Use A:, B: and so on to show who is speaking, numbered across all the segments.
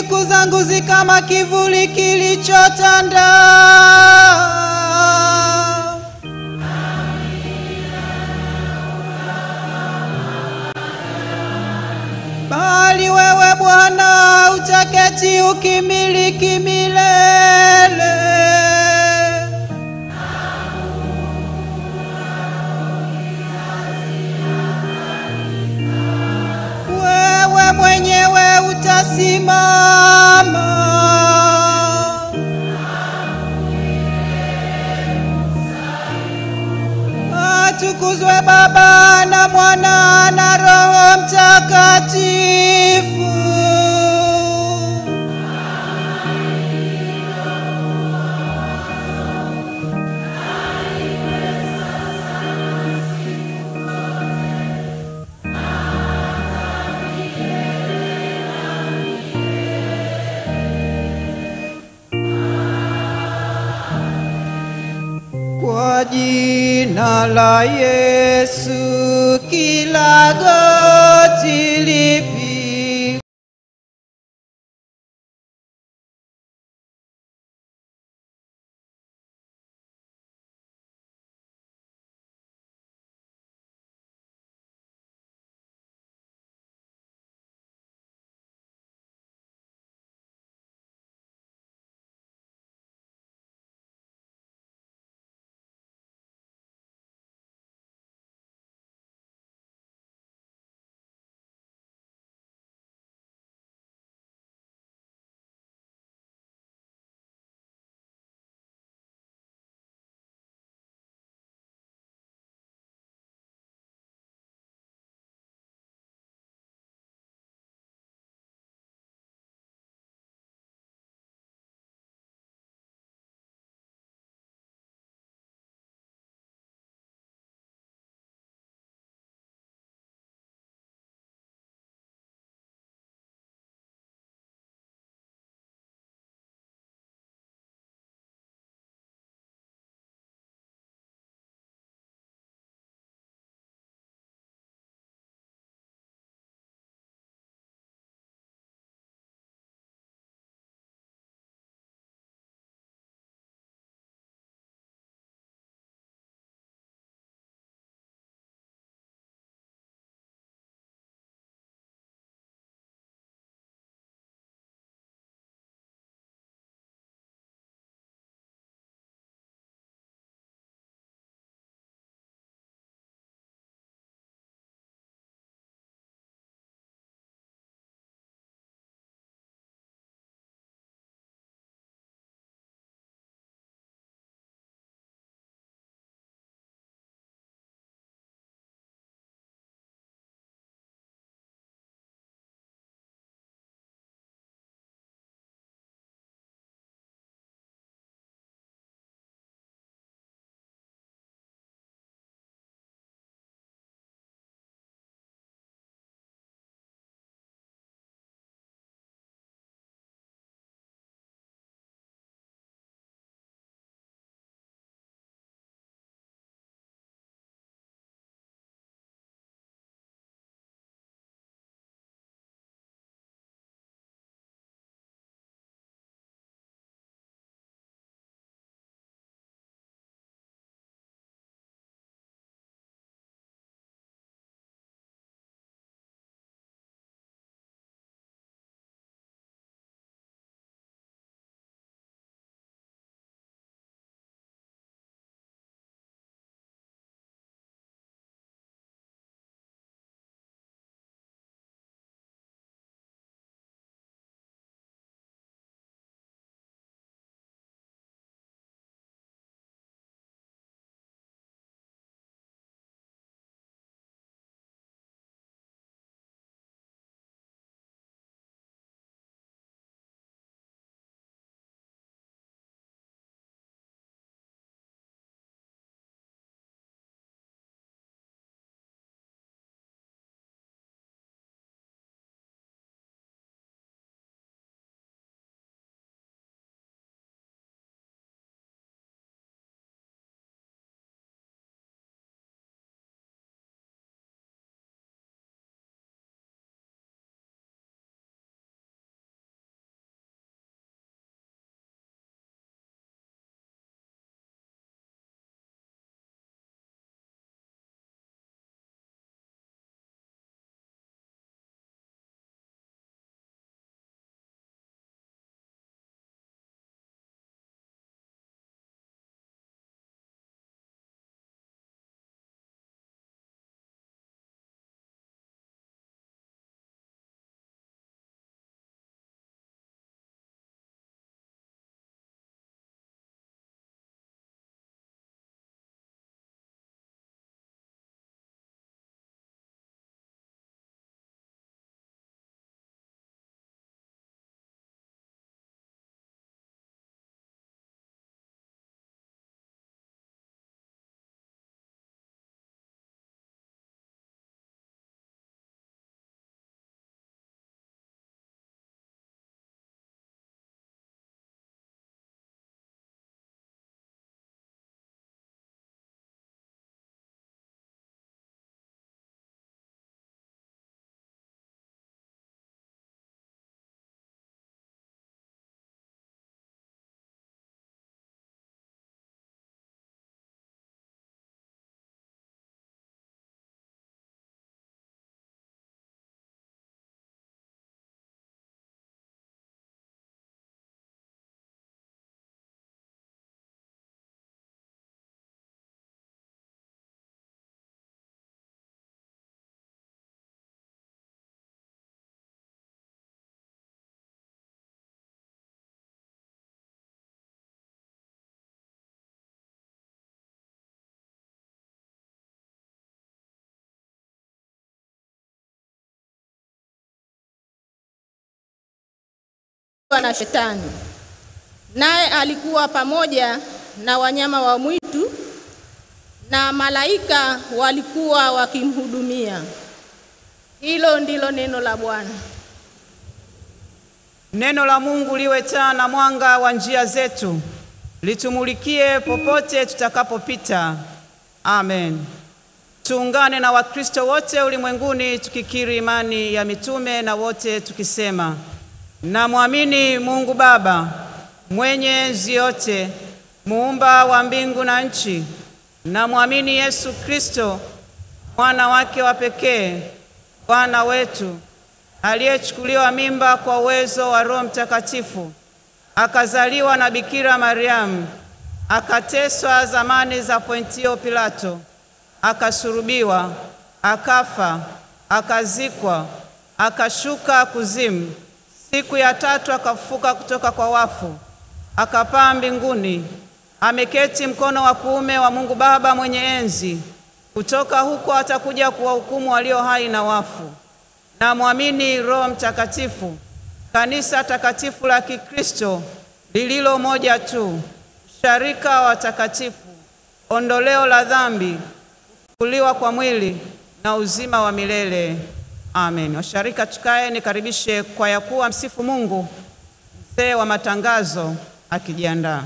A: siku zangu zi kama kivuli kilichotanda. Bali wewe Bwana utaketi ukimiliki milele. Wewe mwenyewe utasimama. Atukuzwe Baba na Mwana na Roho Mtakatifu. Kwa jina la Yesu kila goti lipi
B: na Shetani, naye alikuwa pamoja na wanyama wa mwitu na malaika walikuwa wakimhudumia. Hilo ndilo neno la Bwana.
A: Neno la Mungu liwe taa na mwanga wa njia zetu, litumulikie popote tutakapopita. Amen. Tuungane na Wakristo wote ulimwenguni tukikiri imani ya mitume na wote tukisema: namwamini Mungu Baba mwenye enzi yote, muumba wa mbingu na nchi. Namwamini Yesu Kristo mwana wake wa pekee, Bwana wetu aliyechukuliwa mimba kwa uwezo wa Roho Mtakatifu, akazaliwa na Bikira Mariamu, akateswa zamani za Pontio Pilato, akasulubiwa, akafa, akazikwa, akashuka kuzimu. Siku ya tatu akafufuka kutoka kwa wafu, akapaa mbinguni, ameketi mkono wa kuume wa Mungu Baba mwenye enzi. Kutoka huko atakuja kuwahukumu walio hai na wafu. Namwamini Roho Mtakatifu, kanisa takatifu la Kikristo lililo moja tu, usharika wa watakatifu, ondoleo la dhambi, kufufuliwa kwa mwili na uzima wa milele. Amen. Washarika, tukae, nikaribishe kwaya kuu msifu Mungu, mzee wa matangazo akijiandaa.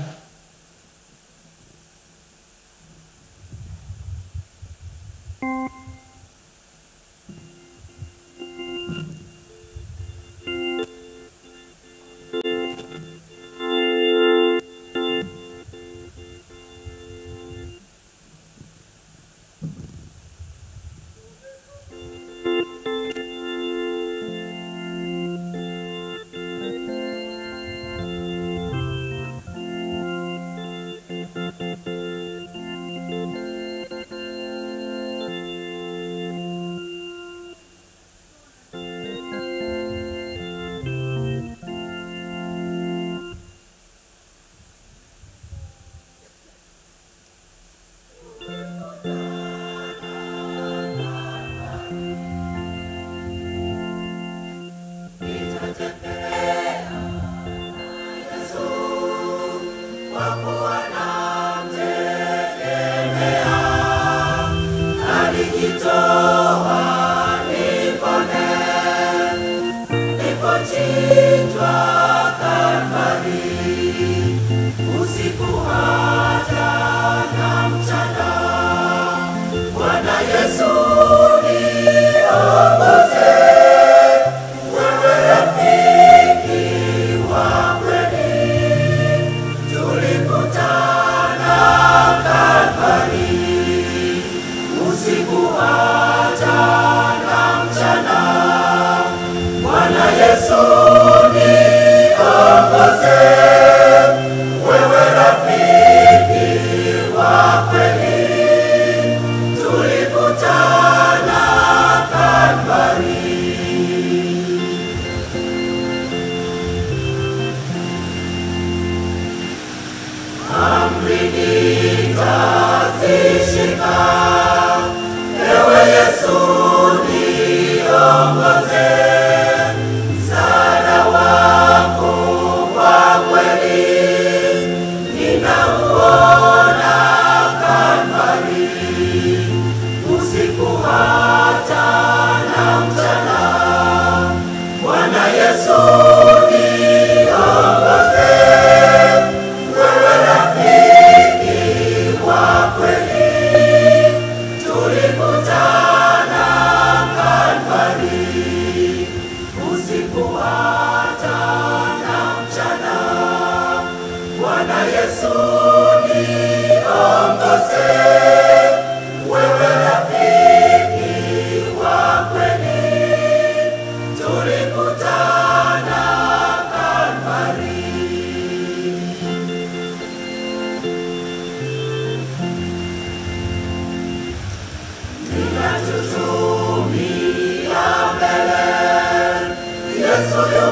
C: Yesu yu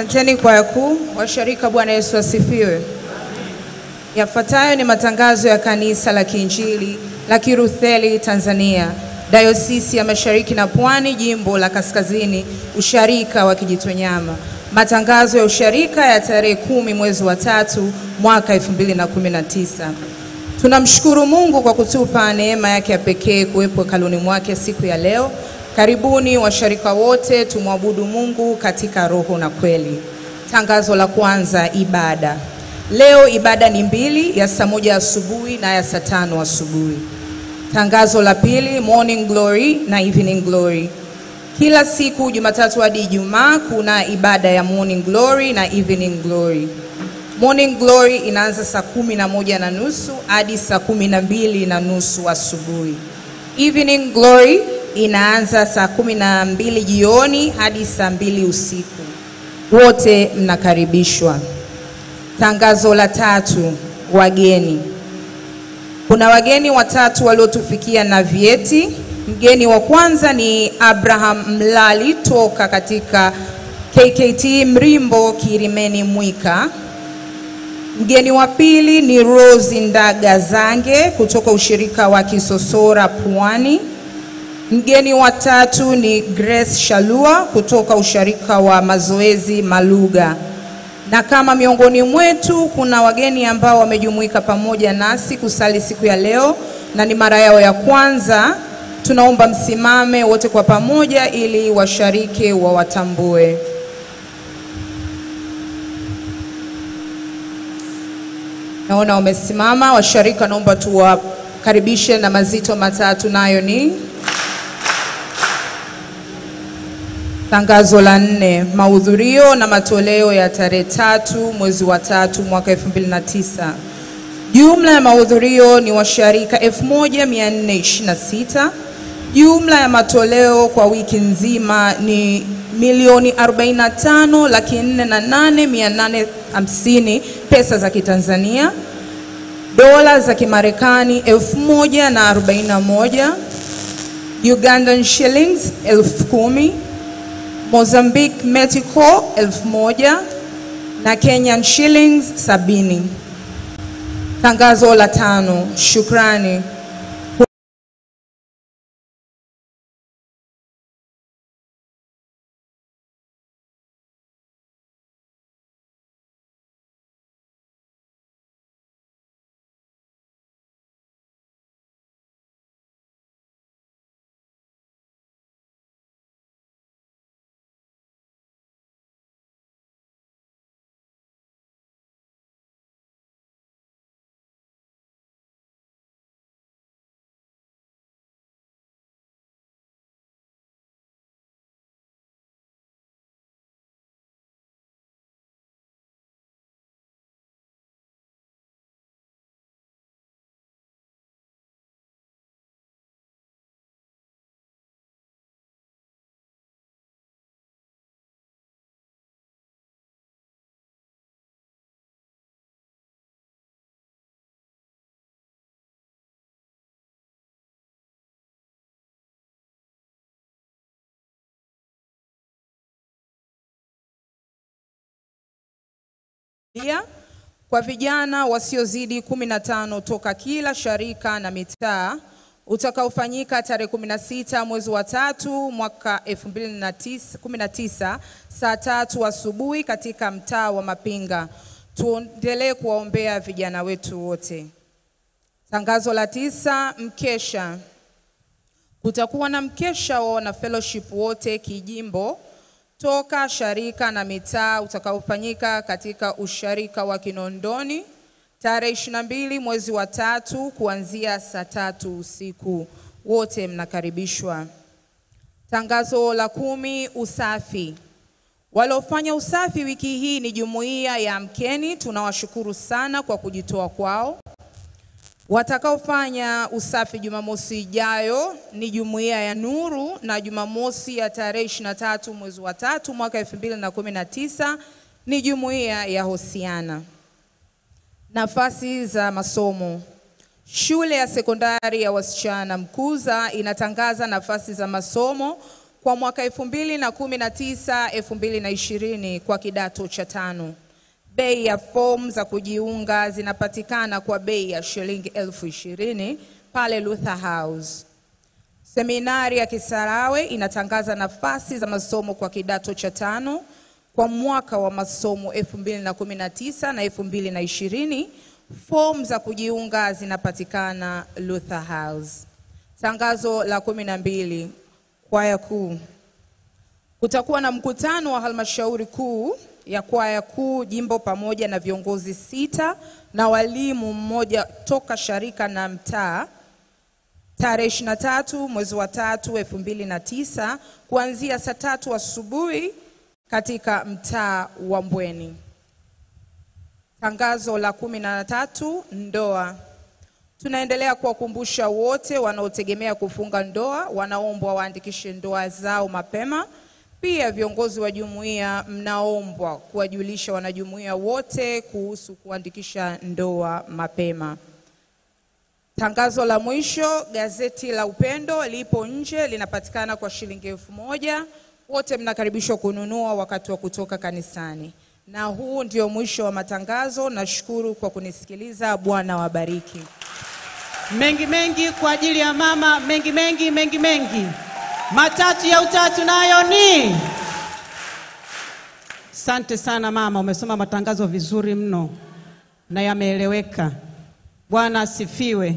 C: Asanteni kwaya kuu. Washarika, Bwana Yesu asifiwe. Yafuatayo ni matangazo ya Kanisa la Kiinjili la Kilutheri Tanzania, Dayosisi ya Mashariki na Pwani, Jimbo la Kaskazini, Usharika wa Kijitonyama. Matangazo ya usharika ya tarehe kumi mwezi wa tatu mwaka 2019. Tunamshukuru Mungu kwa kutupa neema yake ya pekee kuwepo hekaluni mwake siku ya leo. Karibuni washarika wote, tumwabudu Mungu katika roho na kweli. Tangazo la kwanza, ibada. Leo ibada ni mbili, ya saa moja asubuhi na ya saa tano asubuhi. Tangazo la pili, morning glory na evening glory. Kila siku Jumatatu hadi Ijumaa kuna ibada ya morning glory na evening glory. Morning glory inaanza saa kumi na moja na nusu hadi saa kumi na mbili na nusu asubuhi. Evening glory inaanza saa kumi na mbili jioni hadi saa mbili usiku. Wote mnakaribishwa. Tangazo la tatu, wageni. Kuna wageni watatu waliotufikia na vyeti. Mgeni wa kwanza ni Abraham Mlali toka katika KKT Mrimbo Kirimeni Mwika. Mgeni wa pili ni Rose Ndaga Zange kutoka ushirika wa Kisosora Pwani. Mgeni wa tatu ni Grace Shalua kutoka ushirika wa Mazoezi Maluga. Na kama miongoni mwetu kuna wageni ambao wamejumuika pamoja nasi kusali siku ya leo na ni mara yao ya kwanza, tunaomba msimame wote kwa pamoja ili washariki wawatambue. Naona wamesimama washarika, naomba tuwakaribishe na mazito matatu, nayo ni Tangazo la nne, mahudhurio na matoleo ya tarehe tatu mwezi wa tatu mwaka 2009. Jumla ya mahudhurio ni washarika 1426. Jumla ya matoleo kwa wiki nzima ni milioni 45 laki nne na nane mia nane hamsini pesa za Kitanzania, dola za Kimarekani elfu moja na arobaini na moja, Ugandan shillings elfu kumi Mozambique Mexico elfu moja na Kenyan shillings sabini. Tangazo la tano, shukrani. Pia kwa vijana wasiozidi kumi na tano toka kila sharika na mitaa utakaofanyika tarehe 16 mwezi wa tatu mwaka 2019 saa tatu asubuhi katika mtaa wa Mapinga. Tuendelee kuwaombea vijana wetu wote. Tangazo la tisa, mkesha. Kutakuwa na mkesha wa wana fellowship wote kijimbo toka sharika na mitaa utakaofanyika katika usharika wa Kinondoni tarehe 22 mwezi wa tatu kuanzia saa tatu usiku. Wote mnakaribishwa. Tangazo la kumi, usafi. Waliofanya usafi wiki hii ni jumuiya ya Amkeni, tunawashukuru sana kwa kujitoa kwao. Watakaofanya usafi Jumamosi ijayo ni jumuiya ya Nuru na Jumamosi ya tarehe 23 mwezi wa tatu mwaka 2019 ni jumuiya ya Hosiana. Nafasi za masomo. Shule ya sekondari ya wasichana Mkuza inatangaza nafasi za masomo kwa mwaka 2019 2020 kwa kidato cha tano. Bei ya fomu za kujiunga zinapatikana kwa bei ya shilingi elfu ishirini pale Luther House. Seminari ya Kisarawe inatangaza nafasi za masomo kwa kidato cha tano kwa mwaka wa masomo 2019 na 2020. Fomu za kujiunga zinapatikana Luther House. Tangazo la kumi na mbili, kwaya kuu. Kutakuwa na mkutano wa halmashauri kuu ya kwaya kuu jimbo pamoja na viongozi sita na walimu mmoja toka sharika na mtaa tarehe 23 mwezi wa tatu elfu mbili na tisa kuanzia saa tatu asubuhi katika mtaa wa Mbweni. Tangazo la kumi na tatu, ndoa. Tunaendelea kuwakumbusha wote wanaotegemea kufunga ndoa wanaombwa waandikishe ndoa zao mapema. Pia viongozi wa jumuiya mnaombwa kuwajulisha wanajumuiya wote kuhusu kuandikisha ndoa mapema. Tangazo la mwisho, gazeti la Upendo lipo nje, linapatikana kwa shilingi elfu moja. Wote mnakaribishwa kununua wakati wa kutoka kanisani. Na huu ndio mwisho wa matangazo. Nashukuru kwa kunisikiliza. Bwana wabariki.
A: Mengi mengi kwa ajili ya mama, mengi mengi mengi mengi. Matatu ya utatu nayo ni. Asante sana mama, umesoma matangazo vizuri mno na yameeleweka. Bwana asifiwe.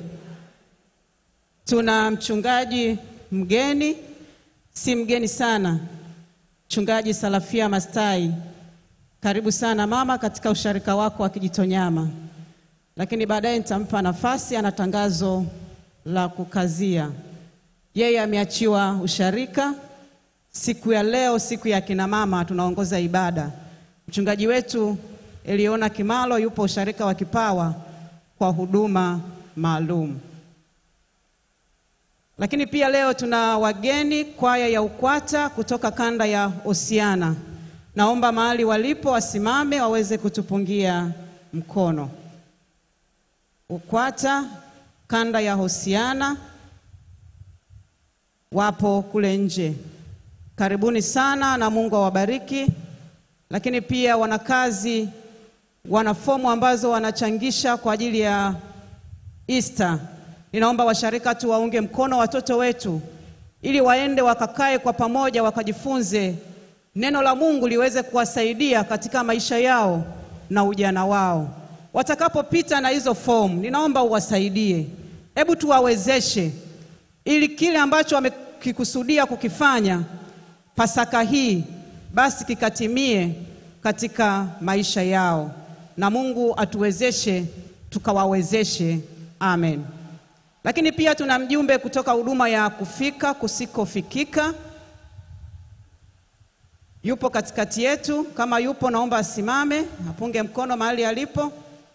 A: Tuna mchungaji mgeni, si mgeni sana, mchungaji Salafia Mastai. Karibu sana mama katika usharika wako wa Kijitonyama, lakini baadaye nitampa nafasi, ana tangazo la kukazia. Yeye ameachiwa usharika siku ya leo, siku ya kina mama, tunaongoza ibada. Mchungaji wetu Eliona Kimalo yupo usharika wa Kipawa kwa huduma maalum. Lakini pia leo tuna wageni kwaya ya Ukwata kutoka kanda ya Osiana. Naomba mahali walipo wasimame waweze kutupungia mkono. Ukwata kanda ya Hosiana wapo kule nje. Karibuni sana na Mungu awabariki. Lakini pia wanakazi wana fomu ambazo wanachangisha kwa ajili ya Easter. Ninaomba washarika tu waunge mkono watoto wetu ili waende wakakae kwa pamoja wakajifunze neno la Mungu liweze kuwasaidia katika maisha yao na ujana wao. Watakapopita na hizo fomu, ninaomba uwasaidie, hebu tuwawezeshe ili kile ambacho wamekikusudia kukifanya Pasaka hii basi kikatimie katika maisha yao, na Mungu atuwezeshe tukawawezeshe. Amen. Lakini pia tuna mjumbe kutoka huduma ya kufika kusikofikika, yupo katikati yetu. Kama yupo, naomba asimame apunge mkono mahali alipo.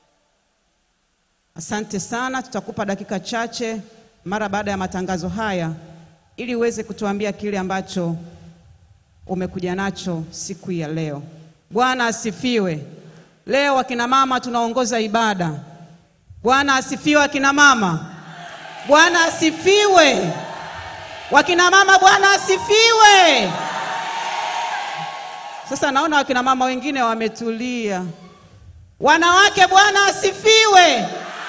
A: Asante sana, tutakupa dakika chache mara baada ya matangazo haya ili uweze kutuambia kile ambacho umekuja nacho siku ya leo. Bwana asifiwe. Leo akina mama tunaongoza ibada. Bwana asifiwe akina mama. Bwana asifiwe. Wakina mama Bwana asifiwe. Sasa naona wakina mama wengine wametulia. Wanawake Bwana asifiwe.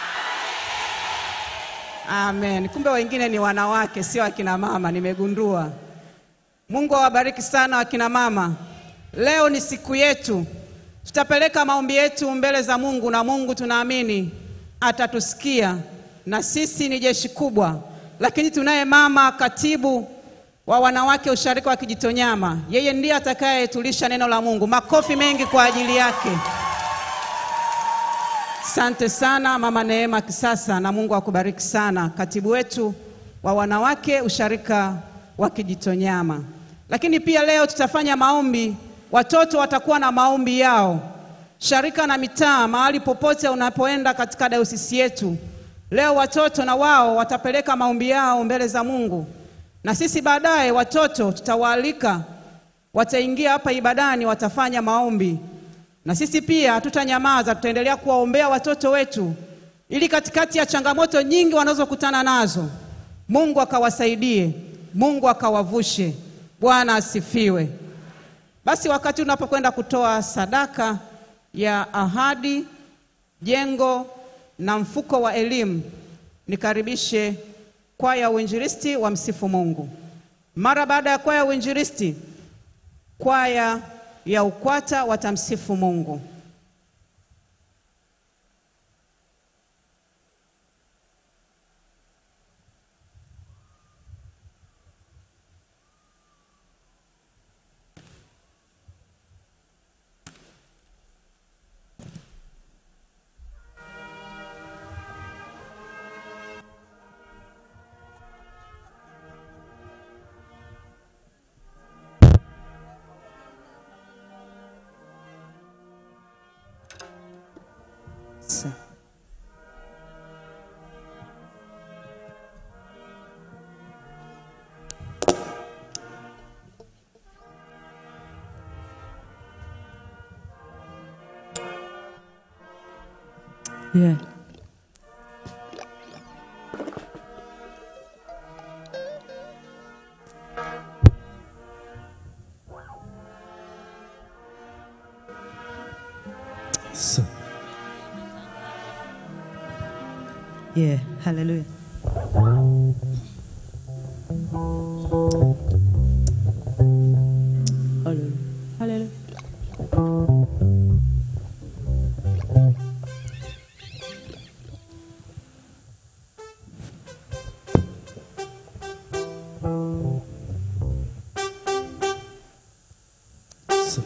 A: Amen. Kumbe wengine ni wanawake sio akina mama, nimegundua. Mungu awabariki sana akina mama. Leo ni siku yetu, tutapeleka maombi yetu mbele za Mungu na Mungu tunaamini atatusikia, na sisi ni jeshi kubwa, lakini tunaye mama katibu wa wanawake usharika wa Kijitonyama, yeye ndiye atakayetulisha neno la Mungu. Makofi mengi kwa ajili yake. Asante sana mama Neema Kisasa, na Mungu akubariki sana, katibu wetu wa wanawake usharika wa Kijitonyama. Lakini pia leo tutafanya maombi, watoto watakuwa na maombi yao, sharika na mitaa, mahali popote unapoenda katika dayosisi yetu. Leo watoto na wao watapeleka maombi yao mbele za Mungu, na sisi baadaye watoto tutawaalika, wataingia hapa ibadani, watafanya maombi na sisi pia hatutanyamaza, tutaendelea kuwaombea watoto wetu, ili katikati ya changamoto nyingi wanazokutana nazo, Mungu akawasaidie, Mungu akawavushe. Bwana asifiwe. Basi wakati unapokwenda kutoa sadaka ya ahadi, jengo na mfuko wa elimu, nikaribishe kwaya ya uinjilisti wa msifu Mungu. Mara baada ya kwaya ya uinjilisti, kwaya ya UKWATA watamsifu Mungu. Sa-
D: Yeah.
E: So,
D: Yeah. Hallelujah. Hallelujah. Hallelujah.
E: so.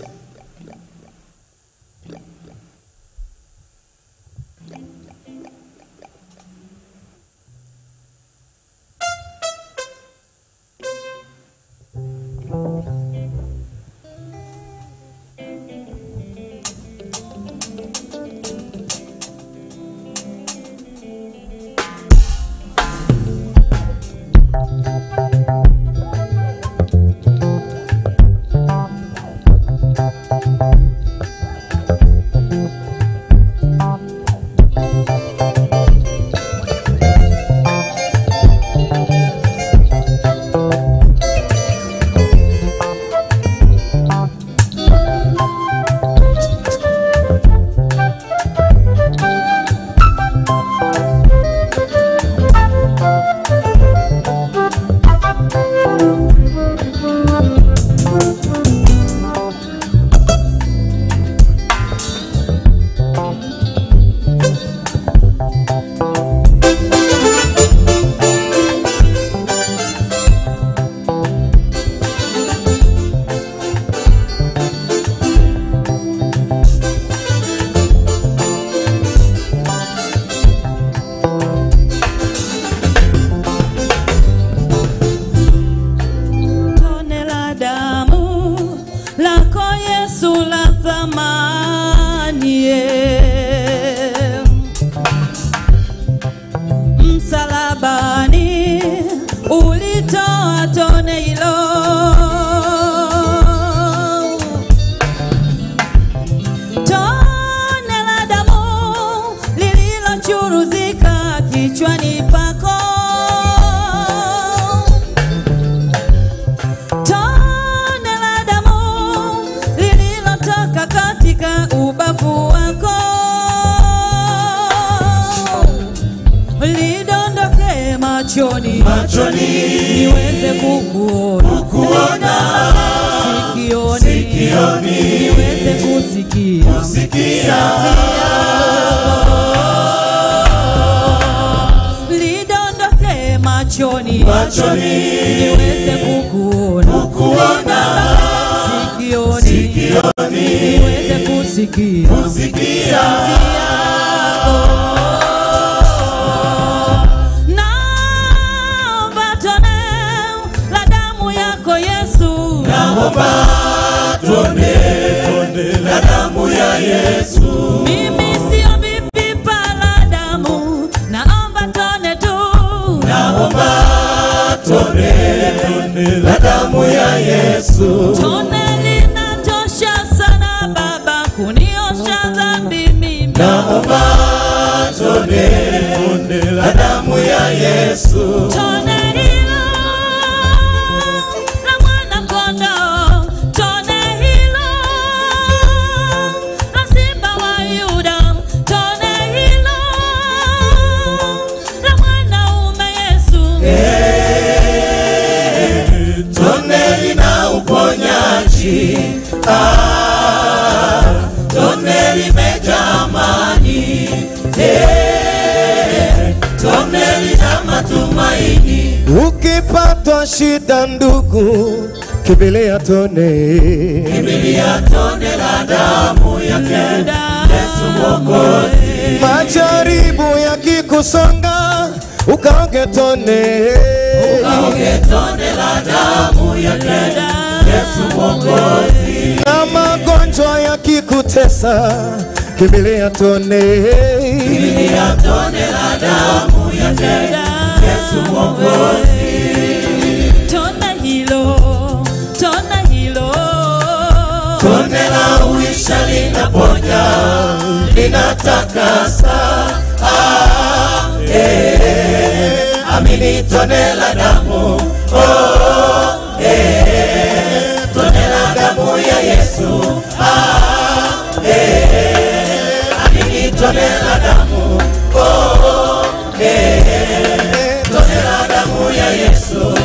D: Tone la damu lako Yesu la thamani, yeah. msalabani ulitoa tone hilo tone la damu lililochuruzika kichwani pako tone la damu lililotoka katika ubavu wako lidondoke machoni
E: Machoni
D: niweze kukuona
E: kukuona,
D: sikioni
E: Sikioni.
D: niweze kusikia
E: sikia,
D: lidondoke machoni
E: Machoni.
D: niweze kukuona
E: Kukuona.
D: sikioni
E: Sikioni.
D: niweze kusikia
E: sikia,
D: naomba tone la damu yako Yesu
E: naomba tone, tone la damu ya Yesu.
D: mimi siombi pipa la damu naomba tone tu
E: Naomba tone, tone la damu ya Yesu.
D: tone linatosha sana baba kuniosha dhambi mimi
E: Naomba tone, tone la damu ya Yesu.
D: tone hilo la mwana
E: tone lina matumaini.
F: Ukipatwa shida ndugu, kimbilia tone.
E: Kimbilia tone la damu yake Yesu Mwokozi.
F: Majaribu yakikusonga, ukaoge tone.
E: Kaoge tone la damu yake Yesu Mwokozi.
F: Na magonjwa yakikutesa, kimbilia tone.
E: Kimbilia tone la damu yake Yesu Mwokozi.
D: Tona hilo, tona hilo.
E: Tone la uisha linaponya, linatakasa. Ah, eh, amini tone la damu. Oh, eh, tone la damu ya Yesu. Ah, eh, amini tone la damu. Oh, eh, tone la damu ya Yesu.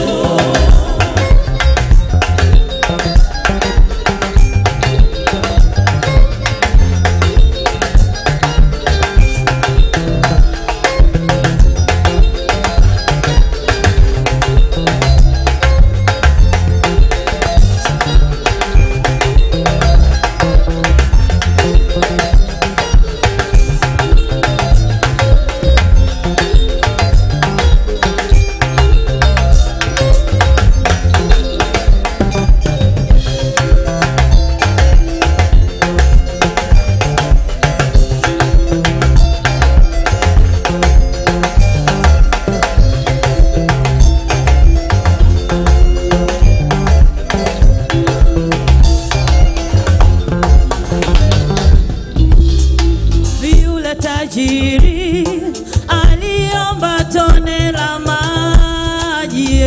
D: Yule tajiri aliomba tone la maji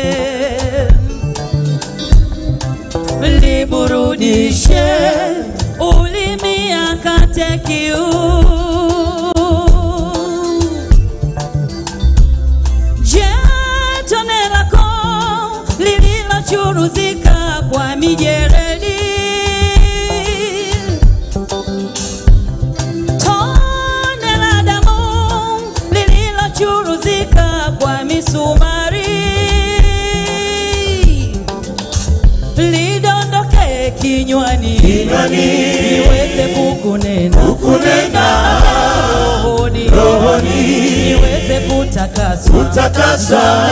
D: liburudishe ulimi akate kiu. Je, tone lako lililochuruzika kwa mijeredi tone la damu lililochuruzika kwa misumari lidondoke kinywani niweze kukunena
E: Kunena
D: rohoni
E: rohoni
D: niweze kutakaswa
E: takasa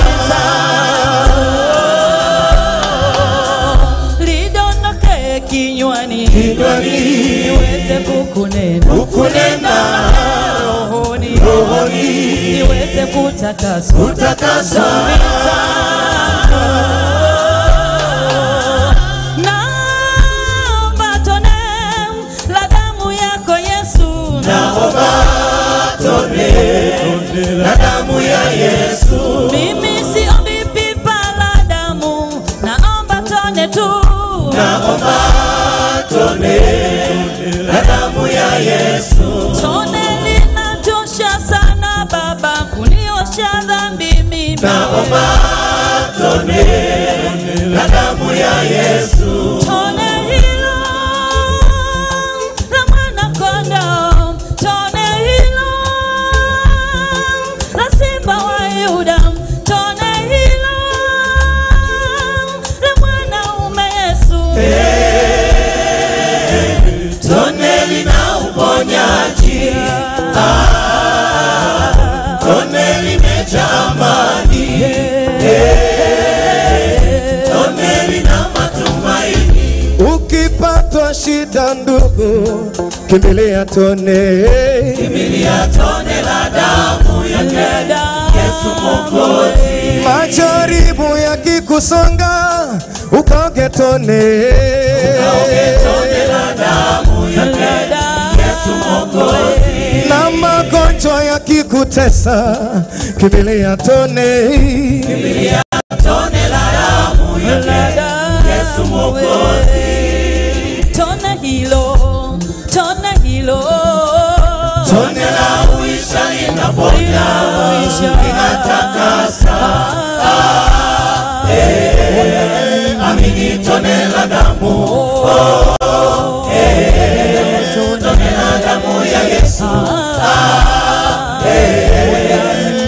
D: lidondoke kinywani
E: kinywani
D: niweze kukunena
E: kunena
D: rohoni
E: rohoni
D: niweze kutakaswa
E: takasa
D: naomba tone la damu yako Yesu
E: naomba tone la damu ya Yesu
D: mimi siombi pipa la damu naomba tone tu
E: naomba tone la damu ya Yesu
D: tone linatosha sana baba kuniosha dhambi mimi
E: naomba tone la damu ya Yesu
D: tone hilo la mwana kondoo tone hilo la simba wa Yuda tone hilo la mwanaume Yesu
E: tone lina uponyaji Ah, tone limejaa amani Eh, tone lina matumaini
F: Ukipatwa shida ndugu, kimbilia tone.
E: Kimbilia tone la damu yake Yesu Mwokozi
F: Majaribu yakikusonga, ukaoge tone.
E: Kaoge tone la damu yake Yesu Mwokozi
F: Na magonjwa yakikutesa, kimbilia tone.
E: Kimbilia tone la damu yake Yesu Mwokozi
D: tone hilo tone hilo
E: Tone la uisha linaponya linatakasa Ah, eh, Amini tone la damu Oh, eh, Tone la damu ya Yesu Ah, eh,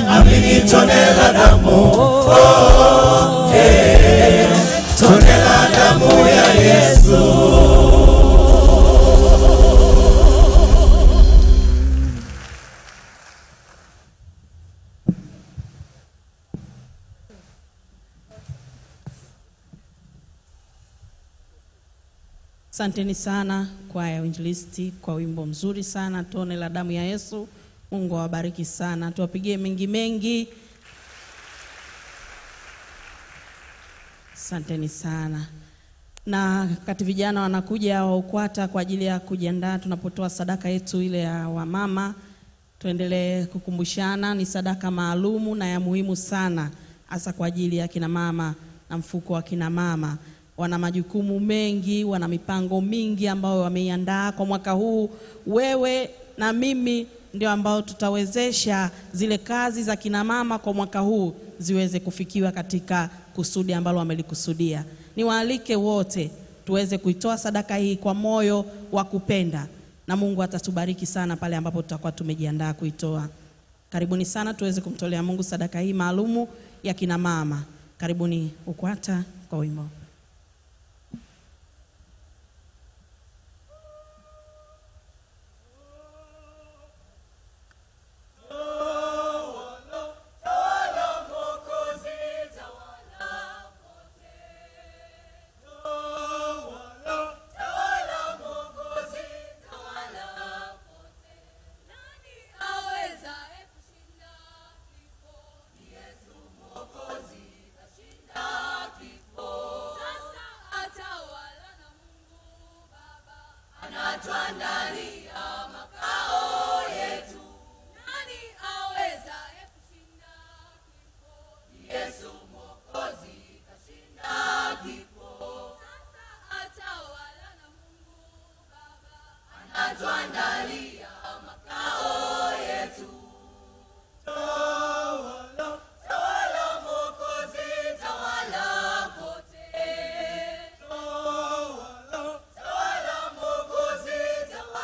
G: Asanteni sana kwaya ya Uinjilisti kwa wimbo mzuri sana, tone la damu ya Yesu. Mungu awabariki sana, tuwapigie mengi mengi. Asanteni sana. Na kati vijana wanakuja wa UKWATA kwa ajili ya kujiandaa tunapotoa sadaka yetu ile ya wamama, tuendelee kukumbushana, ni sadaka maalumu na ya muhimu sana, hasa kwa ajili ya kina mama na mfuko wa kina mama. Wana majukumu mengi, wana mipango mingi ambayo wameiandaa kwa mwaka huu. Wewe na mimi ndio ambao tutawezesha zile kazi za kina mama kwa mwaka huu ziweze kufikiwa katika kusudi ambalo wamelikusudia. Niwaalike wote tuweze kuitoa sadaka hii kwa moyo wa kupenda, na Mungu atatubariki sana pale ambapo tutakuwa tumejiandaa kuitoa. Karibuni sana tuweze kumtolea Mungu sadaka hii maalumu ya kina mama. Karibuni UKWATA kwa wimbo.
E: Tawala, tawala, Mwokozi, tawala.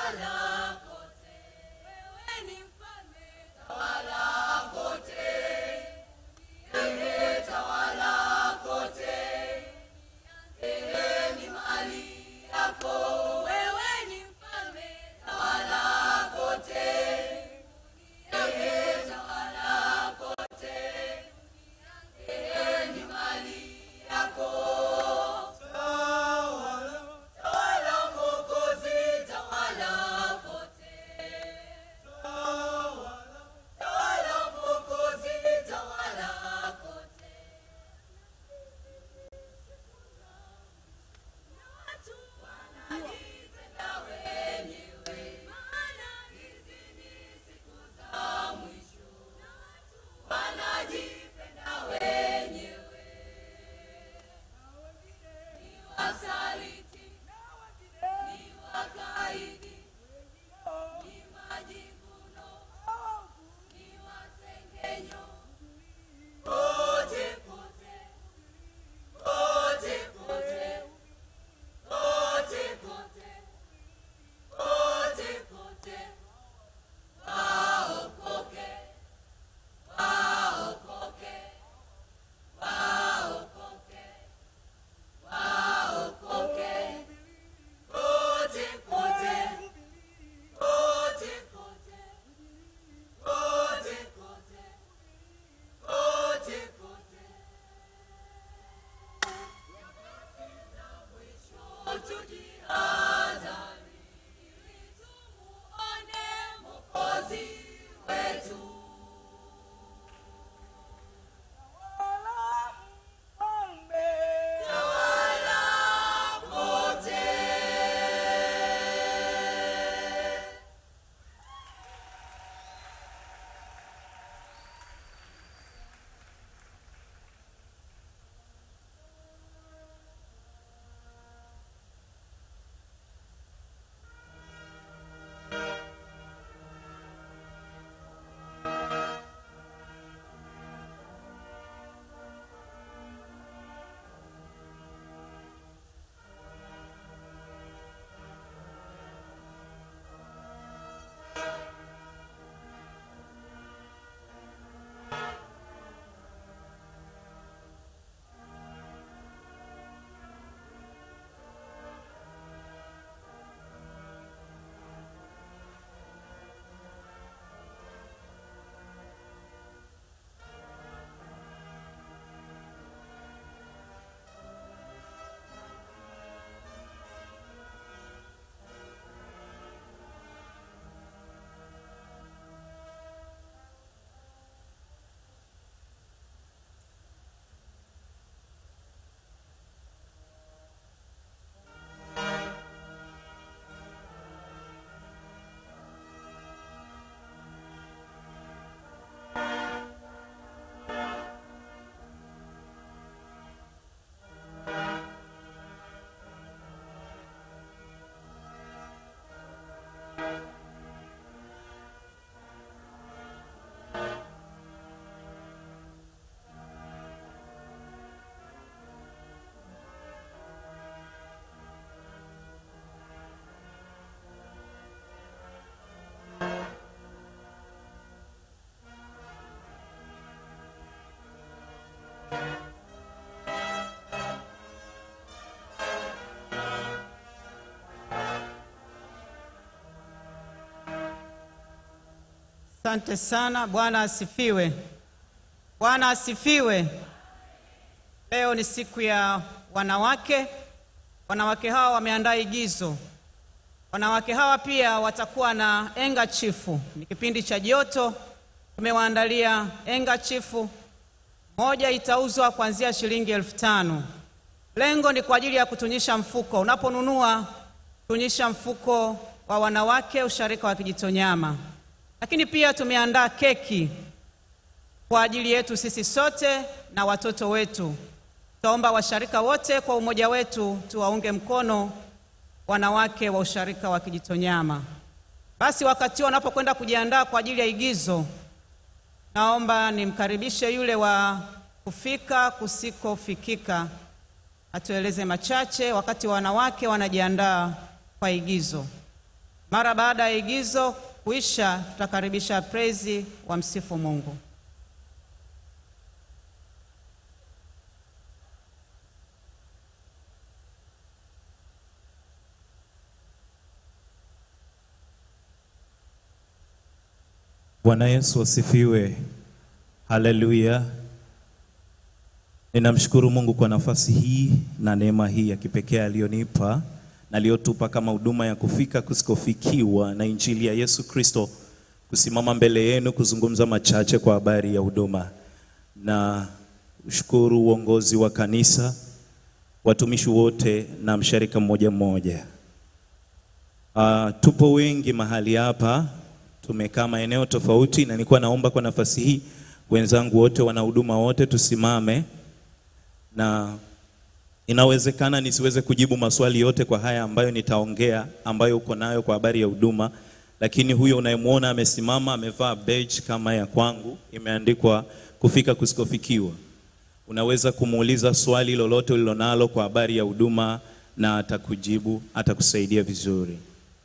A: Asante sana. Bwana asifiwe. Bwana asifiwe. Leo ni siku ya wanawake. Wanawake hawa wameandaa igizo. Wanawake hawa pia watakuwa na enga chifu. Ni kipindi cha joto, tumewaandalia enga chifu. Moja itauzwa kuanzia shilingi elfu tano. Lengo ni kwa ajili ya kutunyisha mfuko. Unaponunua, tunyisha mfuko wa wanawake usharika wa Kijitonyama. Lakini pia tumeandaa keki kwa ajili yetu sisi sote na watoto wetu. Tutaomba washarika wote kwa umoja wetu tuwaunge mkono wanawake wa usharika wa Kijitonyama. Basi wakati huo wanapokwenda kujiandaa kwa ajili ya igizo, naomba nimkaribishe yule wa kufika kusikofikika atueleze machache wakati wanawake wanajiandaa kwa igizo. Mara baada ya igizo kuisha, tutakaribisha praise wa msifu Mungu.
H: Bwana Yesu asifiwe. Haleluya. Ninamshukuru Mungu kwa nafasi hii na neema hii ya kipekee aliyonipa na aliyotupa kama huduma ya kufika kusikofikiwa na injili ya Yesu Kristo, kusimama mbele yenu kuzungumza machache kwa habari ya huduma. Na ushukuru uongozi wa kanisa, watumishi wote na msharika mmoja mmoja. Uh, tupo wengi mahali hapa, tumekaa maeneo tofauti, na nilikuwa naomba kwa nafasi hii wenzangu wote, wanahuduma wote, tusimame na inawezekana nisiweze kujibu maswali yote kwa haya ambayo nitaongea, ambayo uko nayo kwa habari ya huduma, lakini huyo unayemwona amesimama amevaa badge kama ya kwangu, imeandikwa kufika kusikofikiwa. Unaweza kumuuliza swali lolote ulilonalo kwa habari ya huduma na atakujibu, atakusaidia vizuri.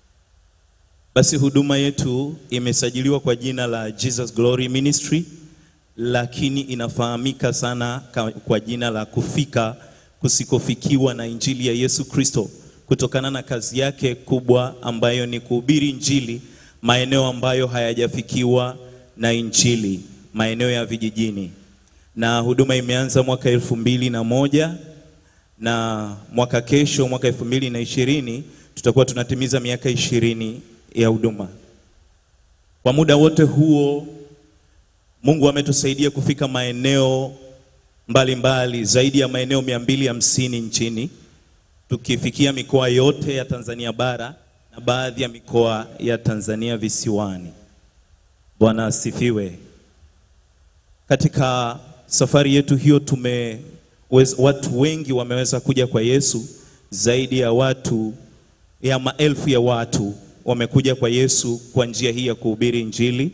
H: Basi huduma yetu imesajiliwa kwa jina la Jesus Glory Ministry, lakini inafahamika sana ka- kwa jina la kufika kusikofikiwa na injili ya Yesu Kristo, kutokana na kazi yake kubwa ambayo ni kuhubiri injili maeneo ambayo hayajafikiwa na injili, maeneo ya vijijini. Na huduma imeanza mwaka elfu mbili na moja na mwaka kesho, mwaka elfu mbili na ishirini tutakuwa tunatimiza miaka ishirini ya huduma. Kwa muda wote huo Mungu ametusaidia kufika maeneo mbalimbali mbali, zaidi ya maeneo mia mbili hamsini nchini tukifikia mikoa yote ya Tanzania bara na baadhi ya mikoa ya Tanzania visiwani. Bwana asifiwe. Katika safari yetu hiyo tume watu wengi wameweza kuja kwa Yesu, zaidi ya watu ya maelfu ya watu wamekuja kwa Yesu kwa njia hii ya kuhubiri Injili,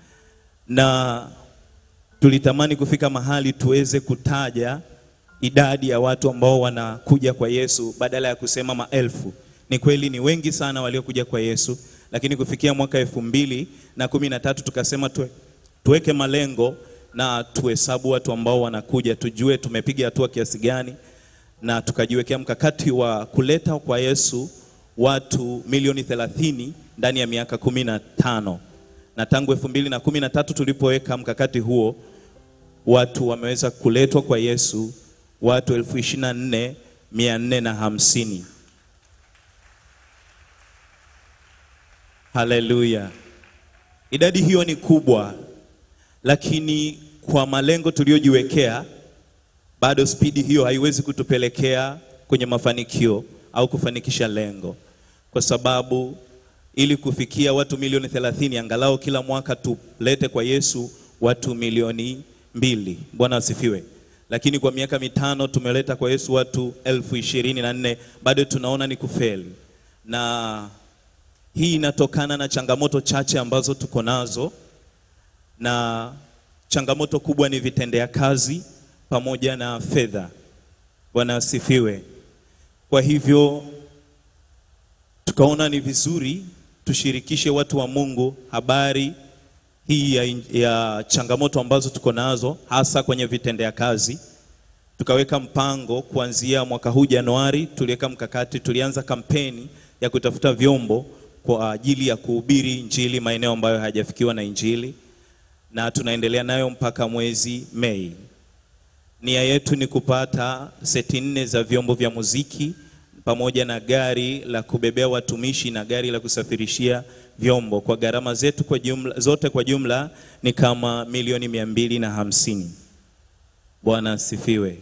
H: na tulitamani kufika mahali tuweze kutaja idadi ya watu ambao wanakuja kwa Yesu badala ya kusema maelfu. Ni kweli ni wengi sana waliokuja kwa Yesu, lakini kufikia mwaka elfu mbili na kumi na tatu tukasema tuwe, tuweke malengo na tuhesabu watu ambao wanakuja, tujue tumepiga hatua kiasi gani, na tukajiwekea mkakati wa kuleta kwa Yesu watu milioni thelathini ndani ya miaka kumi na tano na tangu elfu mbili na kumi na tatu tulipoweka mkakati huo watu wameweza kuletwa kwa Yesu watu elfu ishirini na nne mia nne na hamsini. Haleluya! Idadi hiyo ni kubwa, lakini kwa malengo tuliyojiwekea, bado spidi hiyo haiwezi kutupelekea kwenye mafanikio au kufanikisha lengo, kwa sababu ili kufikia watu milioni thelathini angalau kila mwaka tulete kwa Yesu watu milioni mbili. Bwana asifiwe. Lakini kwa miaka mitano tumeleta kwa Yesu watu elfu ishirini na nne bado tunaona ni kufeli, na hii inatokana na changamoto chache ambazo tuko nazo, na changamoto kubwa ni vitendea kazi pamoja na fedha. Bwana asifiwe. Kwa hivyo tukaona ni vizuri tushirikishe watu wa Mungu habari hii ya, ya changamoto ambazo tuko nazo hasa kwenye vitendea kazi. Tukaweka mpango kuanzia mwaka huu Januari, tuliweka mkakati, tulianza kampeni ya kutafuta vyombo kwa ajili ya kuhubiri injili maeneo ambayo hayajafikiwa na injili, na tunaendelea nayo mpaka mwezi Mei. Nia yetu ni kupata seti nne za vyombo vya muziki pamoja na gari la kubebea watumishi na gari la kusafirishia vyombo kwa gharama zetu kwa jumla, zote kwa jumla ni kama milioni mia mbili na hamsini. Bwana asifiwe.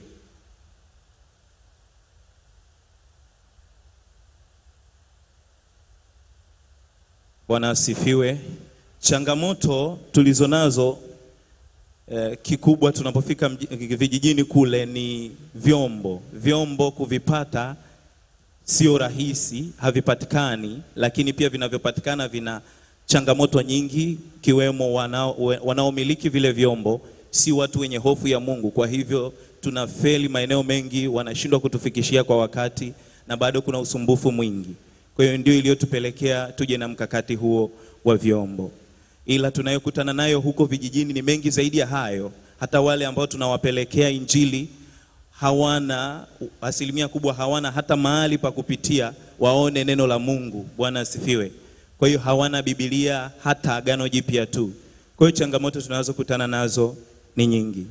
H: Bwana asifiwe. Changamoto tulizo nazo eh, kikubwa tunapofika mji- vijijini kule ni vyombo. Vyombo kuvipata sio rahisi, havipatikani, lakini pia vinavyopatikana vina changamoto nyingi, kiwemo wanao, wanaomiliki vile vyombo si watu wenye hofu ya Mungu. Kwa hivyo tunafeli maeneo mengi, wanashindwa kutufikishia kwa wakati, na bado kuna usumbufu mwingi. Kwa hiyo ndio iliyotupelekea tuje na mkakati huo wa vyombo, ila tunayokutana nayo huko vijijini ni mengi zaidi ya hayo. Hata wale ambao tunawapelekea injili hawana asilimia kubwa hawana hata mahali pa kupitia waone neno la Mungu. Bwana asifiwe. Kwa hiyo hawana Biblia hata Agano Jipya tu. Kwa hiyo changamoto tunazokutana nazo ni nyingi,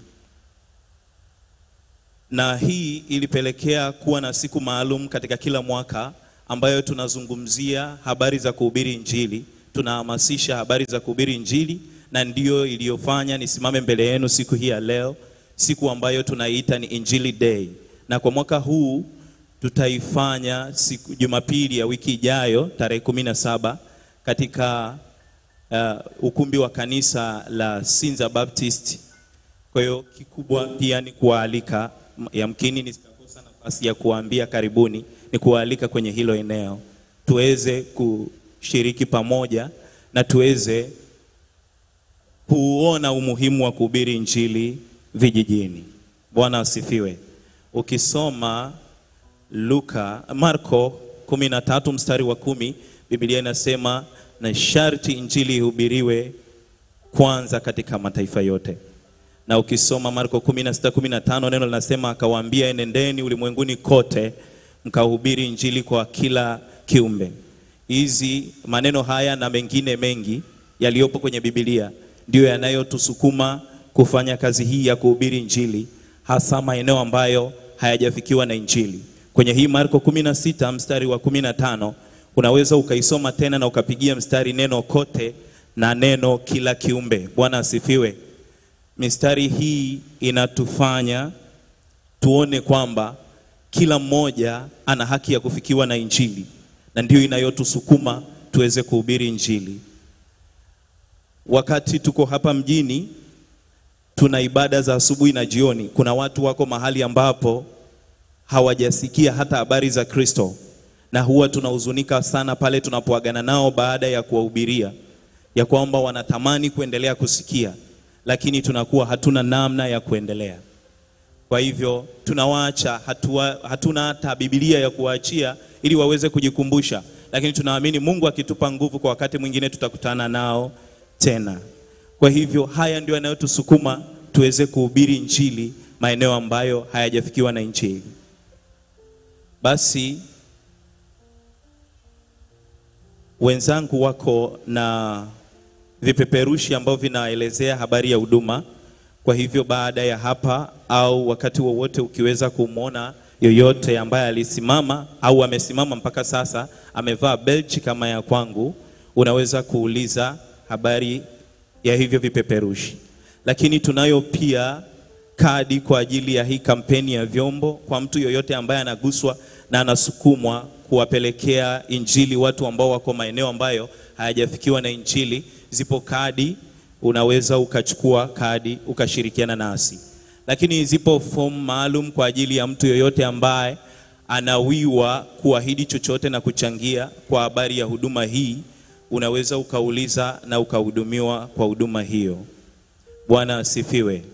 H: na hii ilipelekea kuwa na siku maalum katika kila mwaka ambayo tunazungumzia habari za kuhubiri Injili, tunahamasisha habari za kuhubiri Injili, na ndiyo iliyofanya nisimame mbele yenu siku hii ya leo, siku ambayo tunaiita ni Injili Day, na kwa mwaka huu tutaifanya siku Jumapili ya wiki ijayo tarehe kumi na saba katika uh, ukumbi wa kanisa la Sinza Baptist. Kwa hiyo kikubwa pia ni kuwaalika, m- yamkini nitakosa nafasi ya kuwaambia karibuni, ni kuwaalika kwenye hilo eneo tuweze kushiriki pamoja na tuweze kuona umuhimu wa kuhubiri injili vijijini. Bwana asifiwe. Ukisoma Luka, Marko 13 mstari wa kumi, Biblia inasema na sharti injili ihubiriwe kwanza katika mataifa yote. Na ukisoma Marko 16 15 neno linasema akawaambia, enendeni ulimwenguni kote mkahubiri injili kwa kila kiumbe. Hizi maneno haya na mengine mengi yaliyopo kwenye Biblia ndiyo yanayotusukuma kufanya kazi hii ya kuhubiri injili, hasa maeneo ambayo hayajafikiwa na injili. Kwenye hii Marko 16 mstari wa 15 unaweza ukaisoma tena na ukapigia mstari neno kote na neno kila kiumbe. Bwana asifiwe. Mistari hii inatufanya tuone kwamba kila mmoja ana haki ya kufikiwa na injili, na ndiyo inayotusukuma tuweze kuhubiri injili. Wakati tuko hapa mjini, tuna ibada za asubuhi na jioni. Kuna watu wako mahali ambapo hawajasikia hata habari za Kristo, na huwa tunahuzunika sana pale tunapoagana nao baada ya kuwahubiria ya kwamba wanatamani kuendelea kusikia, lakini tunakuwa hatuna namna ya kuendelea. Kwa hivyo tunawaacha, hatua, hatuna hata Biblia ya kuwaachia ili waweze kujikumbusha, lakini tunaamini Mungu akitupa nguvu, kwa wakati mwingine tutakutana nao tena. Kwa hivyo haya ndio yanayotusukuma tuweze kuhubiri injili maeneo ambayo hayajafikiwa na injili. Basi wenzangu wako na vipeperushi ambavyo vinaelezea habari ya huduma. Kwa hivyo baada ya hapa au wakati wowote ukiweza kumwona yoyote ambaye alisimama au amesimama mpaka sasa amevaa belchi kama ya kwangu, unaweza kuuliza habari ya hivyo vipeperushi. Lakini tunayo pia kadi kwa ajili ya hii kampeni ya vyombo kwa mtu yoyote ambaye anaguswa na anasukumwa kuwapelekea injili watu ambao wako maeneo ambayo hayajafikiwa na injili. Zipo kadi, unaweza ukachukua kadi ukashirikiana nasi, lakini zipo fomu maalum kwa ajili ya mtu yoyote ambaye anawiwa kuahidi chochote na kuchangia kwa habari ya huduma hii. Unaweza ukauliza na ukahudumiwa kwa huduma hiyo. Bwana asifiwe.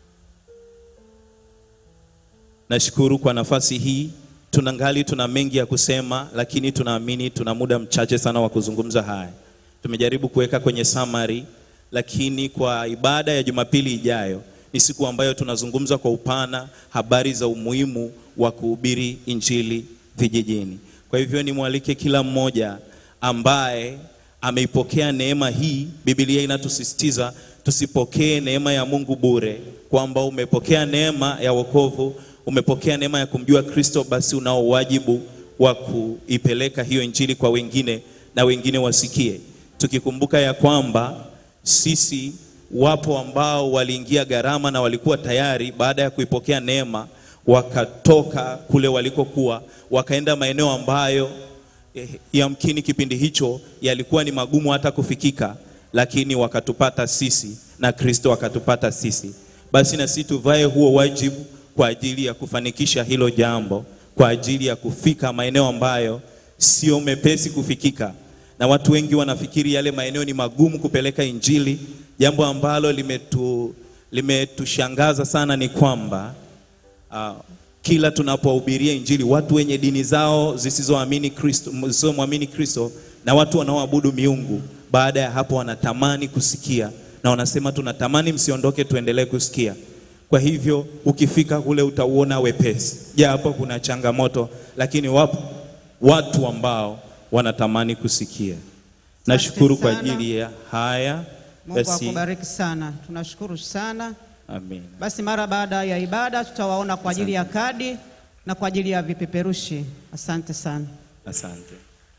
H: Nashukuru kwa nafasi hii. Tunangali tuna mengi ya kusema, lakini tunaamini tuna muda mchache sana wa kuzungumza haya. Tumejaribu kuweka kwenye summary, lakini kwa ibada ya Jumapili ijayo ni siku ambayo tunazungumza kwa upana habari za umuhimu wa kuhubiri injili vijijini. Kwa hivyo nimwalike kila mmoja ambaye ameipokea neema hii. Biblia inatusisitiza tusipokee neema ya Mungu bure, kwamba umepokea neema ya wokovu, umepokea neema ya kumjua Kristo, basi unao wajibu wa kuipeleka hiyo injili kwa wengine na wengine wasikie, tukikumbuka ya kwamba sisi wapo ambao waliingia gharama na walikuwa tayari baada ya kuipokea neema wakatoka kule walikokuwa wakaenda maeneo ambayo eh, yamkini kipindi hicho yalikuwa ni magumu hata kufikika, lakini wakatupata sisi na Kristo akatupata sisi. Basi na sisi tuvae huo wajibu kwa ajili ya kufanikisha hilo jambo, kwa ajili ya kufika maeneo ambayo sio mepesi kufikika, na watu wengi wanafikiri yale maeneo ni magumu kupeleka injili. Jambo ambalo limetu limetushangaza sana ni kwamba uh, kila tunapohubiria injili watu wenye dini zao zisizoamini Kristo, zisizomwamini Kristo na watu wanaoabudu miungu, baada ya hapo wanatamani kusikia na wanasema tunatamani msiondoke, tuendelee kusikia. Kwa hivyo ukifika kule utauona wepesi, japo kuna changamoto, lakini wapo watu ambao wanatamani kusikia. Nashukuru kwa
A: sana.
H: ajili ya haya.
A: Mungu
H: Basi,
A: akubariki sana, tunashukuru sana.
H: amen.
A: Basi mara baada ya ibada tutawaona kwa ajili ya kadi na kwa ajili ya vipeperushi. Asante sana.
H: Asante.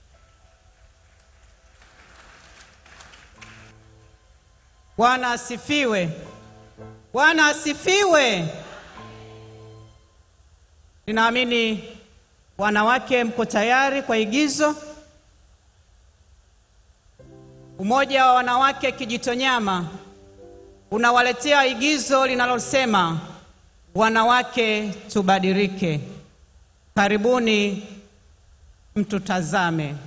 A: Bwana asifiwe. Bwana asifiwe. Ninaamini wanawake mko tayari kwa igizo. Umoja wa wanawake Kijitonyama unawaletea igizo linalosema wanawake tubadilike. Karibuni mtutazame.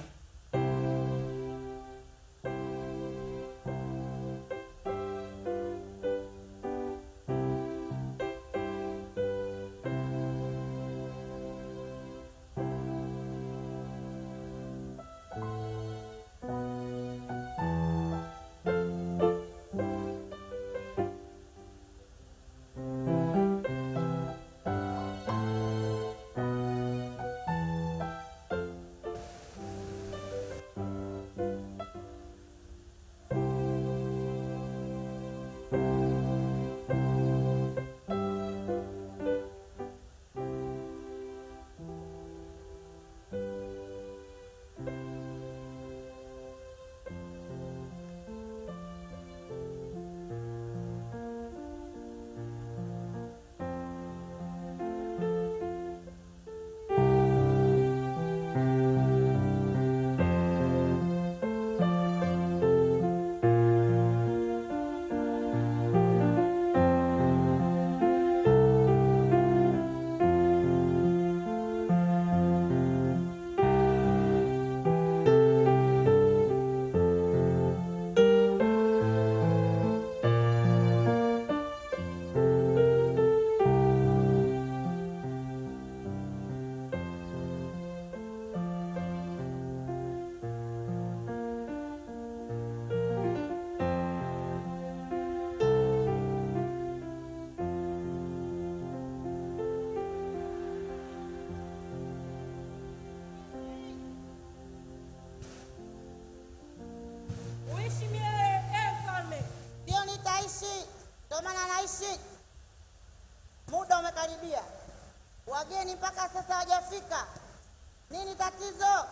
I: Uishi milele e mfalme.
J: Ndio nitaishi, ndio maana naishi. Muda umekaribia, wageni mpaka sasa hawajafika. Nini tatizo?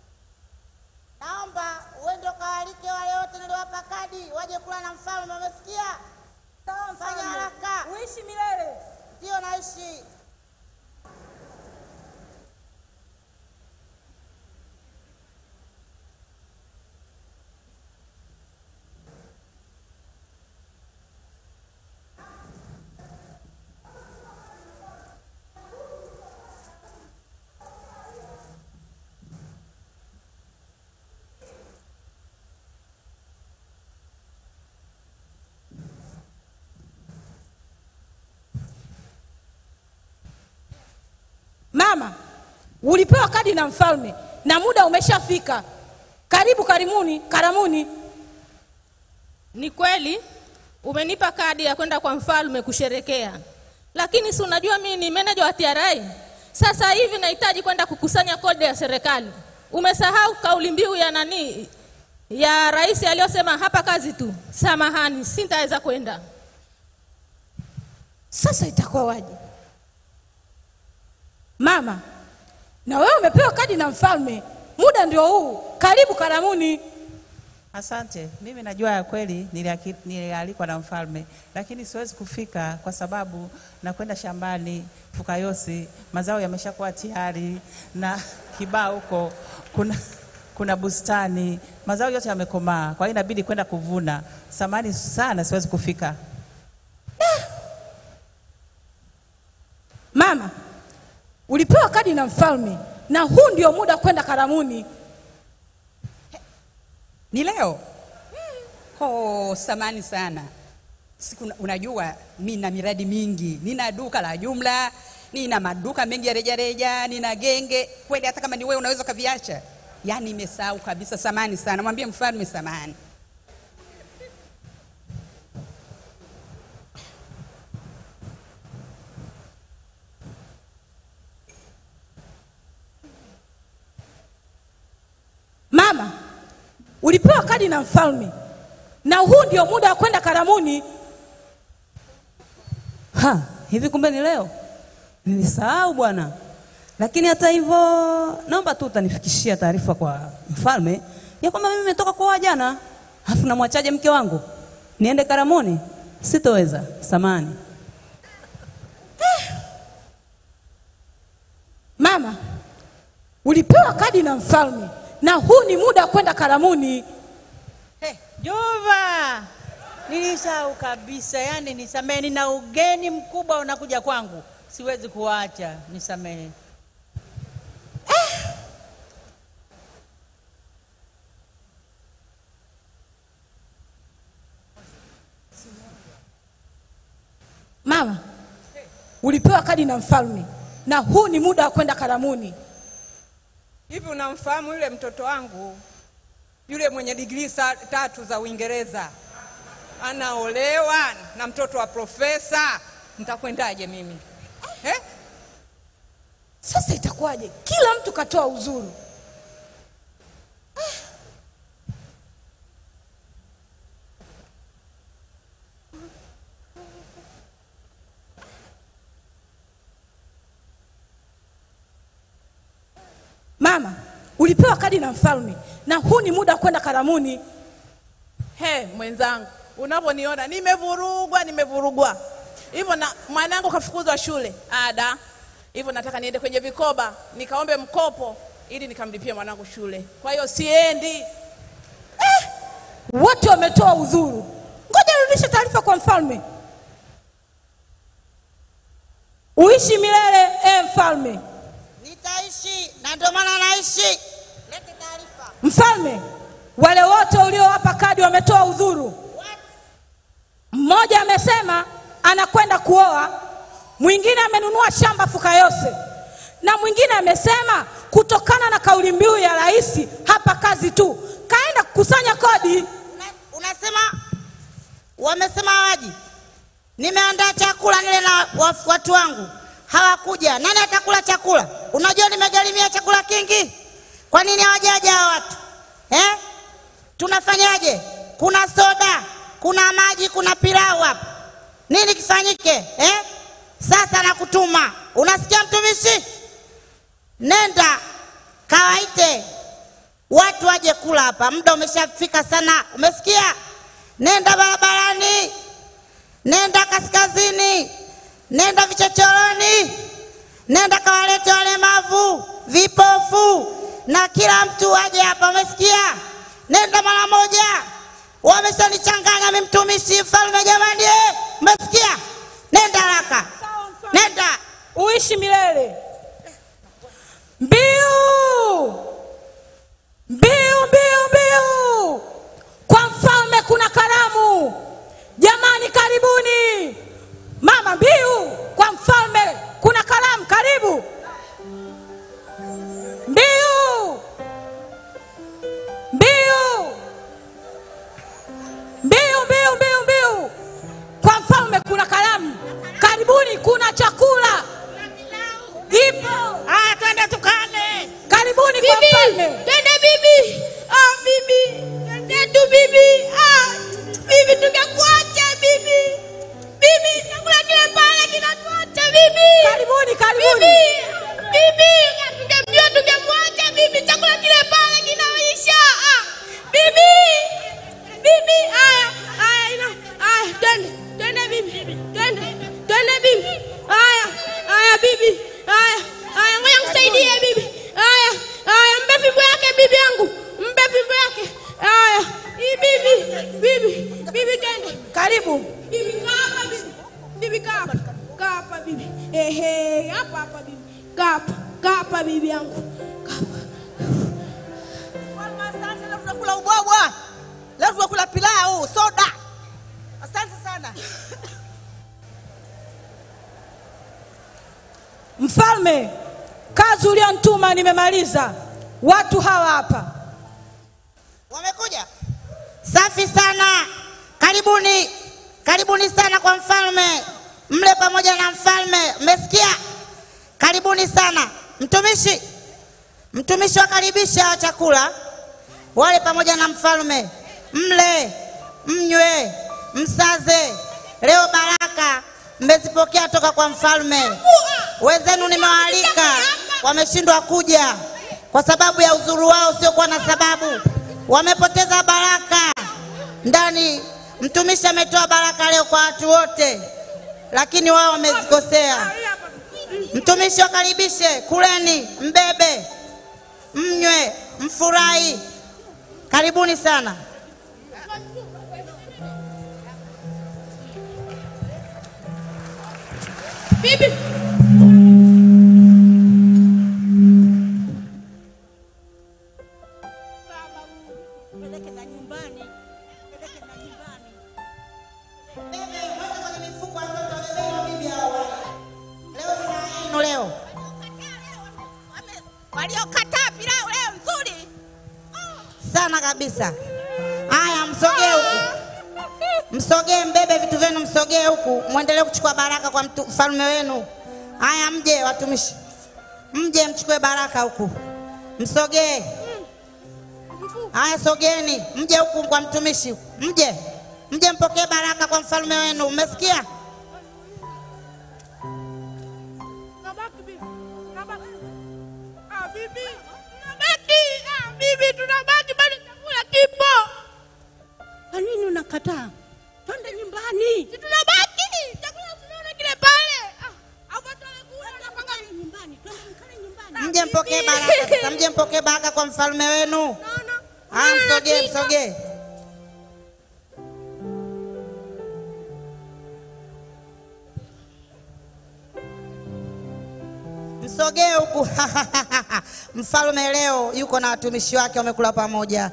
J: Naomba uende ukawaalike wale wote niliowapa kadi waje kula na mfalme. Umesikia?
I: Sawa
J: Fanya
I: mfalme.
J: haraka.
I: Uishi milele.
J: Ndio naishi.
I: Mama, ulipewa kadi na mfalme na muda umeshafika. Karibu karimuni, karamuni.
B: Ni kweli umenipa kadi ya kwenda kwa mfalme kusherekea, lakini si unajua mimi ni meneja wa TRA. Sasa hivi nahitaji kwenda kukusanya kodi ya serikali. umesahau kauli mbiu ya nani ya rais aliyosema hapa kazi tu. Samahani, sintaweza kwenda.
I: Sasa itakuwa waje? Mama, na wewe umepewa kadi na mfalme, muda ndio huu, karibu Karamuni.
A: Asante. Mimi najua ya kweli niliaki- nilialikwa na mfalme, lakini siwezi kufika kwa sababu nakwenda shambani Fukayosi, mazao yameshakuwa tayari na kibao huko kuna, kuna bustani, mazao yote yamekomaa, kwa hiyo inabidi kwenda kuvuna. Samani sana, siwezi kufika.
I: Mama, ulipewa kadi na mfalme, na huu ndio muda wa kwenda Karamuni.
K: Ni leo? Oh, samani sana. Siku unajua mi na miradi mingi, nina duka la jumla, nina maduka mengi ya rejareja, nina genge. Kweli hata kama ni wewe unaweza ukaviacha. Yaani nimesahau kabisa, samani sana. Mwambie mfalme samani.
I: Mama, ulipewa kadi na mfalme, na huu ndio muda wa kwenda Karamuni.
L: Ha, hivi kumbe ni leo? Nilisahau bwana. Lakini hata hivyo, naomba tu utanifikishia taarifa kwa mfalme ya kwamba mimi nimetoka kuoa jana, alafu namwachaje mke wangu niende Karamuni? Sitoweza, samani.
I: Mama, ulipewa kadi na mfalme, na huu ni muda wa kwenda Karamuni.
M: Jova, nilisahau kabisa. Yani nisamehe, nina ugeni mkubwa unakuja kwangu, siwezi kuacha, nisamehe.
I: Mama, ulipewa kadi na mfalme, na huu ni muda wa kwenda Karamuni.
N: Hivi unamfahamu yule mtoto wangu yule mwenye digrii sa- tatu za Uingereza anaolewa na mtoto wa profesa? Nitakwendaje mimi eh?
I: Sasa itakuwaje? Kila mtu katoa uzuru. Mama, ulipewa kadi na mfalme, na huu ni muda wa kwenda Karamuni.
O: He, mwenzangu, unavyoniona nimevurugwa, nimevurugwa hivyo, na mwanangu kafukuzwa shule ada, hivyo nataka niende kwenye vikoba nikaombe mkopo ili nikamlipie mwanangu shule. Kwa hiyo siendi.
I: Wote wametoa udhuru. Ngoja nirudishe taarifa kwa mfalme. Uishi milele e mfalme.
J: Nitaishi na ndio maana naishi. Lete taarifa.
I: Mfalme, wale wote uliowapa kadi wametoa udhuru. Mmoja amesema anakwenda kuoa, mwingine amenunua shamba Fukayose, na mwingine amesema kutokana na kauli mbiu ya rais, hapa kazi tu, kaenda kukusanya kodi.
J: Unasema wamesema hawaji. Nimeandaa chakula nile na wa- watu wangu hawakuja. Nani atakula chakula? Unajua nimegharimia chakula kingi. Kwa nini hawajaja hawa watu eh? Tunafanyaje? Kuna soda, kuna maji, kuna pilau hapa. Nini kifanyike eh? Sasa nakutuma, unasikia mtumishi? Nenda kawaite watu waje kula hapa, muda umeshafika sana, umesikia? Nenda barabarani, nenda kaskazini, nenda vichochoroni, nenda kawalete walemavu, vipofu na kila mtu aje hapa, umesikia? Nenda mara moja. Wameshanichanganya mimi mtumishi mfalme, jamani, eh, umesikia? Nenda haraka, nenda.
I: Uishi milele. Mbiu, mbiu, mbiu, mbiu! Kwa mfalme kuna karamu. Jamani, karibuni. Mama, mbiu! Kwa mfalme kuna karamu, karibu. Mbiu, mbiu, mbiu, mbiu, mbiu, mbiu! Kwa mfalme kuna karamu, karibuni, kuna chakula ipo.
J: Ah, twende tukale.
I: Karibuni kwa mfalme. mfalme.
P: Twende bibi. Ah, bibi. Twenzetu bibi. Ah, bibi tungekuacha bibi. Bibi, chakula kile pale kinatuacha bibi.
I: Karibuni, karibuni.
P: Bibi, bibi, tungemjua tungemwacha bibi. Chakula kile pale kinaisha. Ah, bibi. Bibi, aya, aya, ina. Aya, twende. Twende bibi. Twende. Twende bibi. Aya, aya bibi. Aya, aya, ngoja nikusaidie bibi. Aya, aya, mpe fimbo yake bibi yangu. Mpe fimbo yake. Aya, hii bibi. Bibi, bibi twende.
I: Karibu.
P: Bibi kaa hapa bibi. Bibi kaa hapa. Kaa hapa bibi. Ehe, hapa hapa bibi. Kaa hapa. Kaa hapa bibi yangu.
J: Asante, leo tunakula ubwabwa, leo tunakula pilau, soda. Asante sana.
I: Mfalme, kazi ulionituma nimemaliza. Watu hawa hapa
J: Wamekuja safi sana, karibuni, karibuni sana kwa mfalme, mle pamoja na mfalme. Mmesikia? Karibuni sana. Mtumishi, mtumishi wakaribisha chakula, wale pamoja na mfalme, mle, mnywe, msaze. Leo baraka mmezipokea toka kwa mfalme. Wenzenu nimewaalika, wameshindwa kuja kwa sababu ya uzuru wao usiokuwa na sababu, wamepoteza baraka ndani. Mtumishi ametoa baraka leo kwa watu wote, lakini wao wamezikosea. Mtumishi wakaribishe, kuleni, mbebe, mnywe, mfurahi. Karibuni sana.
P: Bibi.
J: Neno leo
P: Waliokataa pilau leo nzuri.
J: sana kabisa. Haya, msogee huku, msogee, mbebe vitu vyenu, msogee huku, mwendelee kuchukua baraka kwa mtu- mfalme wenu. Haya, mje watumishi, mje mchukue baraka huku, msogee. Haya, sogeeni, mje huku kwa mtumishi, mje mje mpokee baraka kwa mfalme wenu. Umesikia?
P: Tunabaki bibi. Tunabaki. Ah, bibi. Tunabaki. Ah, bibi tunabaki bado chakula kipo. Kwa nini unakataa? Twende nyumbani. Si tunabaki. Chakula tunaona kile pale. Ah, hapo tunakula tunapanga nyumbani. Twende mkale nyumbani.
J: Mje mpokee baraka sasa, mje mpokee baraka kwa mfalme wenu. Haya, msogee, msogee. Msogee huku. Mfalme leo yuko na watumishi wake wamekula pamoja.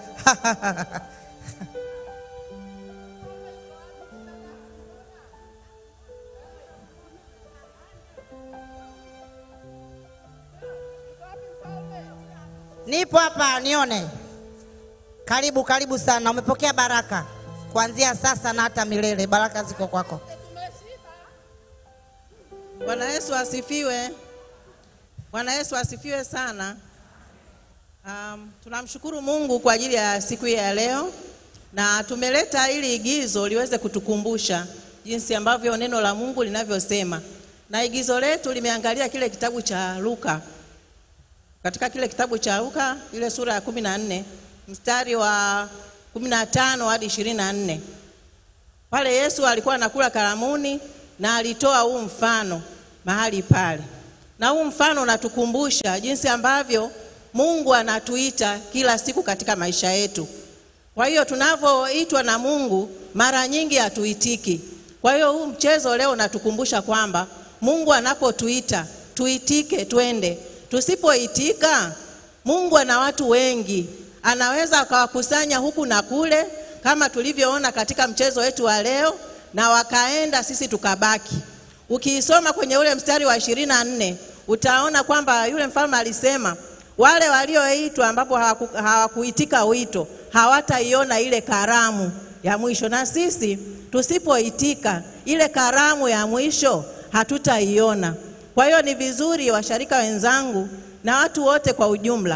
J: Nipo hapa nione. Karibu, karibu sana. Umepokea baraka kuanzia sasa na hata milele. Baraka ziko kwako.
Q: Bwana Yesu asifiwe. Bwana Yesu asifiwe sana. Um, tunamshukuru Mungu kwa ajili ya siku hii ya leo na tumeleta hili igizo liweze kutukumbusha jinsi ambavyo neno la Mungu linavyosema, na igizo letu limeangalia kile kitabu cha Luka, katika kile kitabu cha Luka ile sura ya kumi na nne mstari wa kumi na tano hadi ishirini na nne pale Yesu alikuwa anakula karamuni na alitoa huu mfano mahali pale, na huu mfano unatukumbusha jinsi ambavyo Mungu anatuita kila siku katika maisha yetu. Kwa hiyo tunavyoitwa na Mungu mara nyingi hatuitiki. Kwa hiyo huu mchezo leo unatukumbusha kwamba Mungu anapotuita tuitike, twende. Tusipoitika, Mungu ana watu wengi, anaweza akawakusanya huku na kule, kama tulivyoona katika mchezo wetu wa leo, na wakaenda, sisi tukabaki. Ukiisoma kwenye ule mstari wa ishirini na nne utaona kwamba yule mfalme alisema wale walioitwa ambapo hawaku- hawakuitika wito hawataiona ile karamu ya mwisho, na sisi tusipoitika ile karamu ya mwisho hatutaiona. Kwa hiyo ni vizuri washarika wenzangu na watu wote kwa ujumla,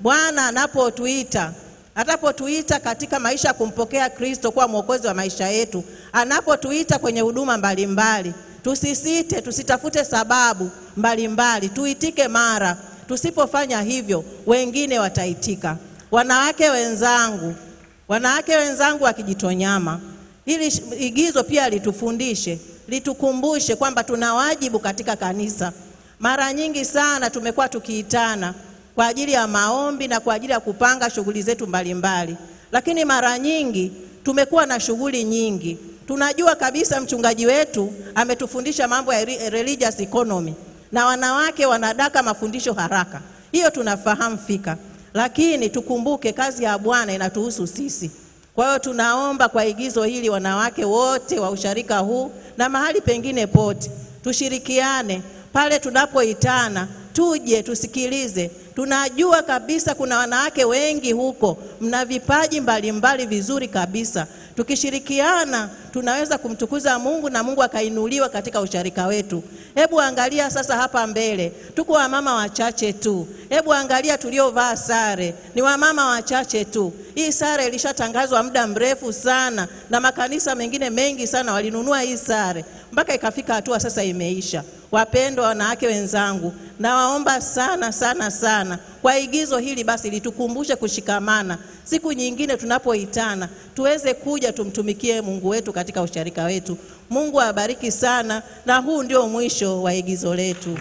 Q: Bwana anapotuita atapotuita katika maisha ya kumpokea Kristo kuwa mwokozi wa maisha yetu, anapotuita kwenye huduma mbalimbali, tusisite, tusitafute sababu mbalimbali, tuitike mara. Tusipofanya hivyo, wengine wataitika. Wanawake wenzangu, wanawake wenzangu wa Kijitonyama, hili sh- igizo pia litufundishe, litukumbushe kwamba tuna wajibu katika kanisa. Mara nyingi sana tumekuwa tukiitana kwa ajili ya maombi na kwa ajili ya kupanga shughuli zetu mbalimbali, lakini mara nyingi tumekuwa na shughuli nyingi. Tunajua kabisa mchungaji wetu ametufundisha mambo ya re- religious economy na wanawake wanadaka mafundisho haraka, hiyo tunafahamu fika, lakini tukumbuke kazi ya Bwana inatuhusu sisi. Kwa hiyo tunaomba kwa igizo hili, wanawake wote wa usharika huu na mahali pengine pote, tushirikiane pale tunapoitana, tuje tusikilize. Tunajua kabisa kuna wanawake wengi huko, mna vipaji mbalimbali vizuri kabisa. Tukishirikiana tunaweza kumtukuza Mungu na Mungu akainuliwa katika usharika wetu. Hebu angalia sasa hapa mbele, tuko wamama wachache tu. Hebu angalia tuliovaa sare, ni wamama wachache tu. Hii sare ilishatangazwa muda mrefu sana, na makanisa mengine mengi sana walinunua hii sare mpaka ikafika hatua sasa imeisha. Wapendwa wanawake wenzangu, nawaomba sana sana sana kwa igizo hili basi litukumbushe kushikamana. Siku nyingine tunapoitana tuweze kuja tumtumikie Mungu wetu katika usharika wetu. Mungu awabariki sana, na huu ndio mwisho wa igizo letu.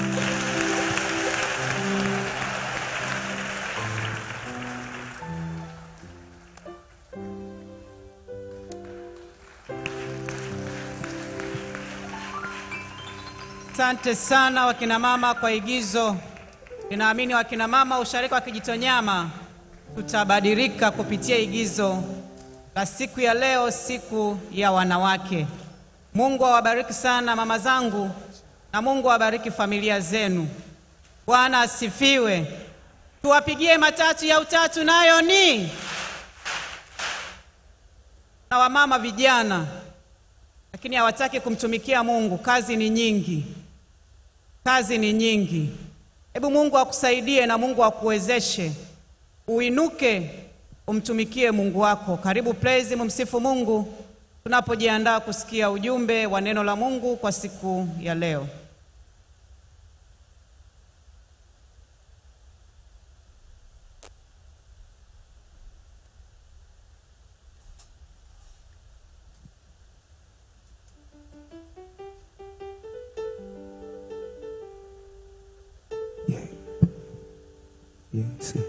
A: Asante sana wakina mama kwa igizo. Ninaamini wakina mama usharika wa Kijitonyama tutabadilika kupitia igizo la siku ya leo, siku ya wanawake. Mungu awabariki sana mama zangu, na Mungu awabariki familia zenu. Bwana asifiwe. Tuwapigie matatu ya utatu, nayo ni na wamama vijana, lakini hawataki kumtumikia Mungu. Kazi ni nyingi, kazi ni nyingi. Hebu Mungu akusaidie na Mungu akuwezeshe uinuke, umtumikie Mungu wako. Karibu praise, mumsifu Mungu tunapojiandaa kusikia ujumbe wa neno la Mungu kwa siku ya leo.
F: Yes.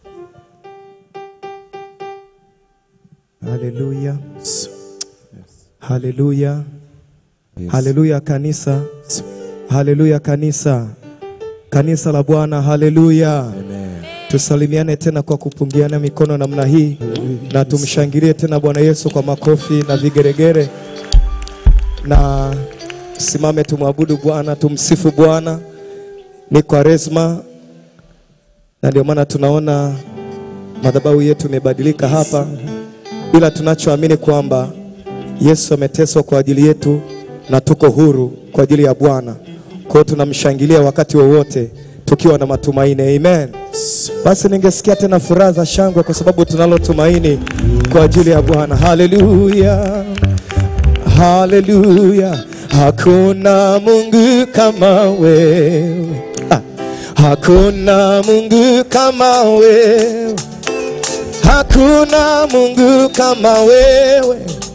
F: Haleluya. Haleluya. Haleluya kanisa. Haleluya kanisa. Kanisa la Bwana, haleluya. Tusalimiane tena kwa kupungiana mikono namna hii na tumshangilie tena Bwana Yesu kwa makofi na vigeregere, na simame tumwabudu Bwana, tumsifu Bwana. Ni Kwaresma na ndio maana tunaona madhabahu yetu imebadilika hapa, ila tunachoamini kwamba Yesu ameteswa kwa ajili yetu na tuko huru kwa ajili ya Bwana. Kwa hiyo tunamshangilia wakati wowote tukiwa na matumaini. Amen. Basi ningesikia tena furaha za shangwe kwa sababu tunalo tumaini kwa ajili ya Bwana. Haleluya. Haleluya. Hakuna Mungu kama wewe. Ah. Hakuna Mungu kama wewe. Hakuna Mungu kama wewe.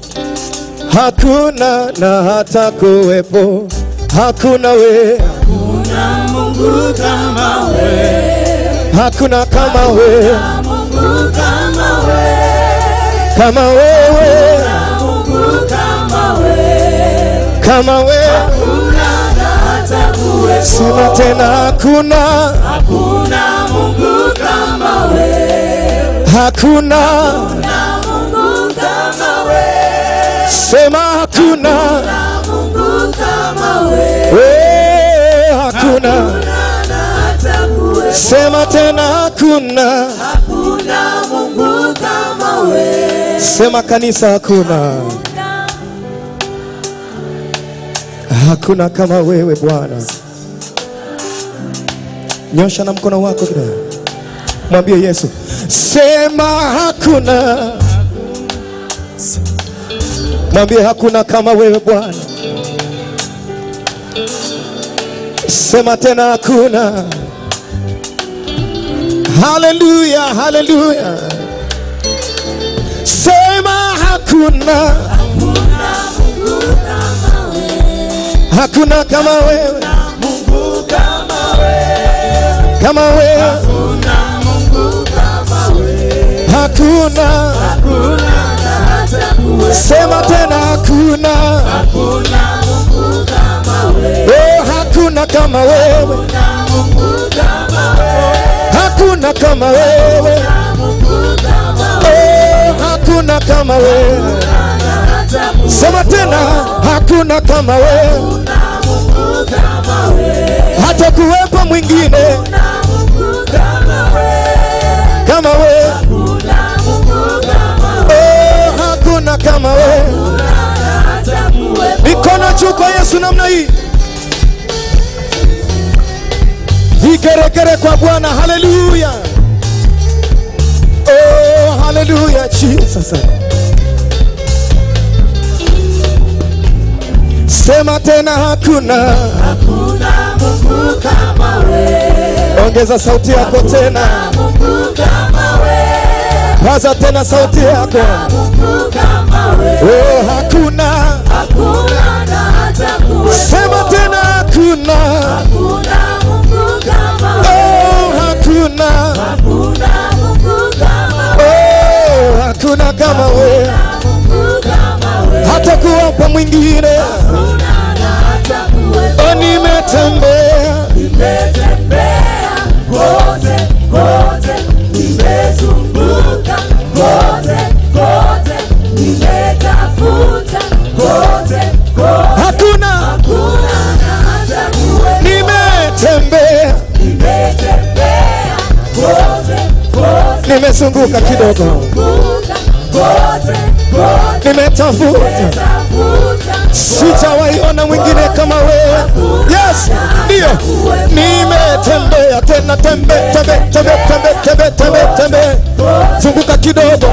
F: Hakuna na hata kuwepo. Hakuna wewe.
E: Hakuna Mungu kama wewe.
F: Hakuna kama wewe.
E: Mungu kama wewe.
F: Kama wewe.
E: Mungu kama wewe.
F: Kama wewe.
E: Hakuna na hata kuwepo.
F: Sema tena hakuna.
E: Hakuna Mungu kama wewe.
F: Hakuna.
E: Hakuna Mungu kama wewe.
F: Sema hakuna.
E: Hakuna Mungu kama wewe.
F: We, hakuna.
E: na hata kuwepo.
F: Sema tena hakuna.
E: Hakuna Mungu kama wewe.
F: Sema kanisa hakuna. Hakuna kama wewe Bwana. Nyosha na mkono wako kidogo. Mwambie Yesu, sema hakuna. Mwambie hakuna kama wewe Bwana. Sema tena hakuna. Haleluya, haleluya. Sema hakuna. Hakuna kama wewe. Kama wewe. Hakuna. Sema tena hakuna. Oh, hakuna kama wewe. Hakuna kama wewe. Oh, hakuna kama wewe. Sema tena hakuna kama wewe. Hata kuwepo mwingine kama wewe. Oh, hakuna kama wewe. Mikono juu kwa Yesu namna hii. Vigeregere kwa Bwana, haleluya. Oh, haleluya Jesus. Sema tena hakuna. Ongeza sauti yako tena. Paza tena sauti yako. Oh, hakuna. Sema tena hakuna. Oh, hakuna. Oh, hakuna kama wewe. Hata kuwapa mwingine. Oh, nimetembea. Hakuna. Nimetembea. Nimezunguka kidogo. Nimetafuta. Sijawahi ona mwingine kama wewe. Yes, ndio. Nimetembea tena tembe tembe tembe tembe tembe tembe tembe. Zunguka kidogo.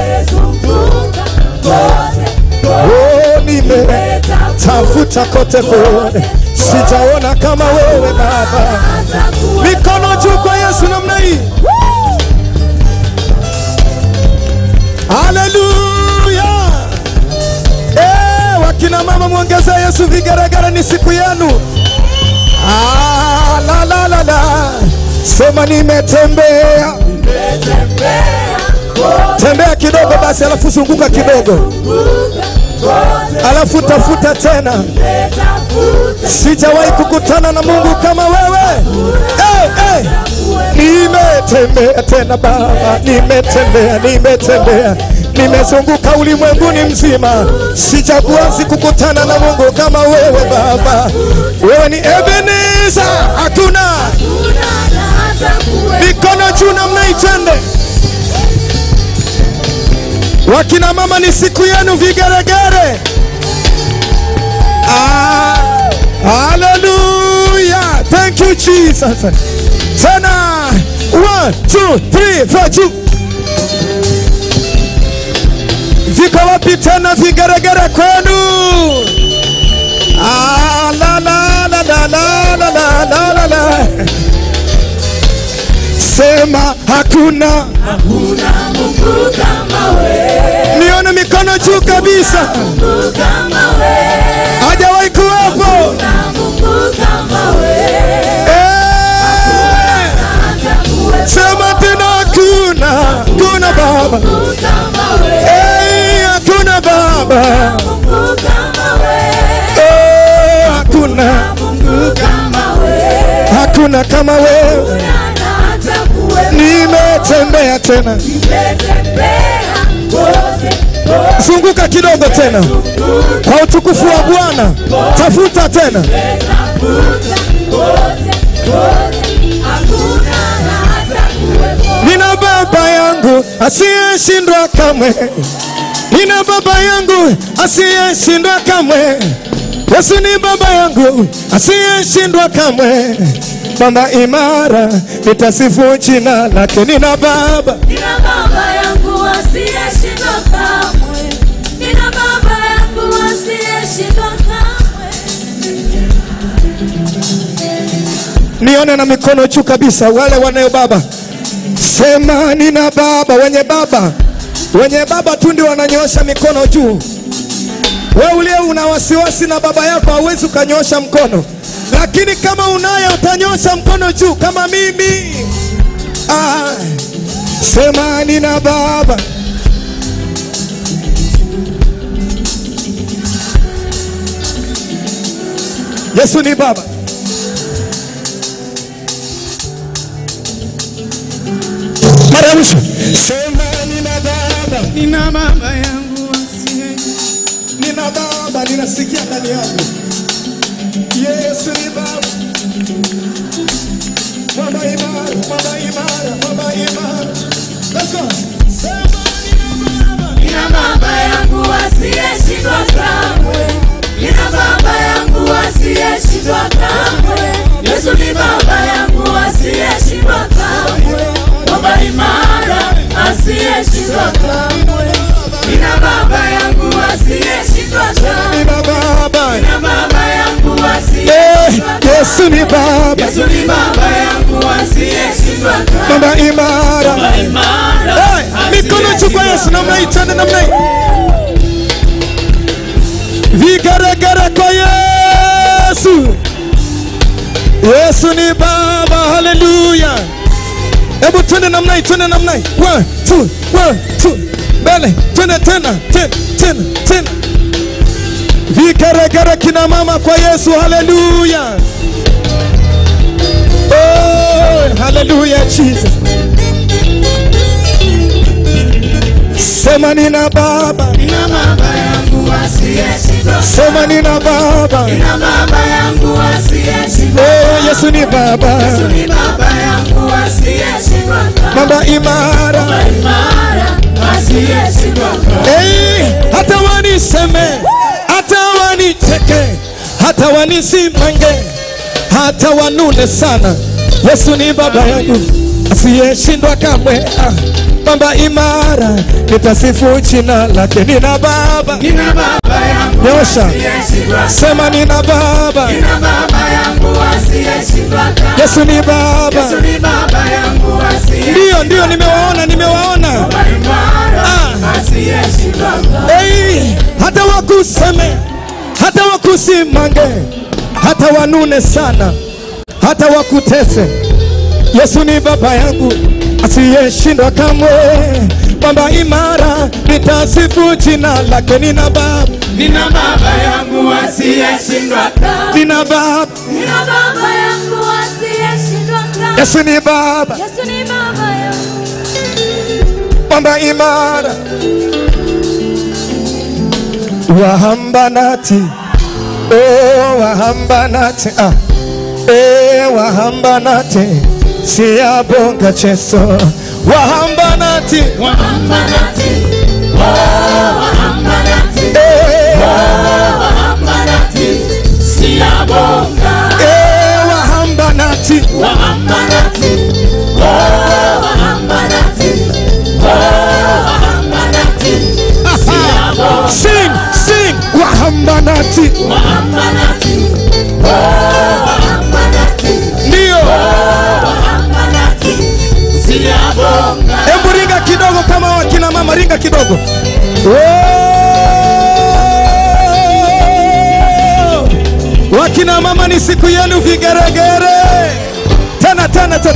F: Oh, nimetafuta kote kote. Sijaona kama wewe Baba. Mikono juu kwa Yesu namna hii. Haleluya! Eh, wakina mama mwongeze Yesu vigeregere, ni siku yenu. Ah, la la la la. Sema nimetembea. Tembea kidogo basi, alafu zunguka kidogo, alafu tafuta tena. Sijawahi kukutana na Mungu kama wewe. Hey, hey. Nimetembea tena Baba, nimetembea, nimetembea, nimezunguka ulimwenguni mzima, sijakuwahi kukutana na Mungu kama wewe Baba. Wewe ni Ebenezer, hakuna mikono juu namna itende. Wakina mama, ni siku yenu, vigeregere. Ah, hallelujah. Thank you Jesus. Tena one, two, three, four, two. Viko wapi tena vigeregere kwenu? Ah, la la la la la la la la la la. Sema hakuna
E: Hakuna Mungu kama wewe.
F: nione mikono juu kabisa,
E: Mungu kama wewe.
F: hajawahi kuwepo.
E: Mungu kama wewe.
F: Sema tena hakuna, hakuna Baba, Eh, hakuna Baba, Eh, hakuna, hakuna kama wewe. Nimetembea tena, zunguka kidogo tena, kwa utukufu wa Bwana, tafuta tena. Nina baba yangu asiyeshindwa kamwe, nina baba yangu asiyeshindwa kamwe. Yesu ni baba yangu asiyeshindwa kamwe. mwamba imara, nitasifu jina lake. Nina Baba,
E: Nina baba yangu asiyeshindwa kamwe. Nina baba yangu asiyeshindwa kamwe.
F: nione na mikono juu kabisa, wale wanayo baba, sema nina baba. Wenye baba, wenye baba tu ndio wananyosha mikono juu. Wewe uliye una wasiwasi na baba yako hauwezi ukanyosha mkono, lakini kama unaye utanyosha mkono juu kama mimi. Ah, sema nina baba. Yesu ni baba. Mara ya mwisho, sema nina baba, nina baba yangu asiye, nina baba, ninasikia ndani yangu. Yesu ni baba, mwamba imara, mwamba imara, mwamba imara. Let's go. Sema
E: Nina baba yangu asiyeshindwa kamwe. Nina baba yangu asiyeshindwa kamwe. Yesu ni baba yangu asiyeshindwa kamwe. Baba imara asiyeshindwa kamwe. Nina baba yangu asiyeshindwa kamwe.
F: Nina baba.
E: Nina baba yangu
F: Eh,
E: asiyeshindwa kamwe.
F: Yesu ni baba,
E: Yesu ni baba yangu asiyeshindwa kamwe.
F: mwamba imara.
E: Baba imara,
F: Eh, mikono juu kwa Yesu, namna hii, twende namna hii. Vigeregere kwa Yesu. Yesu ni baba, haleluya. Hebu twende namna hii, twende namna hii. One, two, one, two. Mbele, twende tena, tena, tena, tena. Vigeregere kina mama kwa Yesu, haleluya. Oh, haleluya Jesus. Sema nina baba,
E: Nina baba yangu asiyeshindwa
F: sema nina baba.
E: Nina baba yangu asiyeshindwa
F: Oh, Yesu ni baba,
E: Yesu ni baba yangu asiyeshindwa
F: mama imara.
E: Baba imara asiyeshindwa
F: Hey, hata waniseme, hata wanicheke, hata wanisimange, hata wanune sana, Yesu ni baba yangu asiyeshindwa kamwe. Ah, Baba imara, nitasifu jina lake. Nina baba,
E: Nina baba yangu
F: nyosha,
E: asiyeshindwa
F: sema nina baba,
E: Nina baba yangu asiyeshindwa
F: Yesu ni baba.
E: Yesu ni baba yangu asiyeshindwa
F: Ndiyo, ndiyo, nimewaona, nimewaona.
E: Baba imara asiyeshindwa
F: Hey, hata wakuseme, hata wakusimange, hata wanune sana, hata wakutese, Yesu ni baba yangu asiyeshindwa kamwe. Baba imara, nitasifu jina lake. Nina baba,
E: Nina baba yangu asiyeshindwa
F: nina baba,
E: Nina baba yangu asiyeshindwa
F: Yesu ni baba,
E: Yesu ni baba yangu
F: baba imara, wahambanati, oh wahambanati, ah, eh wahambanati, siyabonga cheso, wahambanati,
E: Wahambanati Oh wahambanati
F: eh,
E: Oh wahambanati Siyabonga
F: eh wahambanati,
E: Wahambanati Oh wahambanati Oh wahambanati Siyabonga
F: sing, sing, wahambanati,
E: Wahambanati Oh wahambanati
F: ndio,
E: Oh wahambanati Siyabonga
F: hebu ringa kidogo kama wakina mama, ringa kidogo. Oh! Wakina mama ni siku yenu, vigeregere tena tena tena.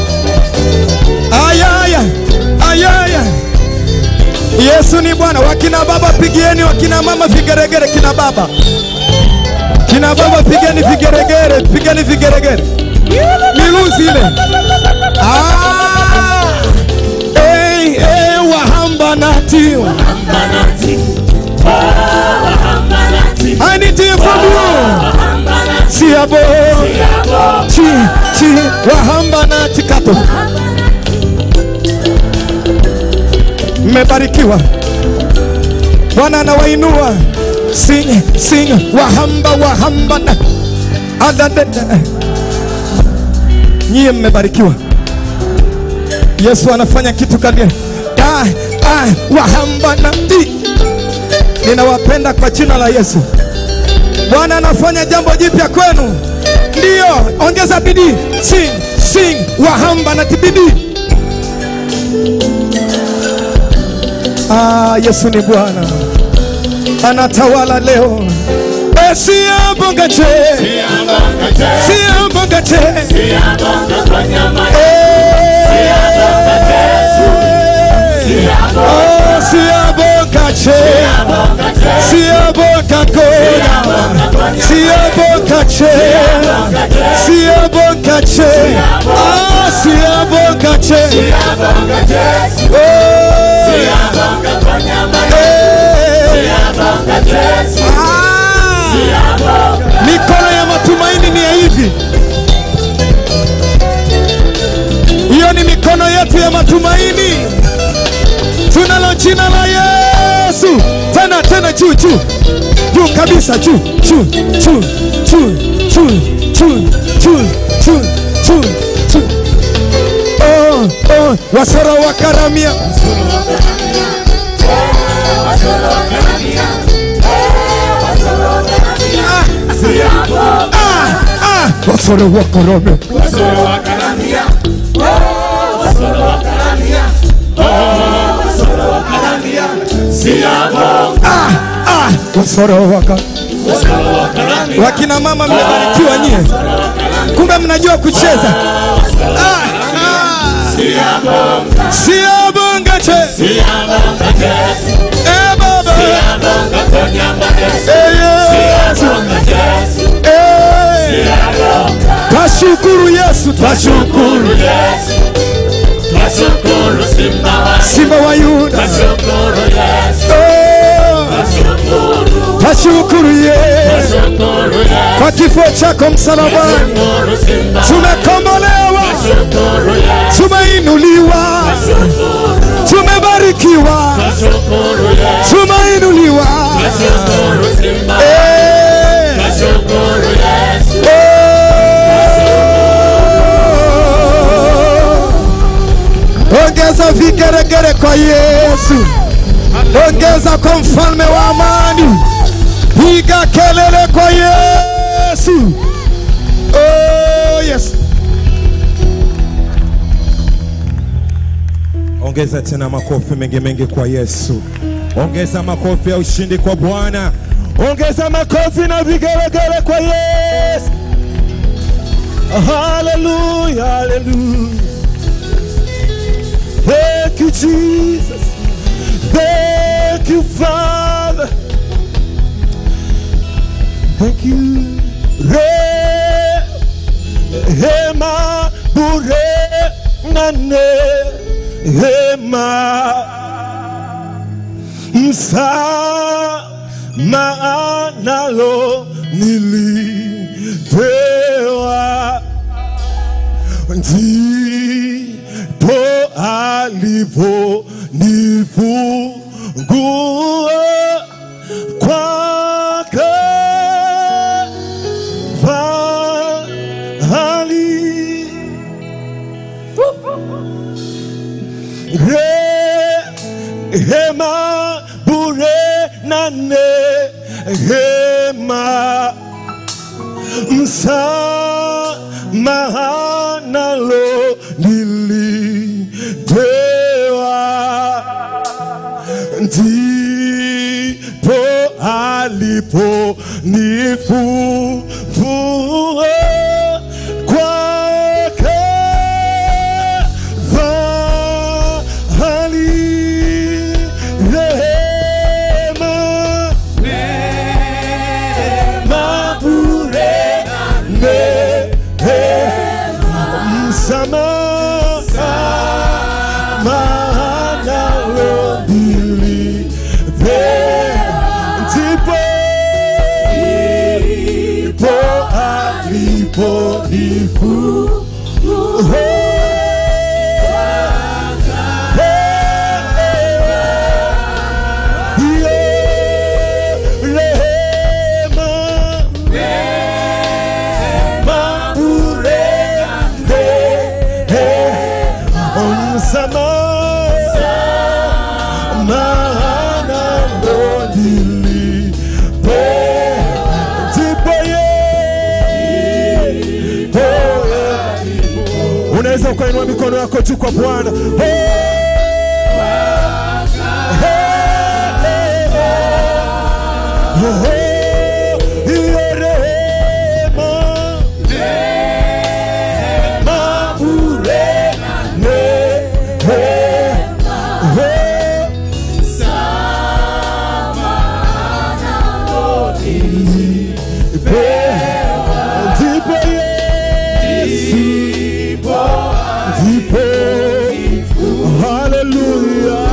F: Ayaya, ayaya, Yesu ni Bwana. Wakina baba pigieni, wakina mama vigeregere, kina baba, kina baba pigeni vigeregere, pigeni vigeregere, miluzi ile. Ah, hey, hey, wahambanati,
E: Wahambanati Oh wahambanati
F: I need to hear from you. Siabo, chi, chi, wahambanati kato. Mmebarikiwa, Bwana anawainua. Sing, sing, wahamba, wahamba na adadada. Nyie mmebarikiwa. Yesu anafanya kitu kadi da ah, wahamba nabii. Ninawapenda kwa jina la Yesu. Bwana anafanya jambo jipya kwenu. Ndiyo, ongeza bidii. Sing, sing, wahamba na tibidii. Ah, Yesu ni Bwana, anatawala leo. Eh, Siambongache, siambongache, Oh, siambongache, siambongakoya, siambongache, siambongache, ah, siambongache, oh, Mikono ya matumaini ni ya hivi. Hiyo ni mikono yetu ya matumaini. Tunalo jina la Yesu. Tena tena juu juu. Juu kabisa juu juu juu juu juu juu juu juu juu juu. Oh oh wasoro wa karamia. Ah, ah, wasoro wa karame. Ah, ah, wasoro waka wakina mama mmebarikiwa nyie, kumbe mnajua kucheza. Ah, ah. Siabongache, eh baba, eh Yesu, eh twashukuru Yesu, twashukuru Simba wa Yuda, Oh, twashukuru Yesu kwa kifo chako msalabani, tumekombolewa, tumeinuliwa, tumebarikiwa, tumeinuliwa. Eh, oh. Ongeza vigeregere kwa Yesu, ongeza kwa mfalme wa amani, piga kelele kwa Yesu. Oh, yes.
R: Ongeza tena makofi mengi mengi kwa Yesu. Ongeza makofi ya ushindi kwa Bwana. Ongeza makofi na vigelegele kwa Yesu. Hallelujah, hallelujah. Thank you, Jesus. Thank you, Father. Thank you. Rehema bure na neema msamaha nalo nilipewa ndipo alipo nifungua kwake fahali rehema bure na neema msamaha nalo nilipewa ndipo alipo nifufua kwake fahali rehema rehema bure neema msamaha nalo nilipewa ndipo ndipo alipo nifufua rehema Unaweza ukainua mikono yako juu kwa Bwana. Oh, oh, hiyo rehema, rehema bure, rehema, ndipo Yesu, ndipo, haleluya,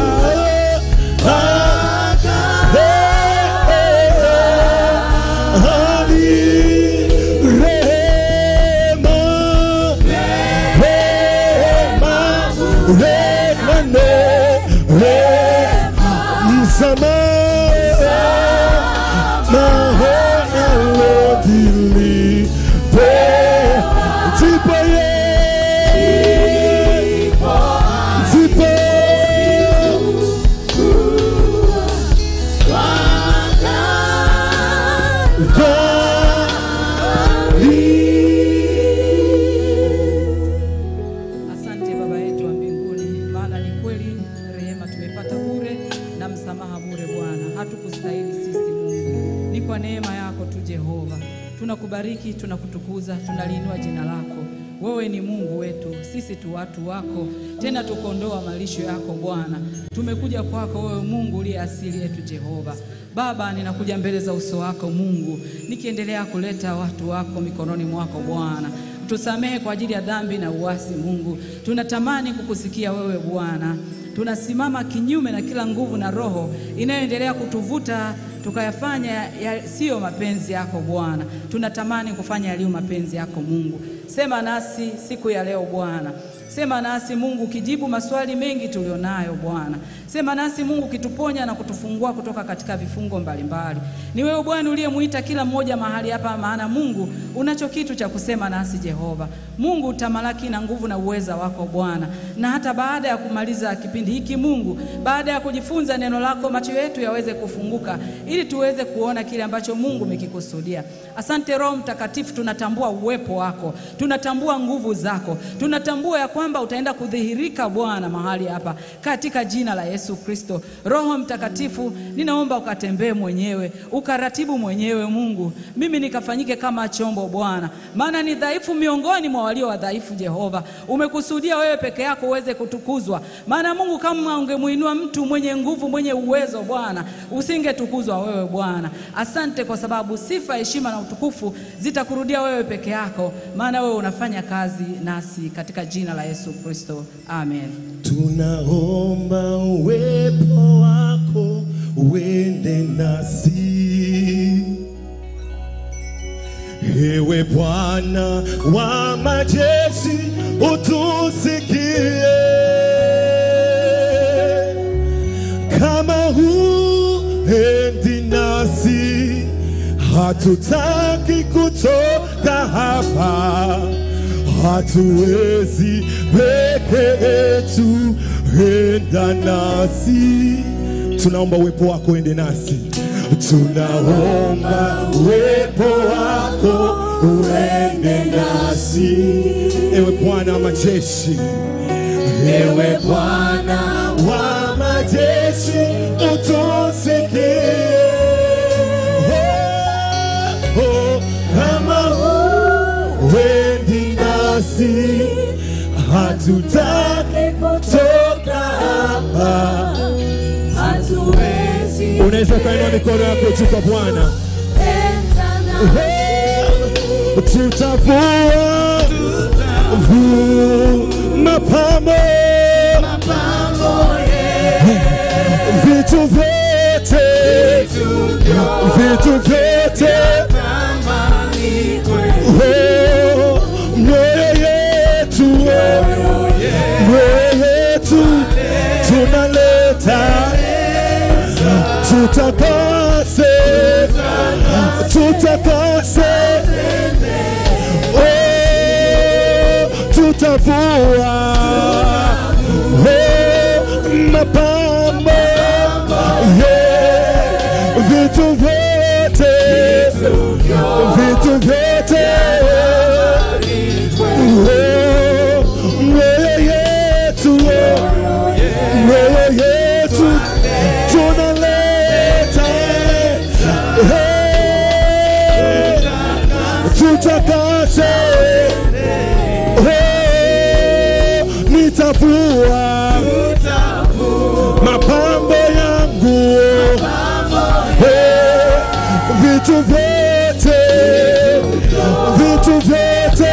S: Asante Baba yetu wa mbinguni, maana ni kweli rehema tumepata bure na msamaha bure Bwana, hatukustahili sisi Mungu, ni kwa neema yako tu Jehova. Tunakubariki, tunakutukuza, tunaliinua jina lako. Wewe ni Mungu wetu, sisi tu watu wako, tena tukondoa malisho yako Bwana. Tumekuja kwako wewe Mungu uliye asili yetu Jehova. Baba, ninakuja mbele za uso wako Mungu, nikiendelea kuleta watu wako mikononi mwako Bwana. Tusamehe kwa ajili ya dhambi na uasi Mungu. Tunatamani kukusikia wewe Bwana. Tunasimama kinyume na kila nguvu na roho inayoendelea kutuvuta tukayafanya yasiyo mapenzi yako Bwana. Tunatamani kufanya yaliyo mapenzi yako Mungu. Sema nasi siku ya leo Bwana. Sema nasi Mungu, ukijibu maswali mengi tulionayo Bwana. Sema nasi Mungu, ukituponya na kutufungua kutoka katika vifungo mbalimbali. Ni wewe Bwana uliyemuita kila mmoja mahali hapa, maana Mungu unacho kitu cha kusema nasi Jehova. Mungu utamalaki na nguvu na uweza wako Bwana, na hata baada ya kumaliza kipindi hiki Mungu, baada ya kujifunza neno lako, macho yetu yaweze kufunguka ili tuweze kuona kile ambacho Mungu umekikusudia. Asante Roho Mtakatifu, tunatambua uwepo wako, tunatambua nguvu zako, tunatambua ya kwamba utaenda kudhihirika Bwana mahali hapa katika jina la Yesu Kristo. Roho Mtakatifu, ninaomba ukatembee mwenyewe, ukaratibu mwenyewe Mungu, mimi nikafanyike kama chombo Bwana, maana ni dhaifu miongoni mwa walio wadhaifu. Jehova, umekusudia wewe peke yako uweze kutukuzwa, maana Mungu, kama ungemuinua mtu mwenye nguvu, mwenye uwezo Bwana, usingetukuzwa wewe Bwana. Asante kwa sababu sifa, heshima na utukufu zitakurudia wewe peke yako, maana wewe unafanya kazi nasi katika jina la Yesu Kristo, amen.
R: Tunaomba uwepo wako uende nasi, ewe Bwana wa majeshi, utusikie kama huendi nasi, hatutaki kutoka hapa hatuwezi peke yetu, enda nasi. Tunaomba uwepo wako ende nasi, tunaomba uwepo wako uende nasi, ewe Bwana wa majeshi, ewe Bwana wa majeshi, utusikie oh, oh, kama wendi nasi, hatutaki kutoka hapa, hatuwezi. Unaweza ukainua mikono yako juu kwa Bwana. Tutavua vu mapambo vitu vyote vitu vyote Oh, mioyo yetu mioyo yetu tunaleta tutakase tutakase Oh, tutavua Oh, mapambo Yeah, vitu vyote vitu vyote Oh, Oh, nitavua mapambo yangu Eh, vitu vyote vitu vyote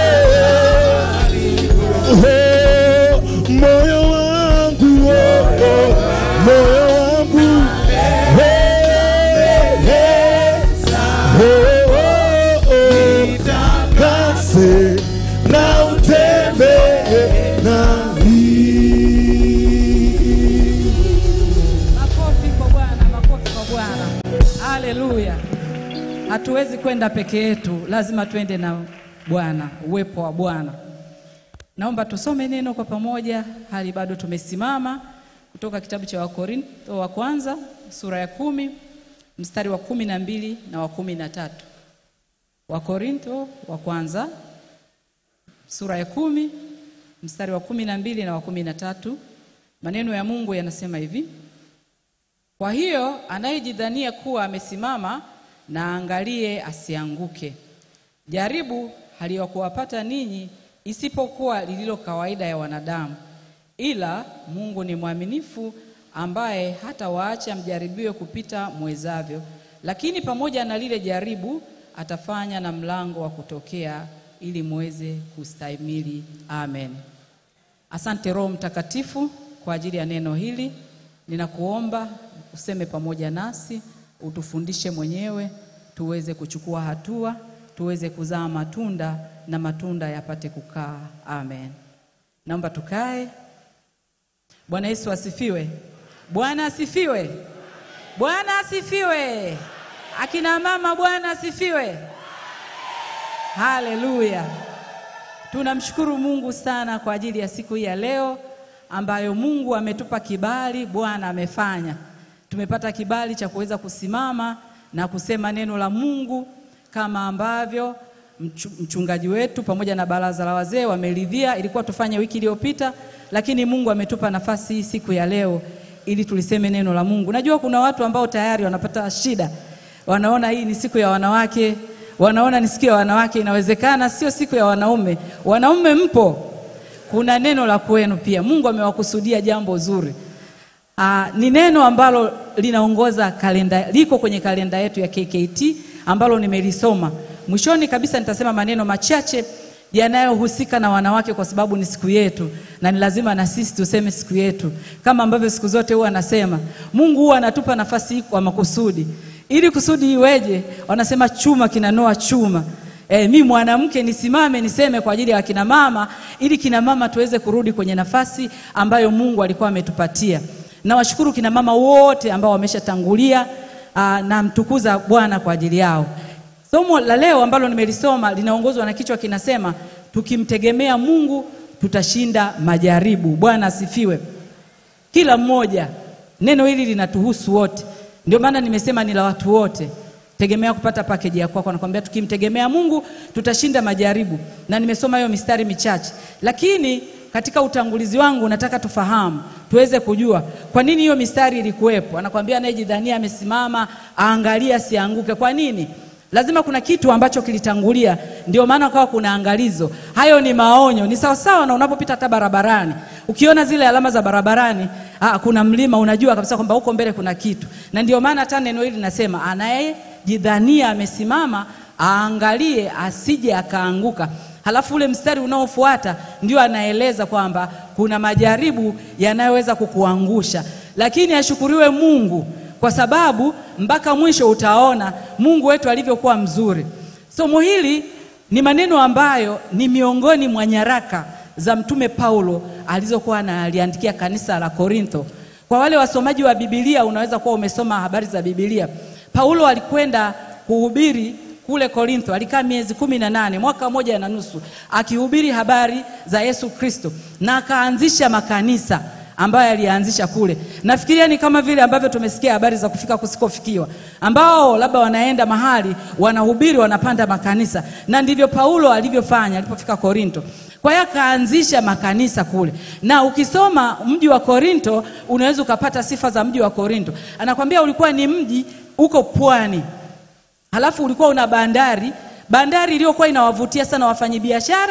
R: Oh, moyo wangu oh, oh, moyo wangu Eh, eh, oh, oh, oh. Kase na utembee nami
S: Makofi kwa Bwana, makofi kwa Bwana. Haleluya. Hatuwezi kwenda peke yetu, lazima twende na Bwana, uwepo wa Bwana. Naomba tusome neno kwa pamoja, hali bado tumesimama, kutoka kitabu cha Wakorintho wa kwanza sura ya kumi mstari wa kumi na mbili na wa kumi na tatu. Wakorintho wa kwanza sura ya kumi mstari wa kumi na mbili na wa kumi na tatu. Maneno ya Mungu yanasema hivi: kwa hiyo anayejidhania kuwa amesimama na aangalie asianguke. Jaribu haliwakuwapata ninyi isipokuwa lililo kawaida ya wanadamu, ila Mungu ni mwaminifu, ambaye hata waacha mjaribiwe kupita mwezavyo, lakini pamoja na lile jaribu atafanya na mlango wa kutokea, ili muweze kustahimili. Amen. Asante Roho Mtakatifu kwa ajili ya neno hili. Ninakuomba useme pamoja nasi, utufundishe mwenyewe, tuweze kuchukua hatua, tuweze kuzaa matunda na matunda yapate kukaa. Amen. Naomba tukae. Bwana Yesu asifiwe. Bwana asifiwe. Bwana asifiwe. Akina mama, Bwana asifiwe. Haleluya. Tunamshukuru Mungu sana kwa ajili ya siku hii ya leo ambayo Mungu ametupa kibali, Bwana amefanya. Tumepata kibali cha kuweza kusimama na kusema neno la Mungu kama ambavyo mchu- mchungaji wetu pamoja na baraza la wazee wameridhia. Ilikuwa tufanye wiki iliyopita, lakini Mungu ametupa nafasi hii siku ya leo ili tuliseme neno la Mungu. Najua kuna watu ambao tayari wanapata shida, wanaona hii ni siku ya wanawake, wanaona ni siku ya wanawake. Inawezekana sio siku ya wanaume. Wanaume mpo, kuna neno la kwenu pia. Mungu amewakusudia jambo zuri. Aa, ni neno ambalo linaongoza kalenda, liko kwenye kalenda yetu ya KKT ambalo nimelisoma. Mwishoni kabisa nitasema maneno machache yanayohusika na wanawake kwa sababu ni siku yetu na ni lazima na sisi tuseme siku yetu, kama ambavyo siku zote huwa anasema Mungu huwa anatupa nafasi hii kwa makusudi. Ili kusudi iweje? Wanasema chuma kinanoa chuma. E, mi mwanamke nisimame niseme kwa ajili ya wakina mama ili kina mama tuweze kurudi kwenye nafasi ambayo Mungu alikuwa ametupatia. Nawashukuru kina mama wote ambao wameshatangulia aa, na mtukuza Bwana kwa ajili yao. Somo la leo ambalo nimelisoma linaongozwa na kichwa kinasema tukimtegemea Mungu tutashinda majaribu. Bwana asifiwe. Kila mmoja, neno hili linatuhusu wote, ndio maana nimesema ni la watu wote. Tegemea kupata pakeji ya kwako, nakwambia tukimtegemea Mungu tutashinda majaribu, na nimesoma hiyo mistari michache, lakini katika utangulizi wangu nataka tufahamu, tuweze kujua kwa nini hiyo mistari ilikuwepo. Anakwambia anayejidhania amesimama aangalie asianguke. Kwa nini? Lazima kuna kitu ambacho kilitangulia, ndio maana kawa kuna angalizo. Hayo ni maonyo, ni sawasawa na unapopita hata barabarani, ukiona zile alama za barabarani, ah, kuna mlima, unajua kabisa kwamba huko mbele kuna kitu, na ndio maana hata neno hili linasema anayejidhania amesimama aangalie asije akaanguka. Halafu ule mstari unaofuata ndio anaeleza kwamba kuna majaribu yanayoweza kukuangusha, lakini ashukuriwe Mungu kwa sababu mpaka mwisho utaona Mungu wetu alivyokuwa mzuri. Somo hili ni maneno ambayo ni miongoni mwa nyaraka za Mtume Paulo alizokuwa analiandikia kanisa la Korintho. Kwa wale wasomaji wa Biblia, unaweza kuwa umesoma habari za Biblia. Paulo alikwenda kuhubiri kule Korintho, alikaa miezi kumi na nane, mwaka moja na nusu akihubiri habari za Yesu Kristo na akaanzisha makanisa ambayo alianzisha kule. Nafikiria ni kama vile ambavyo tumesikia habari za kufika kusikofikiwa, ambao labda wanaenda mahali wanahubiri, wanapanda makanisa, na ndivyo Paulo alivyofanya alipofika Korinto. Kwa hiyo akaanzisha makanisa kule, na ukisoma mji wa Korinto unaweza ukapata sifa za mji wa Korinto. Anakwambia ulikuwa ni mji uko pwani, halafu ulikuwa una bandari bandari iliyokuwa inawavutia sana wafanyabiashara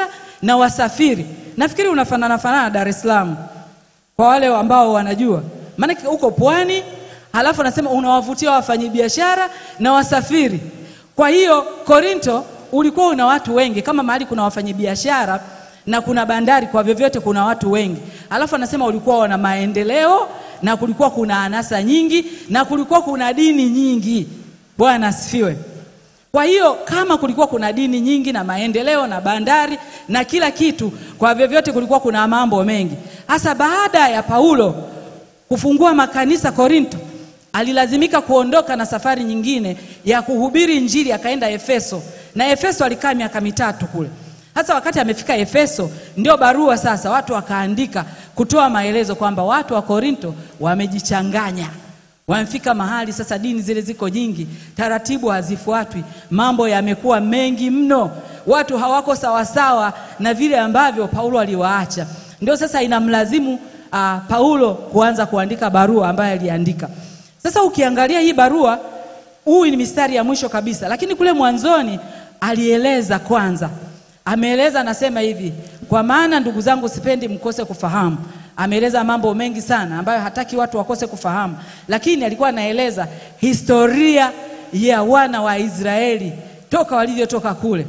S: na wasafiri. Nafikiri unafanana fanana na Dar es Salaam kwa wale ambao wanajua, maanake uko pwani, halafu anasema unawavutia wafanyabiashara na wasafiri. Kwa hiyo Korinto ulikuwa una watu wengi, kama mahali kuna wafanyabiashara na kuna bandari, kwa vyovyote kuna watu wengi. Halafu anasema ulikuwa wana maendeleo na kulikuwa kuna anasa nyingi na kulikuwa kuna dini nyingi. Bwana asifiwe. Kwa hiyo kama kulikuwa kuna dini nyingi na maendeleo na bandari na kila kitu, kwa vyovyote kulikuwa kuna mambo mengi. Hasa baada ya Paulo kufungua makanisa Korinto, alilazimika kuondoka na safari nyingine ya kuhubiri Injili, akaenda Efeso, na Efeso alikaa miaka mitatu kule. Hasa wakati amefika Efeso, ndio barua sasa watu wakaandika kutoa maelezo kwamba watu wa Korinto wamejichanganya wamefika mahali sasa, dini zile ziko nyingi, taratibu hazifuatwi, mambo yamekuwa mengi mno, watu hawako sawasawa na vile ambavyo Paulo aliwaacha. Ndio sasa inamlazimu uh, Paulo kuanza kuandika barua ambayo aliandika. Sasa ukiangalia hii barua, huu ni mistari ya mwisho kabisa, lakini kule mwanzoni alieleza kwanza, ameeleza anasema hivi, kwa maana ndugu zangu, sipendi mkose kufahamu ameeleza mambo mengi sana ambayo hataki watu wakose kufahamu, lakini alikuwa anaeleza historia ya wana wa Israeli toka walivyotoka kule.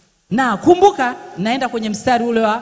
S: Na kumbuka, naenda kwenye mstari ule wa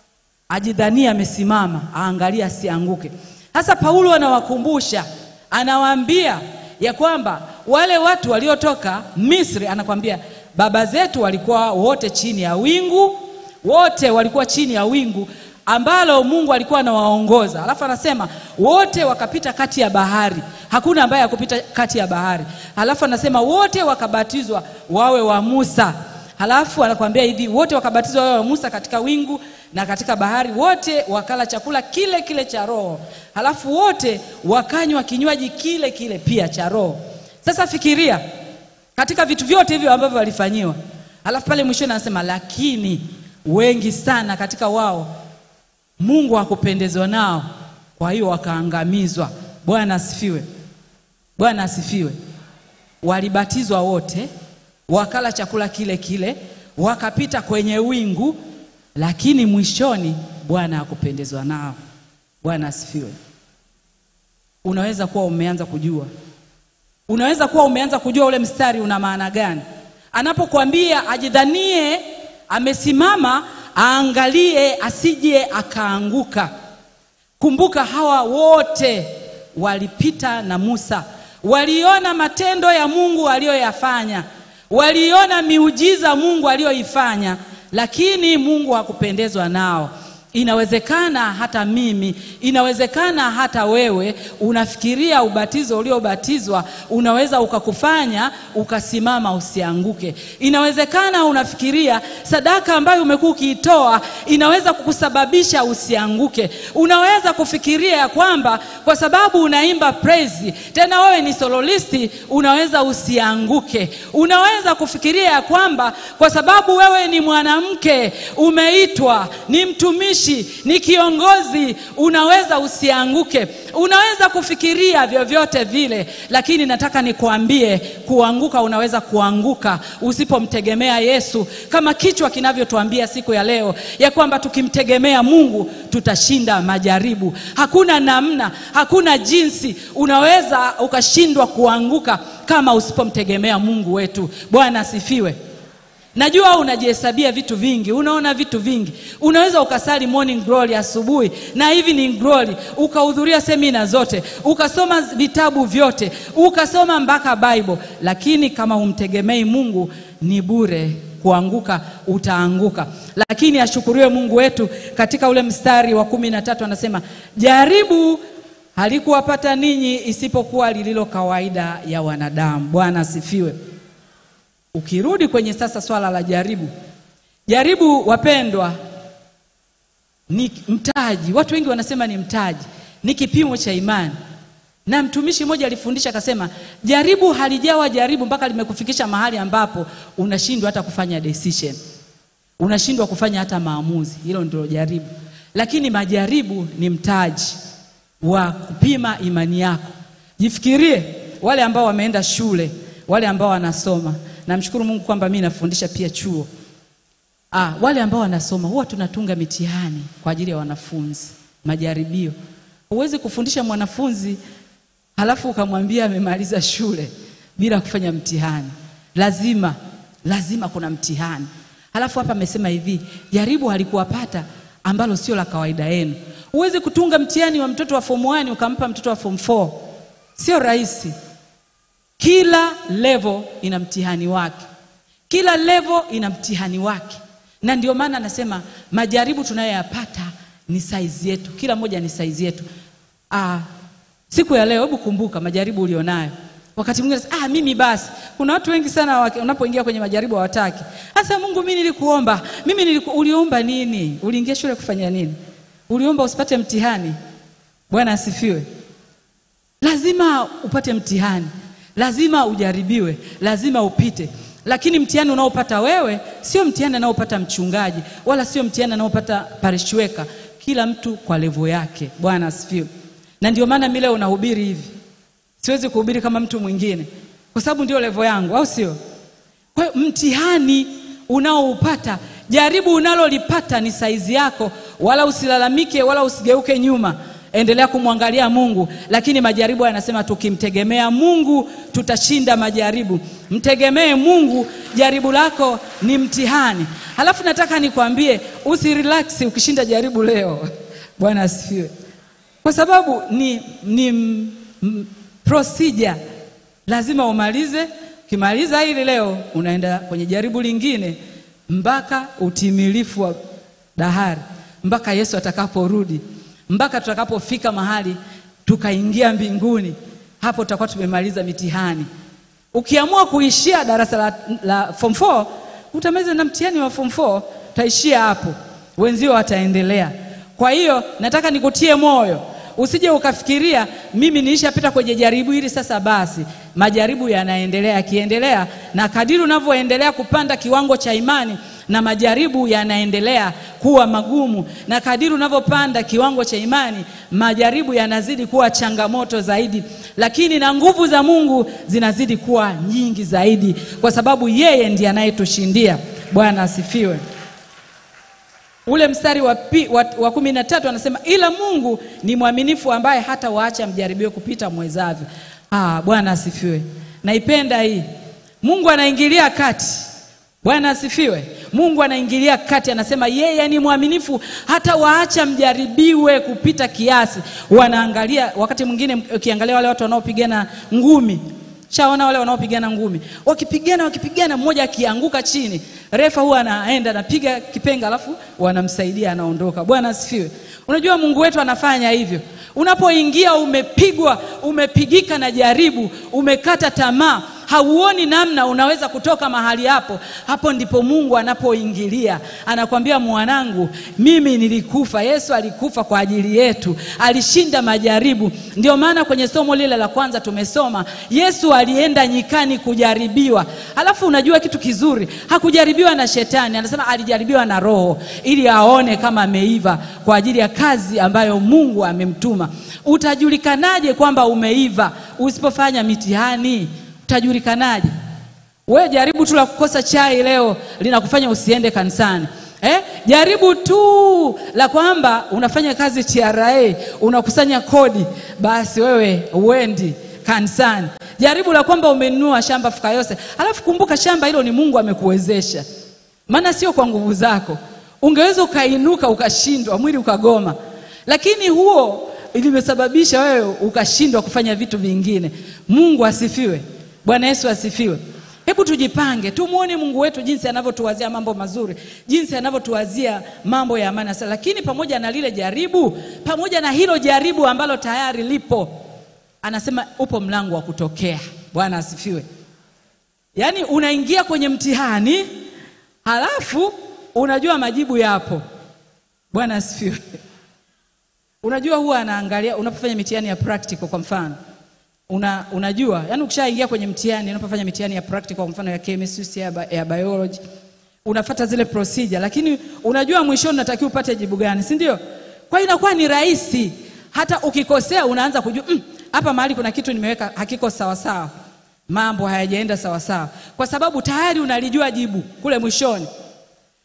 S: ajidhania amesimama aangalia asianguke. Sasa Paulo anawakumbusha, anawaambia ya kwamba wale watu waliotoka Misri, anakwambia baba zetu walikuwa wote chini ya wingu, wote walikuwa chini ya wingu ambalo Mungu alikuwa anawaongoza. Alafu anasema wote wakapita kati ya bahari, hakuna ambaye hakupita kati ya bahari. Alafu anasema wote wakabatizwa wawe wa Musa. Halafu anakuambia hivi, wote wakabatizwa wawe wa Musa katika wingu na katika bahari, wote wakala chakula kile kile cha roho, halafu wote wakanywa kinywaji kile kile pia cha roho. Sasa fikiria katika vitu vyote hivyo ambavyo walifanyiwa, halafu pale mwishoni anasema lakini wengi sana katika wao Mungu hakupendezwa nao, kwa hiyo wakaangamizwa. Bwana asifiwe, Bwana asifiwe. Walibatizwa wote, wakala chakula kile kile, wakapita kwenye wingu, lakini mwishoni Bwana hakupendezwa nao. Bwana asifiwe. Unaweza kuwa umeanza kujua, unaweza kuwa umeanza kujua ule mstari una maana gani, anapokuambia ajidhanie amesimama aangalie asije akaanguka. Kumbuka hawa wote walipita na Musa, waliona matendo ya Mungu aliyoyafanya, waliona miujiza Mungu aliyoifanya, lakini Mungu hakupendezwa nao. Inawezekana hata mimi, inawezekana hata wewe unafikiria ubatizo uliobatizwa unaweza ukakufanya ukasimama usianguke. Inawezekana unafikiria sadaka ambayo umekuwa ukiitoa inaweza kukusababisha usianguke. Unaweza kufikiria ya kwamba kwa sababu unaimba praise, tena wewe ni sololisti, unaweza usianguke. Unaweza kufikiria ya kwamba kwa sababu wewe ni mwanamke, umeitwa, ni mtumishi ni kiongozi, unaweza usianguke. Unaweza kufikiria vyovyote vile, lakini nataka nikuambie, kuanguka unaweza kuanguka usipomtegemea Yesu, kama kichwa kinavyotuambia siku ya leo ya kwamba tukimtegemea Mungu tutashinda majaribu. Hakuna namna, hakuna jinsi unaweza ukashindwa kuanguka kama usipomtegemea Mungu wetu. Bwana asifiwe. Najua unajihesabia vitu vingi, unaona vitu vingi. Unaweza ukasali morning glory asubuhi na evening glory, ukahudhuria semina zote, ukasoma vitabu vyote, ukasoma mpaka Bible, lakini kama humtegemei Mungu ni bure. Kuanguka utaanguka, lakini ashukuriwe Mungu wetu. Katika ule mstari wa kumi na tatu anasema jaribu halikuwapata ninyi isipokuwa lililo kawaida ya wanadamu. Bwana asifiwe. Ukirudi kwenye sasa swala la jaribu, jaribu wapendwa, ni mtaji. Watu wengi wanasema ni mtaji, ni kipimo cha imani. Na mtumishi mmoja alifundisha akasema, jaribu halijawa jaribu mpaka limekufikisha mahali ambapo unashindwa hata kufanya decision, unashindwa kufanya hata maamuzi. Hilo ndio jaribu, lakini majaribu ni mtaji wa kupima imani yako. Jifikirie wale ambao wameenda shule, wale ambao wanasoma Namshukuru Mungu kwamba mimi nafundisha pia chuo. Ah, wale ambao wanasoma huwa tunatunga mitihani kwa ajili ya wanafunzi, majaribio. Huwezi kufundisha mwanafunzi halafu ukamwambia amemaliza shule bila kufanya mtihani. Lazima, lazima kuna mtihani. Halafu hapa amesema hivi, jaribu halikuwapata ambalo sio la kawaida yenu. Huwezi kutunga mtihani wa mtoto wa form 1 ukampa mtoto wa form 4. Sio rahisi. Kila level ina mtihani wake. Kila level ina mtihani wake, na ndio maana anasema majaribu tunayoyapata ni saizi yetu, kila moja ni saizi yetu. Ah, siku ya leo, hebu kumbuka majaribu ulionayo. Wakati mwingine unasema, ah, mimi basi. Kuna watu wengi sana waki- unapoingia kwenye majaribu hawataki. Sasa Mungu, mimi nilikuomba, mimi niliku, uliomba nini? Uliingia shule kufanya nini? Uliomba usipate mtihani? Bwana asifiwe. Lazima upate mtihani, lazima ujaribiwe, lazima upite. Lakini mtihani unaopata wewe sio mtihani anaopata mchungaji, wala sio mtihani anaopata parishweka. Kila mtu kwa levo yake. Bwana asifiwe. Na ndio maana mimi leo nahubiri hivi, siwezi kuhubiri kama mtu mwingine, kwa sababu ndio levo yangu, au sio? Kwa hiyo mtihani unaoupata, jaribu unalolipata ni saizi yako, wala usilalamike wala usigeuke nyuma. Endelea kumwangalia Mungu, lakini majaribu yanasema tukimtegemea Mungu tutashinda majaribu. Mtegemee Mungu, jaribu lako ni mtihani. Halafu nataka nikwambie usirelax ukishinda jaribu leo. Bwana asifiwe, kwa sababu ni, ni m, m, procedure lazima umalize. Ukimaliza hili leo, unaenda kwenye jaribu lingine mpaka utimilifu wa dahari, mpaka Yesu atakaporudi, mpaka tutakapofika mahali tukaingia mbinguni. Hapo tutakuwa tumemaliza mitihani. Ukiamua kuishia darasa la, la form 4 utamaliza na mtihani wa form 4, utaishia hapo, wenzio wataendelea. Kwa hiyo nataka nikutie moyo Usije ukafikiria mimi niishapita kwenye jaribu hili sasa basi. Majaribu yanaendelea, yakiendelea, na kadiri unavyoendelea kupanda kiwango cha imani, na majaribu yanaendelea kuwa magumu, na kadiri unavyopanda kiwango cha imani, majaribu yanazidi kuwa changamoto zaidi, lakini na nguvu za Mungu zinazidi kuwa nyingi zaidi, kwa sababu yeye ndiye anayetushindia. Bwana asifiwe. Ule mstari wa, pi, wa, wa kumi na tatu anasema ila Mungu ni mwaminifu ambaye hata waacha mjaribiwe kupita mwezavyo. Ah, Bwana asifiwe. Naipenda hii. Mungu anaingilia kati. Bwana asifiwe. Mungu anaingilia kati, anasema yeye ni mwaminifu hata waacha mjaribiwe kupita kiasi. Wanaangalia wakati mwingine, ukiangalia wale watu wanaopigana ngumi Shaona wale wanaopigana ngumi, wakipigana wakipigana, mmoja akianguka chini, refa huwa anaenda anapiga kipenga, alafu wanamsaidia anaondoka. Bwana asifiwe. Unajua Mungu wetu anafanya hivyo. Unapoingia umepigwa, umepigika na jaribu, umekata tamaa, hauoni namna unaweza kutoka mahali hapo, hapo ndipo Mungu anapoingilia, anakwambia mwanangu, mimi nilikufa. Yesu alikufa kwa ajili yetu, alishinda majaribu. Ndio maana kwenye somo lile la kwanza tumesoma Yesu alienda nyikani kujaribiwa. Halafu unajua kitu kizuri, hakujaribiwa na shetani, anasema alijaribiwa na Roho ili aone kama ameiva kwa ajili ya kazi ambayo Mungu amemtuma. Utajulikanaje kwamba umeiva usipofanya mitihani? Utajulikanaje? We jaribu tu la kukosa chai leo linakufanya usiende kanisani. Eh? Jaribu tu la kwamba unafanya kazi TRA, unakusanya kodi, basi wewe uendi kanisani. Jaribu la kwamba umenunua shamba Fukayose, alafu kumbuka shamba hilo ni Mungu amekuwezesha, maana sio kwa nguvu zako. Ungeweza ukainuka ukashindwa, mwili ukagoma, lakini huo ilimesababisha wewe ukashindwa kufanya vitu vingine. Mungu asifiwe. Bwana Yesu asifiwe. Hebu tujipange, tumwone Mungu wetu jinsi anavyotuwazia mambo mazuri, jinsi anavyotuwazia mambo ya amani. Sasa lakini pamoja na lile jaribu, pamoja na hilo jaribu ambalo tayari lipo, anasema upo mlango wa kutokea. Bwana asifiwe. Yaani unaingia kwenye mtihani, halafu unajua majibu yapo. Bwana asifiwe. Unajua huwa anaangalia unapofanya mitihani ya practical kwa mfano una, unajua yani ukishaingia kwenye mtihani unapofanya mitihani ya practical kwa mfano ya chemistry ya, bi- ya biology unafata zile procedure lakini unajua mwishoni unatakiwa upate jibu gani si ndio kwa hiyo inakuwa ni rahisi hata ukikosea unaanza kujua "Mm, hapa mahali kuna kitu nimeweka hakiko sawa sawa mambo hayajaenda sawa sawa kwa sababu tayari unalijua jibu kule mwishoni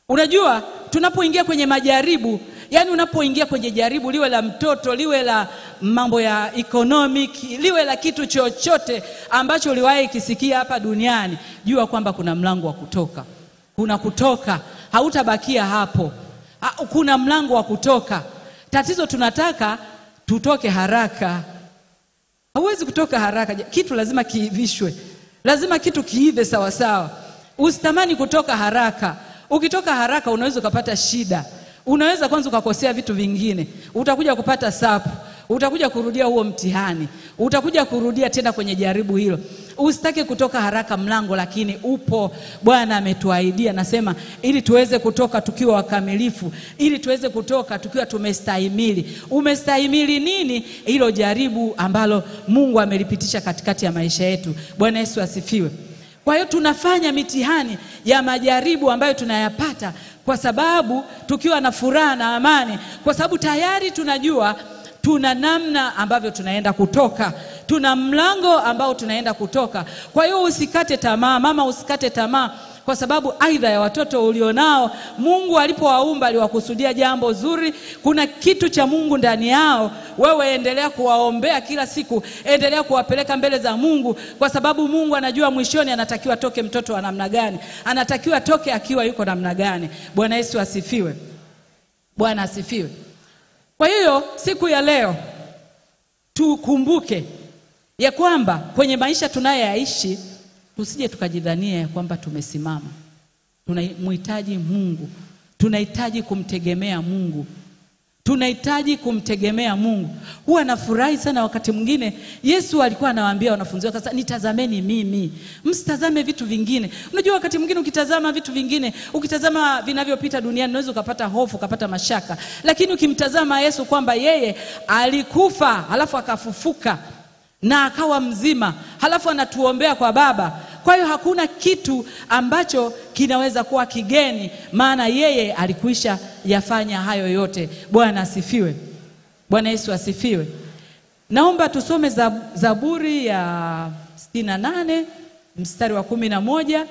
T: Unajua, tunapoingia kwenye majaribu, yani unapoingia kwenye jaribu, liwe la mtoto, liwe la mambo ya economic, liwe la kitu chochote ambacho uliwahi kisikia hapa duniani, jua kwamba kuna mlango wa kutoka, kuna kutoka, hautabakia hapo, Ha- kuna mlango wa kutoka. Tatizo tunataka tutoke haraka. Hauwezi kutoka haraka, kitu lazima kiivishwe, lazima kitu kiive sawasawa. Usitamani kutoka haraka. Ukitoka haraka unaweza ukapata shida, unaweza kwanza ukakosea vitu vingine, utakuja kupata sapu, utakuja kurudia huo mtihani, utakuja kurudia tena kwenye jaribu hilo. Usitake kutoka haraka mlango, lakini upo. Bwana ametuahidia, nasema ili tuweze kutoka tukiwa wakamilifu, ili tuweze kutoka tukiwa tumestahimili. Umestahimili nini? Hilo jaribu ambalo Mungu amelipitisha katikati ya maisha yetu. Bwana Yesu asifiwe. Kwa hiyo tunafanya mitihani ya majaribu ambayo tunayapata kwa sababu tukiwa na furaha na amani, kwa sababu tayari tunajua tuna namna ambavyo tunaenda kutoka, tuna mlango ambao tunaenda kutoka. Kwa hiyo usikate tamaa, mama, usikate tamaa kwa sababu aidha ya watoto ulionao, Mungu alipowaumba aliwakusudia jambo zuri. Kuna kitu cha Mungu ndani yao. Wewe endelea kuwaombea kila siku, endelea kuwapeleka mbele za Mungu, kwa sababu Mungu anajua mwishoni anatakiwa toke mtoto wa namna gani, anatakiwa toke akiwa yuko namna gani. Bwana Yesu asifiwe. Bwana asifiwe. Kwa hiyo siku ya leo tukumbuke ya kwamba kwenye maisha tunayoyaishi tusije tukajidhania ya kwamba tumesimama. Tunamhitaji Mungu, tunahitaji kumtegemea Mungu, tunahitaji kumtegemea Mungu. Huwa nafurahi sana wakati mwingine Yesu alikuwa anawaambia wanafunzi wake, sasa nitazameni mimi, msitazame vitu vingine. Unajua, wakati mwingine ukitazama vitu vingine, ukitazama vinavyopita duniani, unaweza ukapata hofu, ukapata mashaka, lakini ukimtazama Yesu kwamba yeye alikufa halafu akafufuka na akawa mzima, halafu anatuombea kwa Baba. Kwa hiyo hakuna kitu ambacho kinaweza kuwa kigeni, maana yeye alikwisha yafanya hayo yote. Bwana asifiwe. Bwana Yesu asifiwe. Naomba tusome Zab- Zaburi ya sitini na nane mstari wa kumi na moja.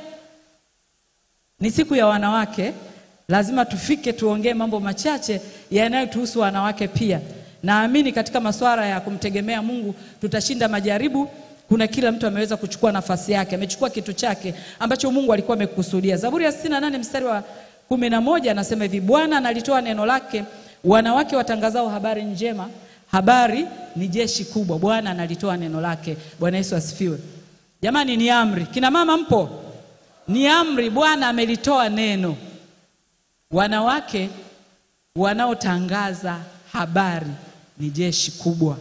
T: Ni siku ya wanawake, lazima tufike tuongee mambo machache yanayotuhusu wanawake pia. Naamini katika masuala ya kumtegemea Mungu tutashinda majaribu. Kuna kila mtu ameweza kuchukua nafasi yake, amechukua kitu chake ambacho Mungu alikuwa amekusudia. Zaburi ya 68 mstari wa kumi na moja anasema hivi, Bwana analitoa neno lake, wanawake watangazao habari njema. Habari ni jeshi kubwa, Bwana analitoa neno lake. Bwana Yesu asifiwe. Jamani, ni amri. Kina mama mpo? Ni amri. Bwana amelitoa neno. Wanawake wanaotangaza habari ni jeshi kubwa.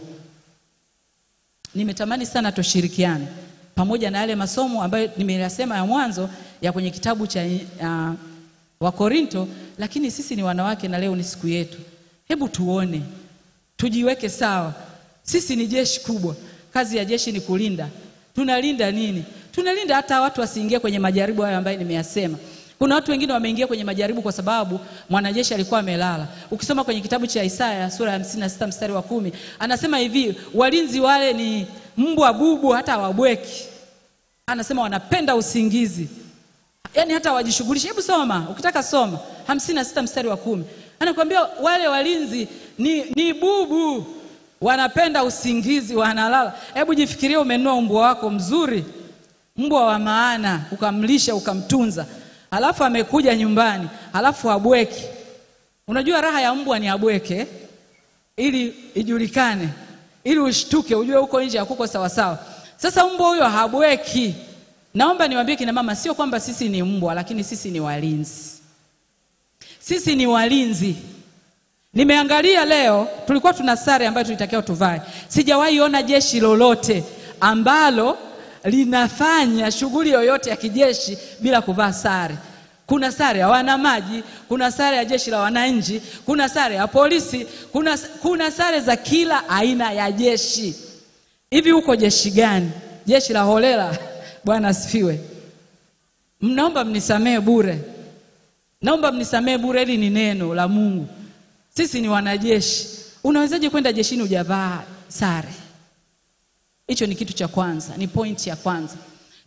T: Nimetamani sana tushirikiane pamoja na yale masomo ambayo nimeyasema ya mwanzo ya kwenye kitabu cha uh, Wakorinto, lakini sisi ni wanawake na leo ni siku yetu. Hebu tuone, tujiweke sawa. Sisi ni jeshi kubwa. Kazi ya jeshi ni kulinda. Tunalinda nini? Tunalinda hata watu wasiingie kwenye majaribu hayo ambayo nimeyasema. Kuna watu wengine wameingia kwenye majaribu kwa sababu mwanajeshi alikuwa amelala. Ukisoma kwenye kitabu cha Isaya sura ya 56 mstari wa kumi anasema hivi, walinzi wale ni mbwa bubu, hata hawabweki. Anasema wanapenda usingizi, yaani hata hawajishughulishi. Hebu soma, ukitaka soma 56 mstari wa kumi anakuambia wale walinzi ni, ni bubu, wanapenda usingizi, wanalala. Hebu jifikirie, umenunua mbwa wako mzuri, mbwa wa maana, ukamlisha ukamtunza Halafu amekuja nyumbani, halafu abweki. Unajua raha ya mbwa ni abweke, ili ijulikane, ili ushtuke, ujue huko nje hakuko sawasawa. Sasa mbwa huyo habweki. Naomba niwaambie kina mama, sio kwamba sisi ni mbwa, lakini sisi ni walinzi. Sisi ni walinzi. Nimeangalia leo, tulikuwa tuna sare ambayo tulitakiwa tuvae. Sijawahi ona jeshi lolote ambalo linafanya shughuli yoyote ya kijeshi bila kuvaa sare. Kuna sare ya wanamaji, kuna sare ya jeshi la wananchi, kuna sare ya polisi, kuna, kuna sare za kila aina ya jeshi. Hivi huko jeshi gani? Jeshi la holela? Bwana asifiwe. Mnaomba mnisamee bure, naomba mnisamee bure, hili ni neno la Mungu. Sisi ni wanajeshi. Unawezaje kwenda jeshini hujavaa sare? Hicho ni kitu cha kwanza, ni pointi ya kwanza.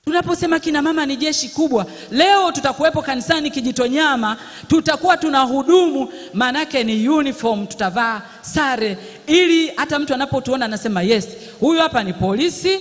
T: Tunaposema kina mama ni jeshi kubwa, leo tutakuwepo kanisani Kijitonyama, tutakuwa tuna hudumu, maanake ni uniform, tutavaa sare, ili hata mtu anapotuona anasema yes, huyu hapa ni polisi,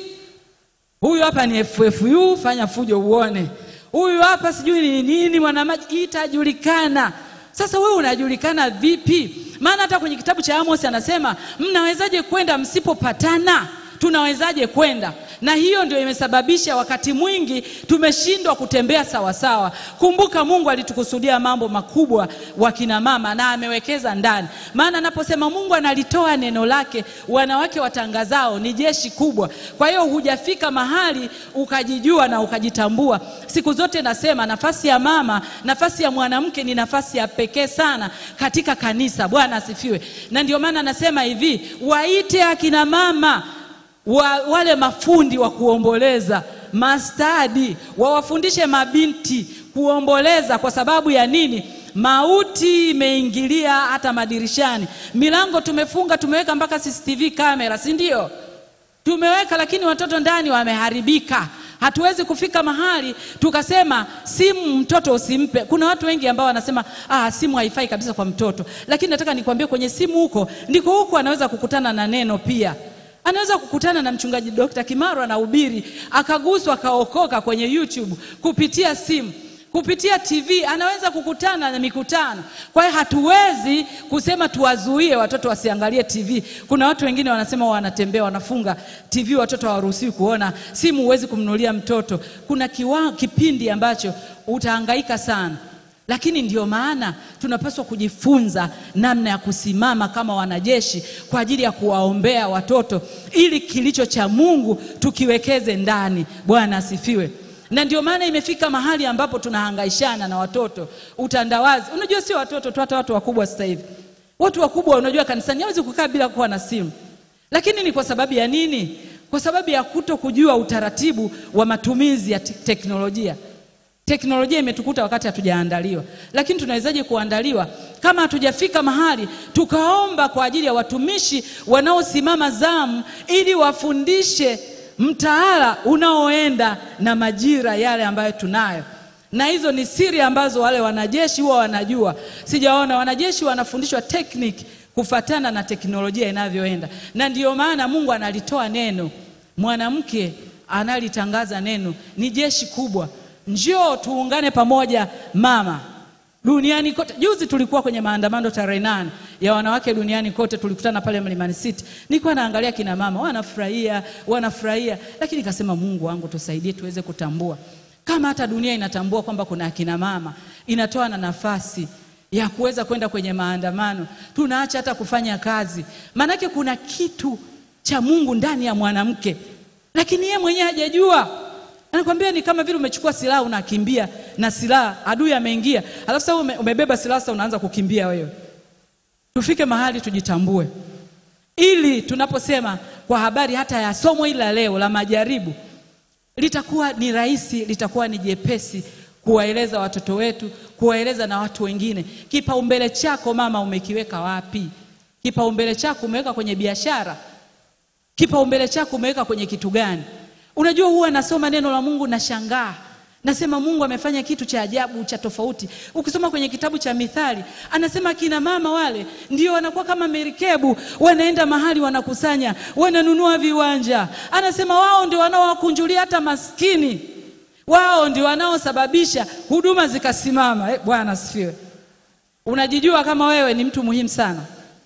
T: huyu hapa ni FFU, fanya fujo uone, huyu hapa sijui ni nini, mwanamaji, itajulikana. Sasa wewe unajulikana vipi? Maana hata kwenye kitabu cha Amos anasema mnawezaje kwenda msipopatana? Tunawezaje kwenda? Na hiyo ndio imesababisha wakati mwingi tumeshindwa kutembea sawa sawa. Kumbuka Mungu alitukusudia mambo makubwa wakina mama na amewekeza ndani. Maana anaposema Mungu analitoa neno lake, wanawake watangazao ni jeshi kubwa. Kwa hiyo hujafika mahali ukajijua na ukajitambua. Siku zote nasema nafasi ya mama, nafasi ya mwanamke ni nafasi ya pekee sana katika kanisa. Bwana asifiwe. Na ndio maana nasema hivi, waite akina mama wa, wale mafundi wa kuomboleza mastadi wawafundishe mabinti kuomboleza. Kwa sababu ya nini? Mauti imeingilia hata madirishani, milango tumefunga, tumeweka mpaka CCTV kamera, si ndio? Tumeweka, lakini watoto ndani wameharibika. Hatuwezi kufika mahali tukasema simu mtoto usimpe. Kuna watu wengi ambao wanasema ah, simu haifai kabisa kwa mtoto, lakini nataka nikwambie kwenye simu huko ndiko huko anaweza kukutana na neno pia anaweza kukutana na mchungaji Dr. Kimaro anahubiri akaguswa akaokoka kwenye YouTube kupitia simu kupitia TV anaweza kukutana na mikutano. Kwa hiyo hatuwezi kusema tuwazuie watoto wasiangalie TV. Kuna watu wengine wanasema wanatembea wanafunga TV, watoto hawaruhusiwi kuona simu, huwezi kumnunulia mtoto. Kuna kiwa, kipindi ambacho utahangaika sana lakini ndio maana tunapaswa kujifunza namna ya kusimama kama wanajeshi kwa ajili ya kuwaombea watoto ili kilicho cha Mungu tukiwekeze ndani. Bwana asifiwe. Na ndio maana imefika mahali ambapo tunahangaishana na watoto, utandawazi. Unajua sio watoto tu, hata watu wakubwa sasa hivi. Watu wakubwa, unajua kanisani hawezi kukaa bila kuwa na simu, lakini ni kwa sababu ya nini? Kwa sababu ya kuto kujua utaratibu wa matumizi ya te teknolojia. Teknolojia imetukuta wakati hatujaandaliwa, lakini tunawezaje kuandaliwa kama hatujafika mahali tukaomba kwa ajili ya watumishi wanaosimama zamu ili wafundishe mtaala unaoenda na majira yale ambayo tunayo, na hizo ni siri ambazo wale wanajeshi huwa wanajua. Sijaona wanajeshi wanafundishwa tekniki kufatana na teknolojia inavyoenda, na ndiyo maana Mungu analitoa neno, mwanamke analitangaza neno, ni jeshi kubwa. Njoo tuungane pamoja mama duniani kote. Juzi tulikuwa kwenye maandamano tarehe nane ya wanawake duniani kote, tulikutana pale Mlimani City. Nilikuwa naangalia kina mama wanafurahia, wanafurahia, lakini nikasema Mungu wangu tusaidie tuweze kutambua kama hata dunia inatambua kwamba kuna akina mama, inatoa na nafasi ya kuweza kwenda kwenye maandamano, tunaacha hata kufanya kazi, maanake kuna kitu cha Mungu ndani ya mwanamke, lakini yeye mwenyewe hajajua. Anakwambia ni kama vile umechukua silaha unakimbia na silaha, adui ameingia, alafu sasa ume, umebeba silaha sasa unaanza kukimbia wewe. Tufike mahali tujitambue, ili tunaposema kwa habari hata ya somo hili la leo la majaribu, litakuwa ni rahisi, litakuwa ni jepesi kuwaeleza watoto wetu, kuwaeleza na watu wengine. Kipaumbele chako mama umekiweka wapi? Kipaumbele chako umeweka kwenye biashara? Kipaumbele chako umeweka kwenye kitu gani? Unajua, huwa nasoma neno la Mungu nashangaa, nasema Mungu amefanya kitu cha ajabu cha tofauti. Ukisoma kwenye kitabu cha Mithali anasema kina mama wale ndio wanakuwa kama merikebu, wanaenda mahali wanakusanya, wananunua viwanja. Anasema wao ndio wanaowakunjulia hata maskini, wao ndio wanaosababisha huduma zikasimama. Eh, Bwana asifiwe. Unajijua kama wewe ni mtu muhimu sana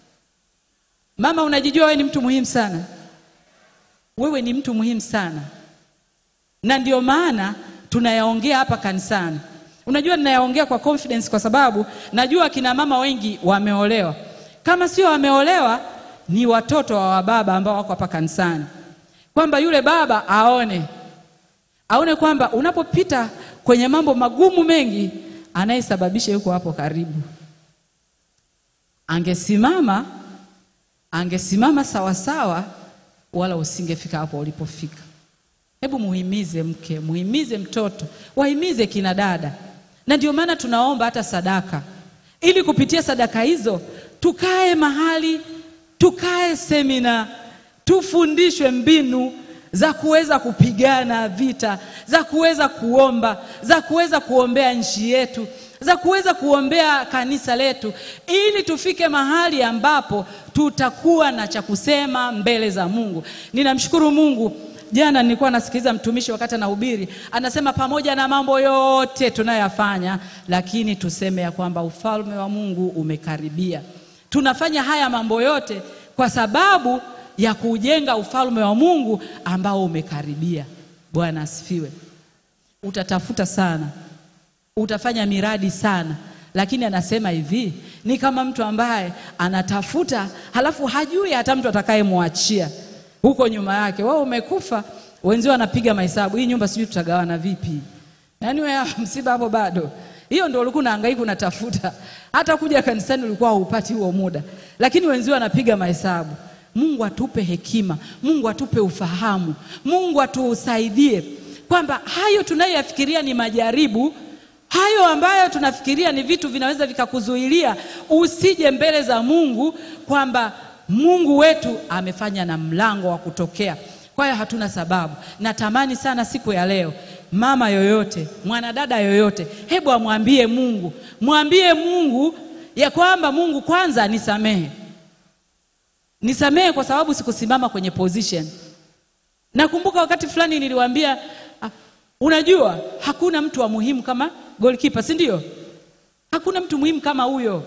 T: mama, unajijua wewe ni mtu muhimu sana wewe ni mtu muhimu sana, na ndio maana tunayaongea hapa kanisani. Unajua, ninayaongea kwa confidence kwa sababu najua kina mama wengi wameolewa. Kama sio wameolewa, ni watoto wa wababa ambao wako hapa kanisani, kwamba yule baba aone aone kwamba unapopita kwenye mambo magumu mengi, anayesababisha yuko hapo karibu. Angesimama, angesimama sawasawa wala usingefika hapo ulipofika. Hebu muhimize mke, muhimize mtoto, wahimize kina dada, na ndio maana tunaomba hata sadaka, ili kupitia sadaka hizo tukae mahali, tukae semina, tufundishwe mbinu za kuweza kupigana vita, za kuweza kuomba, za kuweza kuombea nchi yetu, za kuweza kuombea kanisa letu, ili tufike mahali ambapo tutakuwa na cha kusema mbele za Mungu. Ninamshukuru Mungu. Jana nilikuwa nasikiliza mtumishi wakati anahubiri, anasema pamoja na mambo yote tunayoyafanya, lakini tuseme ya kwamba ufalme wa Mungu umekaribia. Tunafanya haya mambo yote kwa sababu ya kujenga ufalme wa Mungu ambao umekaribia. Bwana asifiwe. Utatafuta sana, utafanya miradi sana, lakini anasema hivi, ni kama mtu ambaye anatafuta halafu hajui hata mtu atakayemwachia huko nyuma yake. Wewe umekufa, wenzio wanapiga mahesabu, hii nyumba sijui tutagawana vipi? Yaani wewe msiba hapo bado. Hiyo ndio ulikuwa unahangaika unatafuta. Hata kuja kanisani ulikuwa haupati huo muda, lakini wenzio wanapiga mahesabu. Mungu atupe hekima, Mungu atupe ufahamu, Mungu atusaidie kwamba hayo tunayoyafikiria ni majaribu, hayo ambayo tunafikiria ni vitu vinaweza vikakuzuilia usije mbele za Mungu, kwamba Mungu wetu amefanya na mlango wa kutokea. Kwa hiyo hatuna sababu. Natamani sana siku ya leo mama yoyote, mwanadada yoyote, hebu amwambie Mungu, mwambie Mungu ya kwamba Mungu, kwanza nisamehe, nisamehe kwa sababu sikusimama kwenye position. Nakumbuka wakati fulani niliwaambia, ah, unajua hakuna mtu wa muhimu kama goalkeeper, si ndio? Hakuna mtu muhimu kama huyo.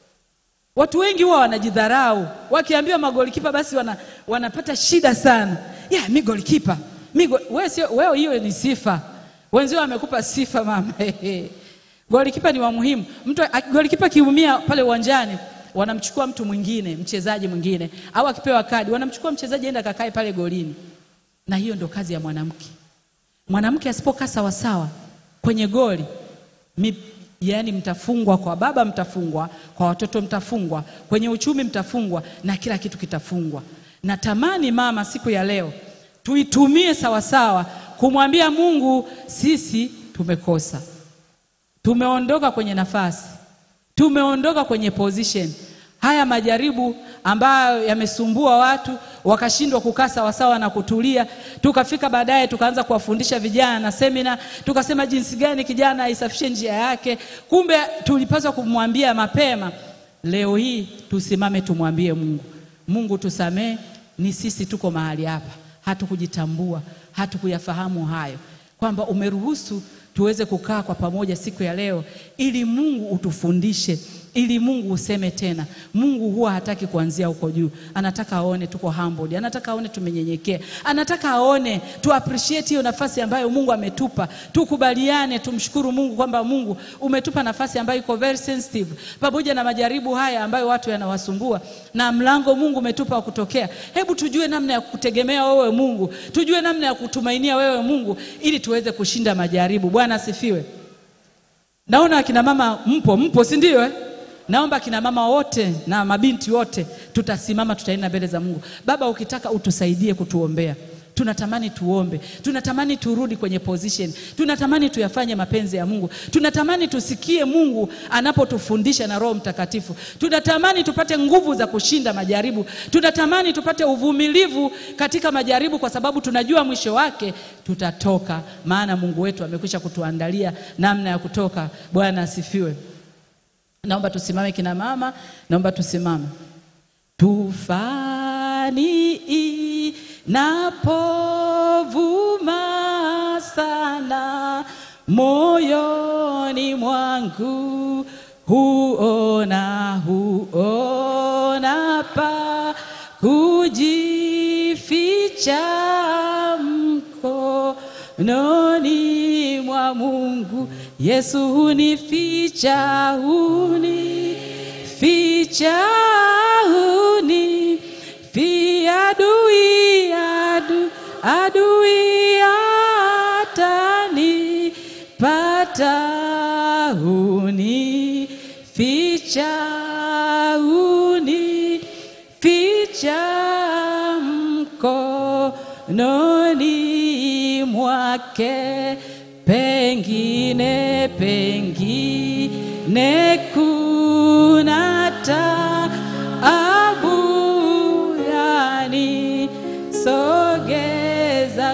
T: Watu wengi huwa wanajidharau, wakiambiwa magolikipa basi wana, wanapata shida sana. Yeah, mi golikipa mi go... wewe sio wewe, hiyo ni sifa. Wenzio wamekupa sifa mama. golikipa ni wa muhimu. Mtu golikipa kiumia pale uwanjani, wanamchukua mtu mwingine, mchezaji mwingine, au akipewa kadi wanamchukua mchezaji enda kakae pale golini, na hiyo ndo kazi ya mwanamke. Mwanamke asipokaa sawasawa kwenye goli mi, yaani mtafungwa kwa baba, mtafungwa kwa watoto, mtafungwa kwenye uchumi, mtafungwa na kila kitu kitafungwa. Natamani mama, siku ya leo tuitumie sawasawa kumwambia Mungu, sisi tumekosa, tumeondoka kwenye nafasi, tumeondoka kwenye position. Haya majaribu ambayo yamesumbua watu wakashindwa kukaa sawasawa na kutulia, tukafika baadaye tukaanza kuwafundisha vijana na semina, tukasema jinsi gani kijana aisafishe njia yake. Kumbe tulipaswa kumwambia mapema. Leo hii tusimame, tumwambie Mungu, Mungu tusamee, ni sisi tuko mahali hapa hatukujitambua, hatukuyafahamu hayo, kwamba umeruhusu tuweze kukaa kwa pamoja siku ya leo, ili Mungu utufundishe, ili Mungu useme tena. Mungu huwa hataki kuanzia huko juu, anataka aone tuko humbled, anataka aone tumenyenyekea, anataka aone tu appreciate hiyo nafasi ambayo Mungu ametupa. Tukubaliane, tumshukuru Mungu kwamba Mungu umetupa nafasi ambayo iko very sensitive, pamoja na majaribu haya ambayo watu yanawasumbua, na mlango Mungu umetupa wa kutokea. Hebu tujue namna ya kutegemea wewe Mungu, tujue namna ya kutumainia wewe Mungu, ili tuweze kushinda majaribu. Bwana asifiwe. Naona akina mama mpo, mpo si ndio eh? Naomba akina mama wote na mabinti wote tutasimama, tutaenda mbele za Mungu. Baba, ukitaka utusaidie kutuombea. Tunatamani tuombe, tunatamani turudi kwenye position, tunatamani tuyafanye mapenzi ya Mungu, tunatamani tusikie Mungu anapotufundisha na Roho Mtakatifu, tunatamani tupate nguvu za kushinda majaribu, tunatamani tupate uvumilivu katika majaribu, kwa sababu tunajua mwisho wake tutatoka, maana Mungu wetu amekwisha kutuandalia namna ya kutoka. Bwana asifiwe. Naomba tusimame kina mama, naomba tusimame. Tufani inapovuma sana moyoni mwangu, huona huona pa kujificha mkononi mwa Mungu. Yesu hunificha, hunificha, hunifi adui, adu, adui atanipata, hunificha, hunificha mkononi mwake pengine pengine kuna taabu yani sogeza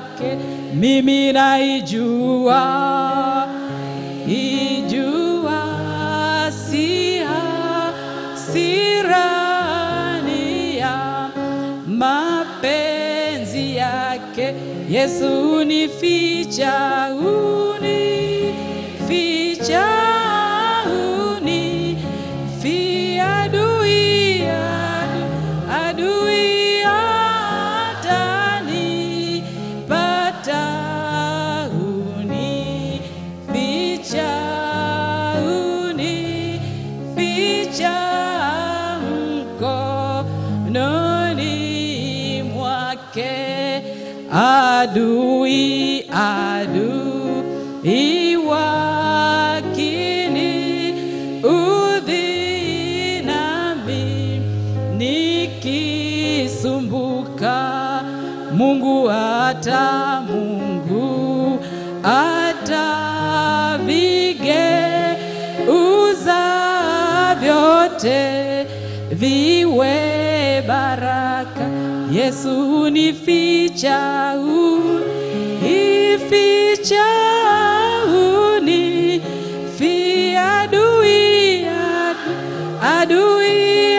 T: yake mimi naijua, ijua si hasirani ya mapenzi yake Yesu unificha, unificha, unifia adui, adui atanipata, unificha, unificha mkononi mwake adui adui wakini udhi nami nikisumbuka Mungu ata Mungu ata vigeuza vyote viwe baraka. Yesu unificha, unificha, unifia adui, adui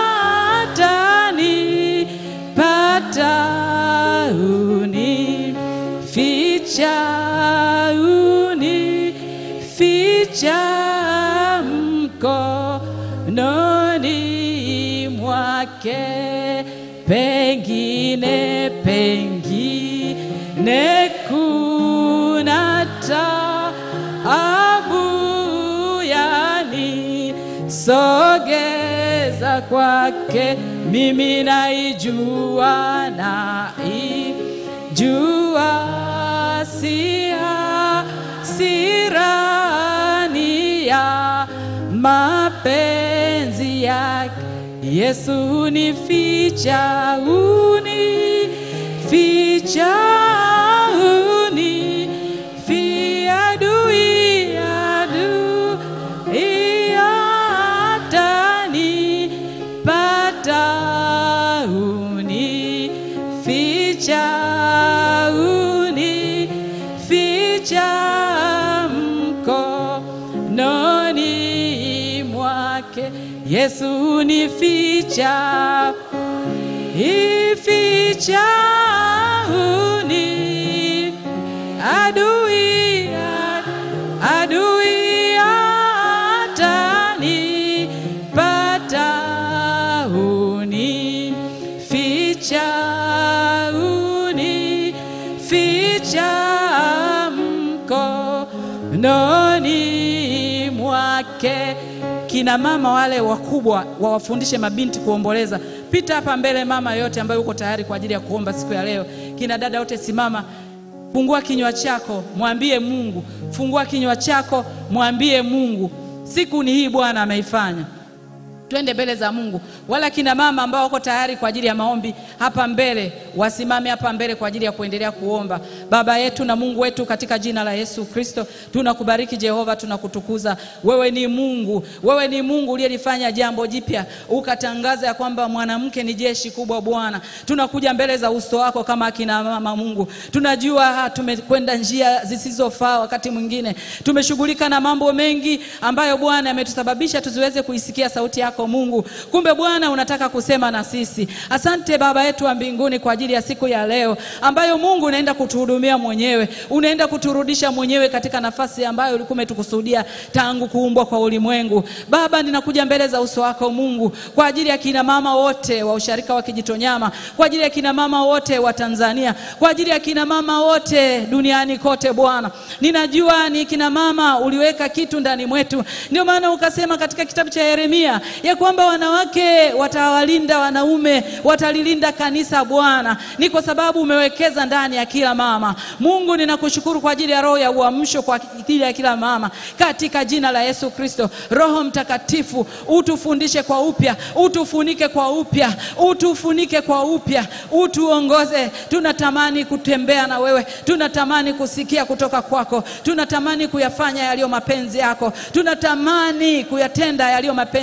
T: atanipata, unificha, unificha mkononi mwake pengine pengine kuna taabu yani sogeza kwake mimi naijua naijua sia sirani ya mapenzi yake Yesu unificha, unificha, unifia adui, adui atanipata, unificha, unificha mkononi mwake Yesu unificha, ificha uni adui, adui atanipata, unificha, unificha mkononi mwake kina mama wale wakubwa wawafundishe mabinti kuomboleza. Pita hapa mbele, mama yote ambayo uko tayari kwa ajili ya kuomba siku ya leo. Kina dada wote simama, fungua kinywa chako, mwambie Mungu. Fungua kinywa chako, mwambie Mungu, siku ni hii Bwana ameifanya. Twende mbele za Mungu. Wala kina mama ambao wako tayari kwa ajili ya maombi hapa mbele, wasimame hapa mbele kwa ajili ya kuendelea kuomba. Baba yetu na Mungu wetu, katika jina la Yesu Kristo, tunakubariki Jehova, tunakutukuza. Wewe ni Mungu, wewe ni Mungu uliyelifanya jambo jipya, ukatangaza ya kwamba mwanamke ni jeshi kubwa. Bwana, tunakuja mbele za uso wako kama akina mama. Mungu, tunajua tumekwenda njia zisizofaa, wakati mwingine tumeshughulika na mambo mengi ambayo Bwana yametusababisha tusiweze kuisikia sauti yako Mungu. Kumbe Bwana unataka kusema na sisi. Asante Baba yetu wa mbinguni kwa ajili ya siku ya leo ambayo Mungu unaenda kutuhudumia mwenyewe, unaenda kuturudisha mwenyewe katika nafasi ambayo ulikuwa umetukusudia tangu kuumbwa kwa ulimwengu. Baba, ninakuja mbele za uso wako Mungu kwa ajili ya kina mama wote wa usharika wa Kijitonyama, kwa ajili ya kina mama wote wa Tanzania, kwa ajili ya kina mama wote duniani kote. Bwana, ninajua ni kina mama uliweka kitu ndani mwetu, ndio maana ukasema katika kitabu cha Yeremia ya kwamba wanawake watawalinda wanaume, watalilinda kanisa. Bwana, ni kwa sababu umewekeza ndani ya kila mama. Mungu, ninakushukuru kwa ajili ya roho ya uamsho kwa ajili ya kila mama katika jina la Yesu Kristo. Roho Mtakatifu, utufundishe kwa upya, utufunike kwa upya, utufunike kwa upya, utuongoze. Tunatamani kutembea na wewe, tunatamani kusikia kutoka kwako, tunatamani kuyafanya yaliyo mapenzi yako, tunatamani kuyatenda yaliyo mapenzi yako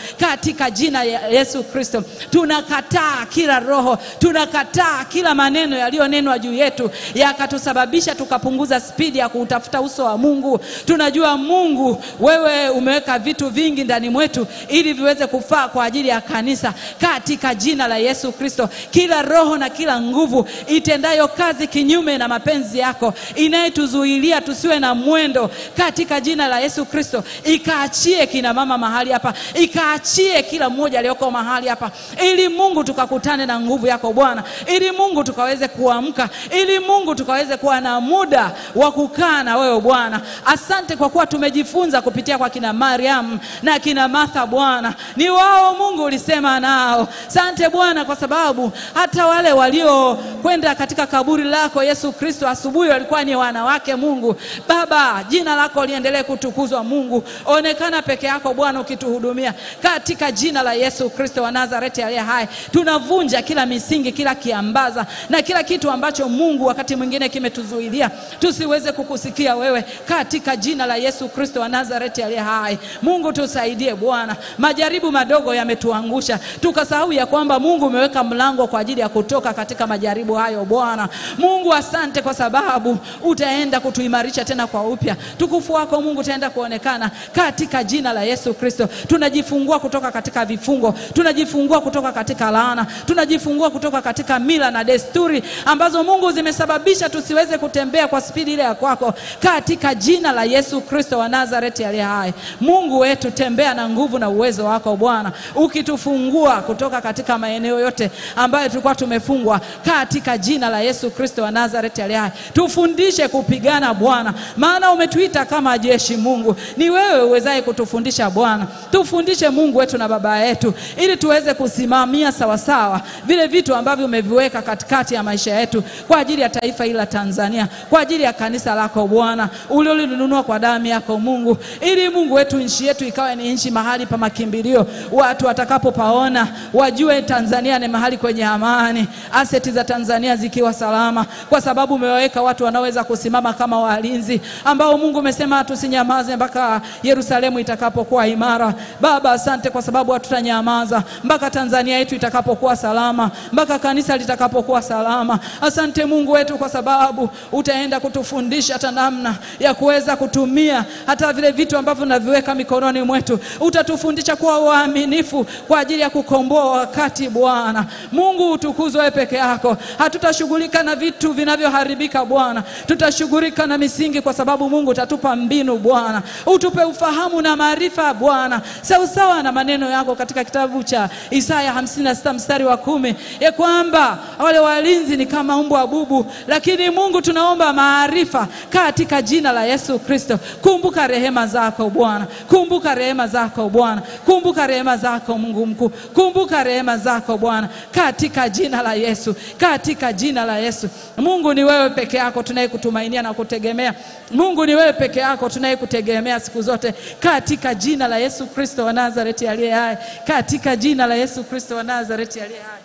T: katika jina ya Yesu Kristo. Tunakataa kila roho, tunakataa kila maneno yaliyonenwa juu yetu yakatusababisha tukapunguza spidi ya kuutafuta uso wa Mungu. Tunajua Mungu, wewe umeweka vitu vingi ndani mwetu ili viweze kufaa kwa ajili ya kanisa, katika jina la Yesu Kristo. Kila roho na kila nguvu itendayo kazi kinyume na mapenzi yako, inayetuzuilia tusiwe na mwendo, katika jina la Yesu Kristo, ikaachie kina mama mahali hapa, ikaachie kila mmoja aliyoko mahali hapa, ili Mungu tukakutane na nguvu yako Bwana, ili Mungu tukaweze kuamka, ili Mungu tukaweze kuwa na muda wa kukaa na wewe Bwana. Asante kwa kuwa tumejifunza kupitia kwa kina Mariam na kina Martha Bwana, ni wao Mungu ulisema nao. Asante Bwana kwa sababu hata wale waliokwenda katika kaburi lako Yesu Kristo asubuhi walikuwa ni wanawake. Mungu Baba, jina lako liendelee kutukuzwa. Mungu onekana peke yako Bwana ukituhudumia katika jina la Yesu Kristo wa Nazareti aliye hai. Tunavunja kila misingi, kila kiambaza na kila kitu ambacho Mungu wakati mwingine kimetuzuilia tusiweze kukusikia wewe, katika jina la Yesu Kristo wa Nazareti aliye hai. Mungu tusaidie Bwana, majaribu madogo yametuangusha tukasahau ya kwamba Mungu umeweka mlango kwa ajili ya kutoka katika majaribu hayo. Bwana Mungu, asante kwa sababu utaenda kutuimarisha tena kwa upya. Tukufu wako Mungu utaenda kuonekana katika jina la Yesu Kristo. Tunajifungua kutoka katika vifungo, tunajifungua kutoka katika laana, tunajifungua kutoka katika mila na desturi ambazo Mungu zimesababisha tusiweze kutembea kwa spidi ile ya kwako, katika jina la Yesu Kristo wa Nazareti aliye hai. Mungu wetu, tembea na nguvu na uwezo wako Bwana, ukitufungua kutoka katika maeneo yote ambayo tulikuwa tumefungwa, katika jina la Yesu Kristo wa Nazareti aliye hai. Tufundishe kupigana Bwana, maana umetuita kama jeshi. Mungu, ni wewe uwezaye kutufundisha Bwana. Tufundishe Mungu wetu na Baba yetu, ili tuweze kusimamia sawasawa vile vitu ambavyo umeviweka katikati ya maisha yetu kwa ajili ya taifa hili la Tanzania, kwa ajili ya kanisa lako Bwana uliolinunua kwa damu yako Mungu, ili Mungu wetu nchi yetu ikawe ni nchi mahali pa makimbilio, watu watakapopaona wajue Tanzania ni mahali kwenye amani, aseti za Tanzania zikiwa salama, kwa sababu umewaweka watu wanaoweza kusimama kama walinzi, ambao Mungu umesema tusinyamaze mpaka Yerusalemu itakapokuwa imara. Baba, asante kwa sababu hatutanyamaza mpaka Tanzania yetu itakapokuwa salama, mpaka kanisa litakapokuwa salama. Asante Mungu wetu kwa sababu utaenda kutufundisha hata namna ya kuweza kutumia hata vile vitu ambavyo naviweka mikononi mwetu. Utatufundisha kuwa waaminifu kwa ajili ya kukomboa wakati. Bwana Mungu, utukuzwe wewe peke yako. Hatutashughulika na vitu vinavyoharibika Bwana, tutashughulika na misingi, kwa sababu Mungu utatupa mbinu Bwana, utupe ufahamu na maarifa Bwana, sawasawa na maneno yako katika kitabu cha Isaya 56 mstari wa kumi ya kwamba wale walinzi ni kama mbwa bubu, lakini Mungu tunaomba maarifa katika jina la Yesu Kristo. Kumbuka rehema zako Bwana, kumbuka rehema zako Bwana, kumbuka rehema zako Mungu mkuu, kumbuka rehema zako Bwana, katika jina la Yesu, katika jina la Yesu. Mungu ni wewe peke yako tunayekutumainia na kutegemea. Mungu ni wewe peke yako tunayekutegemea siku zote, katika jina la Yesu Kristo wa Nazareti aliye hai, katika jina la Yesu Kristo wa Nazareti aliye hai.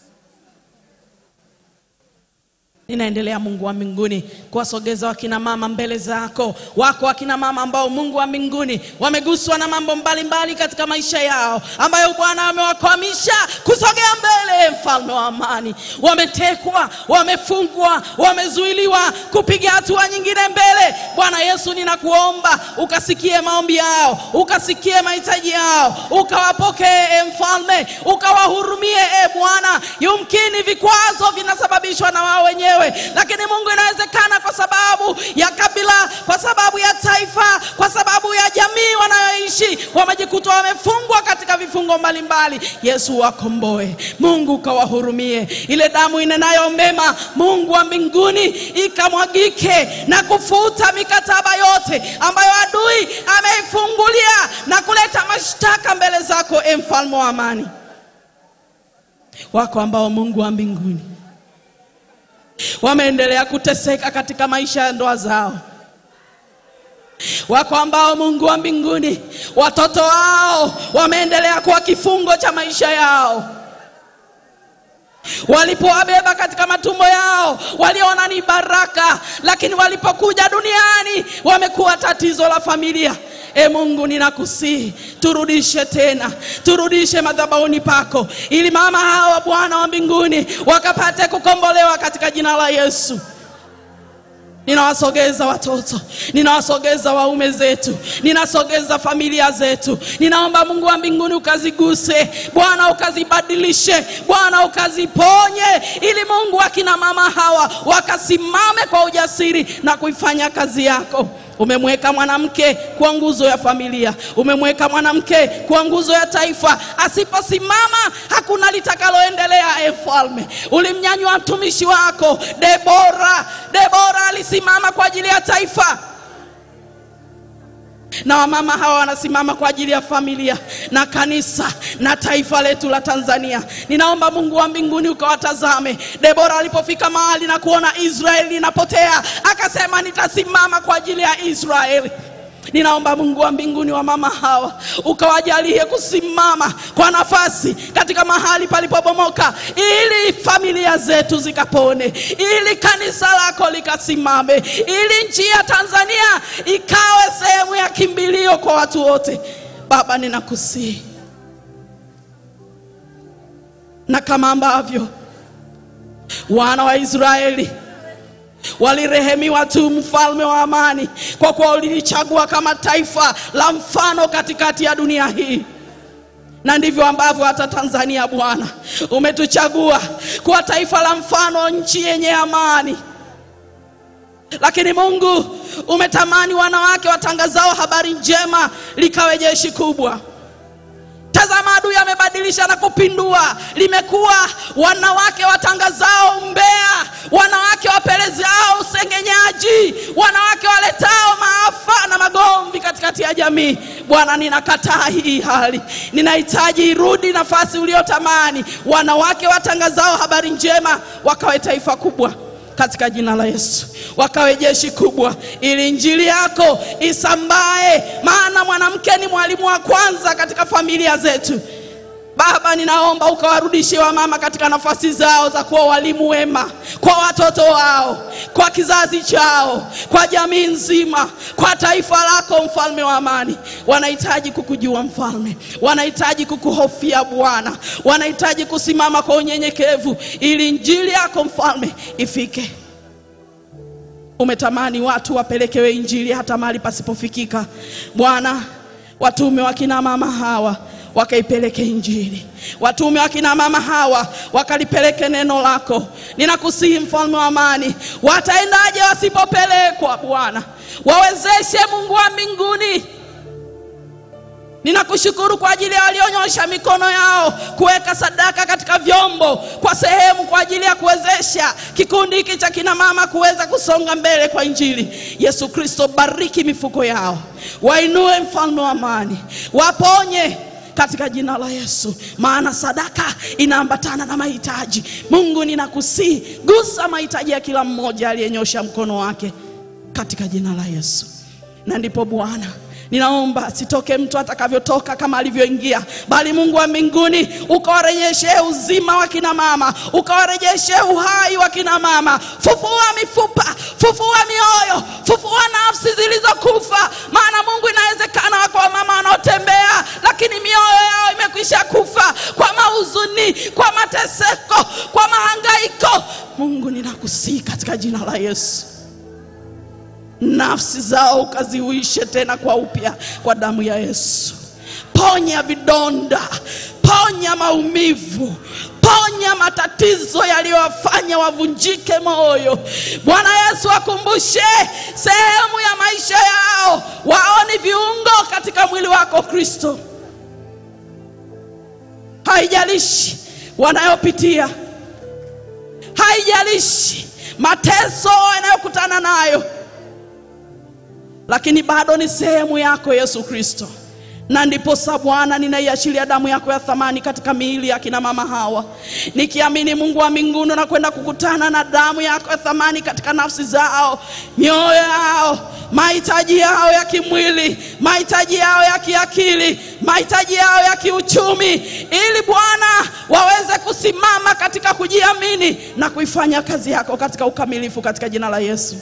G: Ninaendelea Mungu wa mbinguni kuwasogeza wakina mama mbele zako. Wako wakina mama ambao Mungu wa mbinguni wameguswa na mambo mbalimbali mbali katika maisha yao, ambayo Bwana amewakwamisha kusogea mbele, mfalme wa amani. Wametekwa, wamefungwa, wamezuiliwa kupiga hatua nyingine mbele. Bwana Yesu, ninakuomba ukasikie maombi yao, ukasikie mahitaji yao, ukawapokee e mfalme, ukawahurumie e Bwana. Yumkini vikwazo vinasababishwa na wao wenyewe lakini Mungu, inawezekana kwa sababu ya kabila, kwa sababu ya taifa, kwa sababu ya jamii wanayoishi, wamejikuta wamefungwa katika vifungo mbalimbali. Yesu, wakomboe Mungu, ukawahurumie. Ile damu inenayo mema, Mungu wa mbinguni, ikamwagike na kufuta mikataba yote ambayo adui ameifungulia na kuleta mashtaka mbele zako, e mfalme wa amani. Wako ambao Mungu wa mbinguni wameendelea kuteseka katika maisha ya ndoa zao. Wako ambao Mungu wa mbinguni, watoto wao wameendelea kuwa kifungo cha maisha yao.
U: walipowabeba katika matumbo yao waliona ni baraka, lakini walipokuja duniani wamekuwa tatizo la familia. E Mungu, ninakusihi turudishe tena, turudishe madhabahuni pako, ili mama hawa Bwana wa mbinguni wakapate kukombolewa katika jina la Yesu. Ninawasogeza watoto, ninawasogeza waume zetu, ninasogeza familia zetu. Ninaomba Mungu wa mbinguni ukaziguse Bwana, ukazibadilishe Bwana, ukaziponye, ili Mungu akina mama hawa wakasimame kwa ujasiri na kuifanya kazi yako. Umemweka mwanamke kuwa nguzo ya familia, umemweka mwanamke kuwa nguzo ya taifa. Asiposimama hakuna litakaloendelea. E Mfalme, ulimnyanyua mtumishi wako Debora. Debora alisimama kwa ajili ya taifa na wamama hawa wanasimama kwa ajili ya familia na kanisa na taifa letu la Tanzania. Ninaomba Mungu wa mbinguni ukawatazame. Debora alipofika mahali na kuona Israeli inapotea, akasema nitasimama kwa ajili ya Israeli. Ninaomba Mungu wa mbinguni wa mama hawa ukawajalie kusimama kwa nafasi katika mahali palipobomoka, ili familia zetu zikapone, ili kanisa lako likasimame, ili nchi ya Tanzania ikawe sehemu ya kimbilio kwa watu wote. Baba, ninakusihi na kama ambavyo wana wa Israeli walirehemiwa tu, mfalme wa amani, kwa kuwa ulilichagua kama taifa la mfano katikati ya dunia hii na ndivyo ambavyo hata Tanzania Bwana umetuchagua kuwa taifa la mfano, nchi yenye amani. Lakini Mungu umetamani wanawake watangazao habari njema likawe jeshi kubwa. Tazama, adui amebadilisha na kupindua, limekuwa wanawake watangazao umbea, wanawake wapelezao usengenyaji, wanawake waletao maafa na magomvi katikati ya jamii. Bwana, ninakataa hii hali, ninahitaji irudi nafasi uliotamani, wanawake watangazao habari njema wakawe taifa kubwa katika jina la Yesu, wakawe jeshi kubwa, ili injili yako isambae, maana mwanamke ni mwalimu wa kwanza katika familia zetu. Baba, ninaomba ukawarudishie wamama katika nafasi zao za kuwa walimu wema kwa watoto wao, kwa kizazi chao, kwa jamii nzima, kwa taifa lako, mfalme wa amani. Wanahitaji kukujua mfalme, wanahitaji kukuhofia Bwana, wanahitaji kusimama kwa unyenyekevu, ili injili yako mfalme ifike. Umetamani watu wapelekewe injili hata mahali pasipofikika. Bwana, watume wa kina mama hawa wakaipeleke injili, watume wa kina mama hawa wakalipeleke neno lako. Ninakusihi mfalme wa amani, wataendaje wasipopelekwa? Bwana, wawezeshe Mungu wa mbinguni. Ninakushukuru kwa ajili ya walionyosha mikono yao kuweka sadaka katika vyombo kwa sehemu kwa ajili ya kuwezesha kikundi hiki cha kina mama kuweza kusonga mbele kwa Injili. Yesu Kristo, bariki mifuko yao, wainue mfalme wa amani, waponye katika jina la Yesu, maana sadaka inaambatana na mahitaji. Mungu, ninakusihi gusa mahitaji ya kila mmoja aliyenyosha mkono wake katika jina la Yesu, na ndipo Bwana Ninaomba asitoke mtu atakavyotoka kama alivyoingia, bali Mungu wa mbinguni ukawarejeshe uzima wa kina mama, ukawarejeshe uhai wa kina mama. Fufua mifupa, fufua mioyo, fufua nafsi zilizokufa. Maana Mungu, inawezekana wako wamama wanaotembea, lakini mioyo yao imekwisha kufa kwa mahuzuni, kwa mateseko, kwa mahangaiko. Mungu, ninakusihi katika jina la Yesu nafsi zao ukaziuishe tena kwa upya kwa damu ya Yesu. Ponya vidonda, ponya maumivu, ponya matatizo yaliyowafanya wavunjike moyo. Bwana Yesu, akumbushe sehemu ya maisha yao, waone viungo katika mwili wako Kristo. Haijalishi wanayopitia, haijalishi mateso yanayokutana nayo lakini bado ni sehemu yako Yesu Kristo. Na ndipo sa Bwana, ninaiachilia damu yako ya thamani katika miili ya kina mama hawa, nikiamini Mungu wa mbinguni na kwenda kukutana na damu yako ya thamani katika nafsi zao, mioyo yao, mahitaji yao ya kimwili, mahitaji yao ya kiakili, mahitaji yao ya kiuchumi, ili Bwana waweze kusimama katika katika kujiamini na kuifanya kazi yako katika ukamilifu katika jina la Yesu.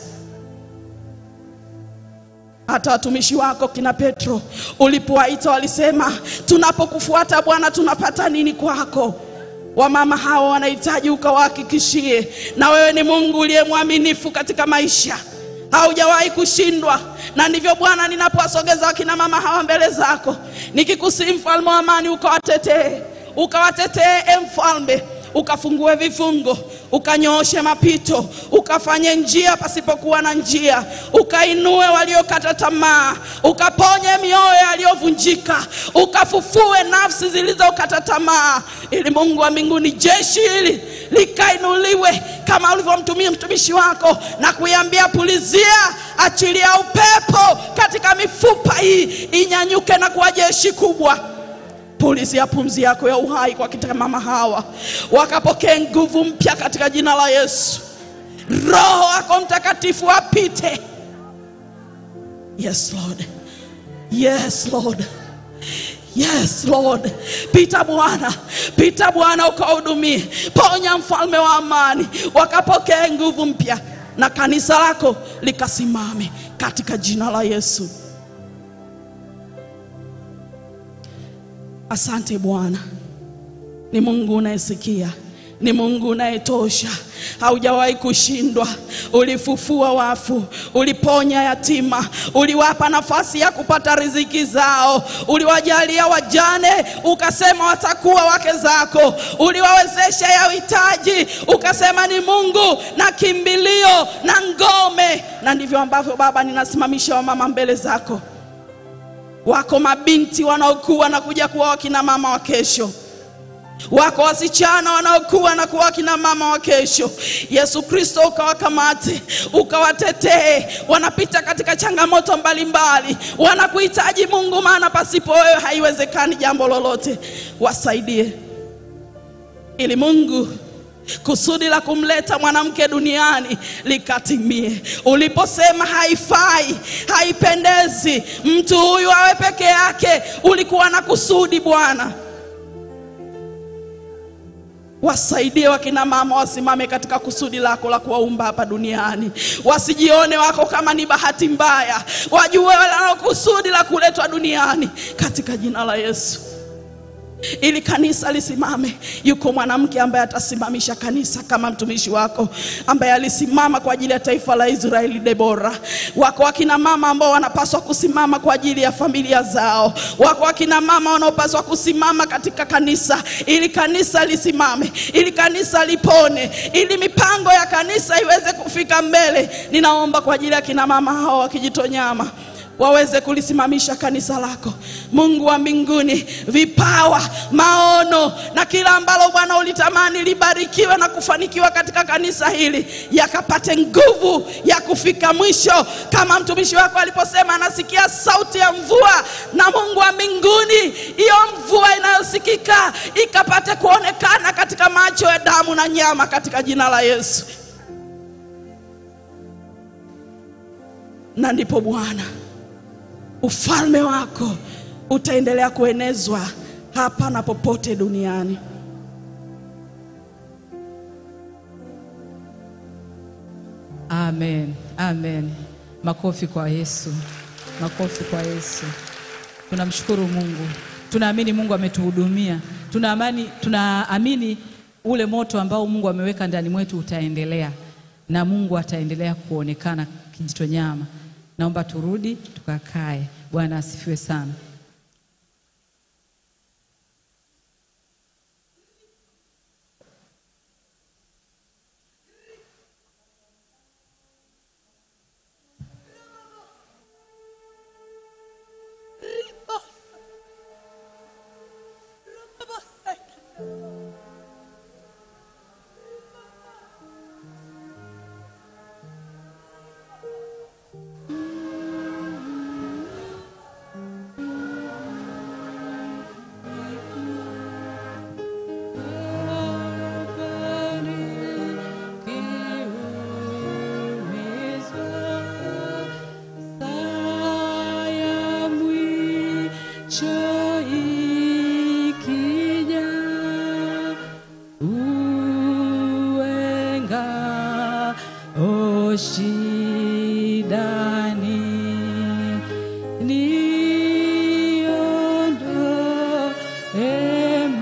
U: Hata watumishi wako kina Petro ulipowaita walisema, tunapokufuata Bwana tunapata nini kwako? Wamama hawa wanahitaji ukawahakikishie, na wewe ni Mungu uliye mwaminifu katika maisha, haujawahi kushindwa. Na ndivyo Bwana, ninapowasogeza wakina mama hawa mbele zako, nikikusihi mfalme wa amani, ukawatetee, ukawatetee e mfalme ukafungue vifungo, ukanyooshe mapito, ukafanye njia pasipokuwa na njia, ukainue waliokata tamaa, ukaponye mioyo yaliyovunjika, ukafufue nafsi zilizokata tamaa, ili Mungu wa mbinguni jeshi hili likainuliwe kama ulivyomtumia mtumishi wako na kuiambia pulizia, achilia upepo katika mifupa hii inyanyuke na kuwa jeshi kubwa pulizia pumzi yako ya uhai kwa kina mama hawa, wakapokee nguvu mpya katika jina la Yesu. Roho wako Mtakatifu apite. Yes Lord, yes Lord, yes Lord. Pita Bwana, pita Bwana, ukawahudumie. Ponya mfalme wa amani, wakapokee nguvu mpya na kanisa lako likasimame katika jina la Yesu. Asante Bwana, ni Mungu unayesikia, ni Mungu unayetosha, haujawahi kushindwa. Ulifufua wafu, uliponya yatima, uliwapa nafasi ya kupata riziki zao, uliwajalia wajane, ukasema watakuwa wake zako, uliwawezesha ya uhitaji, ukasema ni Mungu na kimbilio na ngome. Na ndivyo ambavyo Baba, ninasimamisha wamama mbele zako wako mabinti wanaokuwa na kuja kuwa wakina mama wa kesho, wako wasichana wanaokuwa na kuwa wakina mama wa kesho. Yesu Kristo, ukawakamate, ukawatetee. Wanapita katika changamoto mbalimbali, wanakuhitaji Mungu, maana pasipo wewe haiwezekani jambo lolote. Wasaidie ili Mungu kusudi la kumleta mwanamke duniani likatimie. Uliposema haifai, haipendezi mtu huyu awe peke yake, ulikuwa na kusudi Bwana. Wasaidie wakina mama wasimame katika kusudi lako la kuwaumba hapa duniani, wasijione wako kama ni bahati mbaya, wajue wanalo kusudi la kuletwa duniani katika jina la Yesu ili kanisa lisimame. Yuko mwanamke ambaye atasimamisha kanisa kama mtumishi wako ambaye alisimama kwa ajili ya taifa la Israeli, Debora. Wako wakina mama ambao wanapaswa kusimama kwa ajili ya familia zao. Wako wakina mama wanaopaswa kusimama katika kanisa ili kanisa lisimame, ili kanisa lipone, ili mipango ya kanisa iweze kufika mbele. Ninaomba kwa ajili ya kina mama hao wa Kijitonyama waweze kulisimamisha kanisa lako. Mungu wa mbinguni, vipawa, maono na kila ambalo Bwana ulitamani libarikiwe na kufanikiwa katika kanisa hili, yakapate nguvu ya kufika mwisho, kama mtumishi wako aliposema anasikia sauti ya mvua. Na Mungu wa mbinguni, hiyo mvua inayosikika ikapate kuonekana katika macho ya damu na nyama, katika jina la Yesu. Na ndipo Bwana ufalme wako utaendelea kuenezwa hapa na popote duniani.
T: Amen, amen. Makofi kwa Yesu, makofi kwa Yesu. Tunamshukuru Mungu, tunaamini Mungu ametuhudumia, tunaamini, tunaamini ule moto ambao Mungu ameweka ndani mwetu utaendelea na Mungu ataendelea kuonekana Kijitonyama. Naomba turudi tukakae. Bwana asifiwe sana.
S: shidani niondoe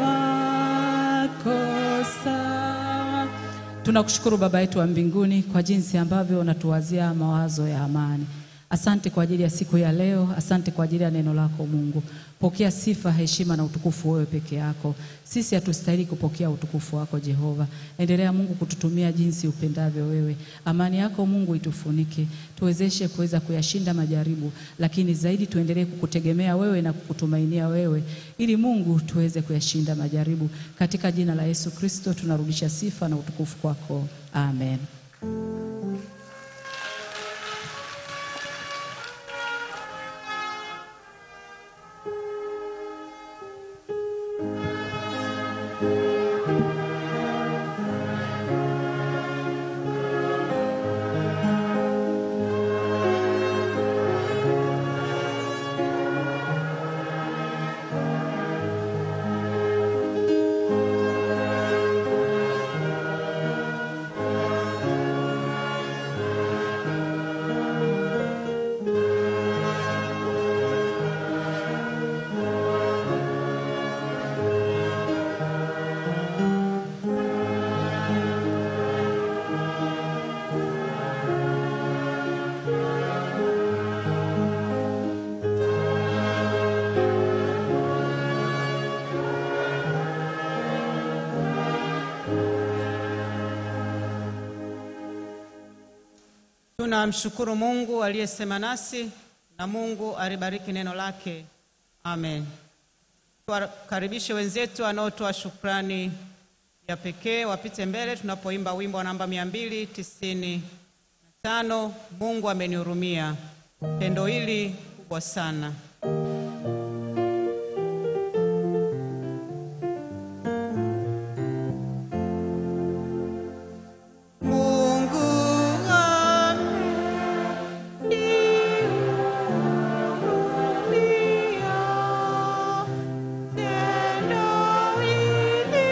S: makosa. Tunakushukuru Baba yetu wa mbinguni kwa jinsi ambavyo unatuwazia mawazo ya amani. Asante kwa ajili ya siku ya leo, asante kwa ajili ya neno lako Mungu. Pokea sifa, heshima na utukufu wewe peke yako. Sisi hatustahili kupokea utukufu wako Jehova. Endelea Mungu kututumia jinsi upendavyo wewe. Amani yako Mungu itufunike, tuwezeshe kuweza kuyashinda majaribu, lakini zaidi tuendelee kukutegemea wewe na kukutumainia wewe, ili Mungu tuweze kuyashinda majaribu. Katika jina la Yesu Kristo tunarudisha sifa na utukufu kwako, amen.
A: Tunamshukuru Mungu aliyesema nasi na Mungu alibariki neno lake. Amen. Tuwakaribishe wenzetu wanaotoa shukrani ya pekee wapite mbele tunapoimba wimbo wa namba mia mbili tisini na tano Mungu amenihurumia. Pendo hili kubwa sana. Mungu amenihurumia. Tendo hili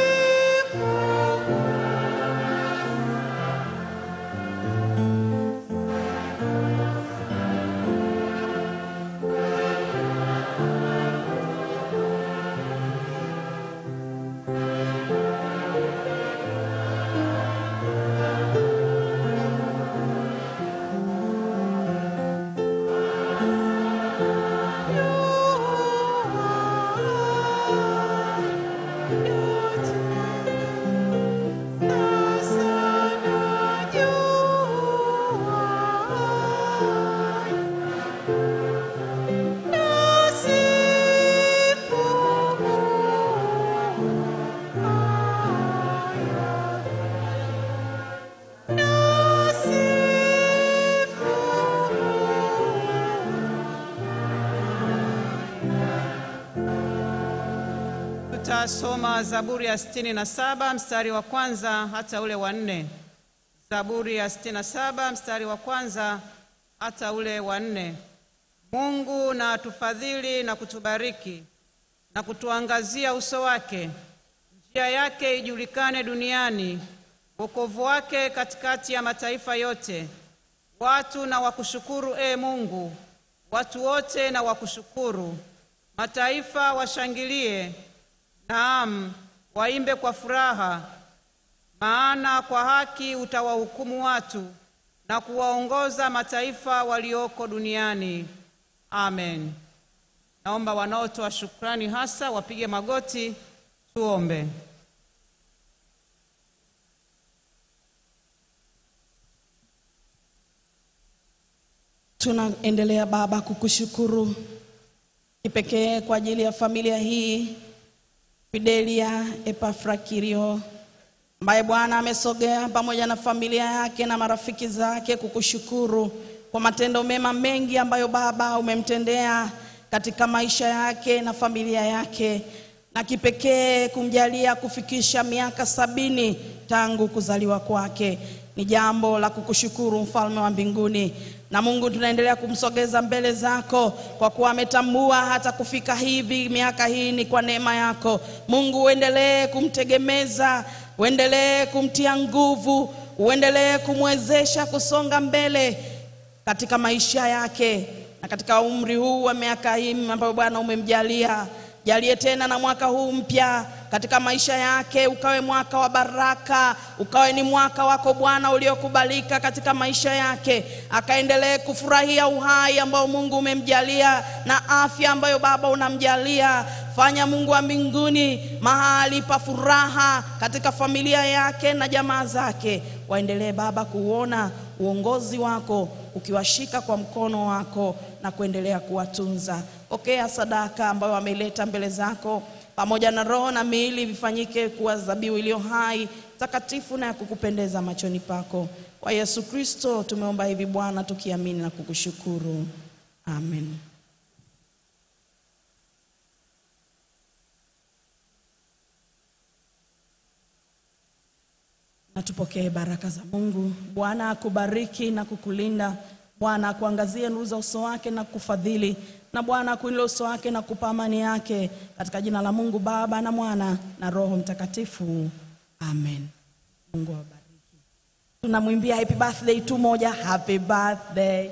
A: Tutasoma Zaburi ya sitini na saba mstari wa kwanza hata ule wa nne. Zaburi ya sitini na saba mstari wa kwanza hata ule wa nne. Mungu na atufadhili na kutubariki na kutuangazia uso wake, njia yake ijulikane duniani, wokovu wake katikati ya mataifa yote. Watu na wakushukuru, e Mungu, watu wote na wakushukuru. Mataifa washangilie, naam, waimbe kwa furaha, maana kwa haki utawahukumu watu na kuwaongoza mataifa walioko duniani. Amen. Naomba wanaotoa shukrani hasa wapige magoti, tuombe.
U: Tunaendelea Baba kukushukuru kipekee kwa ajili ya familia hii Fidelia Epafrakirio ambaye Bwana amesogea pamoja na familia yake na marafiki zake kukushukuru kwa matendo mema mengi ambayo Baba umemtendea katika maisha yake na familia yake, na kipekee kumjalia kufikisha miaka sabini tangu kuzaliwa kwake. Ni jambo la kukushukuru mfalme wa mbinguni. Na Mungu, tunaendelea kumsogeza mbele zako kwa kuwa ametambua hata kufika hivi miaka hii ni kwa neema yako. Mungu, uendelee kumtegemeza, uendelee kumtia nguvu, uendelee kumwezesha kusonga mbele katika maisha yake na katika umri huu wa miaka hii ambayo Bwana umemjalia. Jalie tena na mwaka huu mpya katika maisha yake ukawe mwaka wa baraka, ukawe ni mwaka wako Bwana uliokubalika katika maisha yake, akaendelee kufurahia uhai ambao Mungu umemjalia na afya ambayo Baba unamjalia. Fanya Mungu wa mbinguni mahali pa furaha katika familia yake na jamaa zake, waendelee Baba kuona uongozi wako ukiwashika kwa mkono wako na kuendelea kuwatunza. Pokea sadaka ambayo wameleta mbele zako, pamoja na roho na miili vifanyike kuwa dhabihu iliyo hai, takatifu na ya kukupendeza machoni pako. Kwa Yesu Kristo tumeomba hivi Bwana, tukiamini na kukushukuru, amen. na tupokee baraka za Mungu. Bwana akubariki na kukulinda. Bwana akuangazie nuru za uso wake na kufadhili, na Bwana akuinulie uso wake na kupa amani yake, katika jina la Mungu Baba na Mwana na Roho Mtakatifu, amen. Mungu awabariki. Tunamwimbia happy birthday tu moja, happy birthday.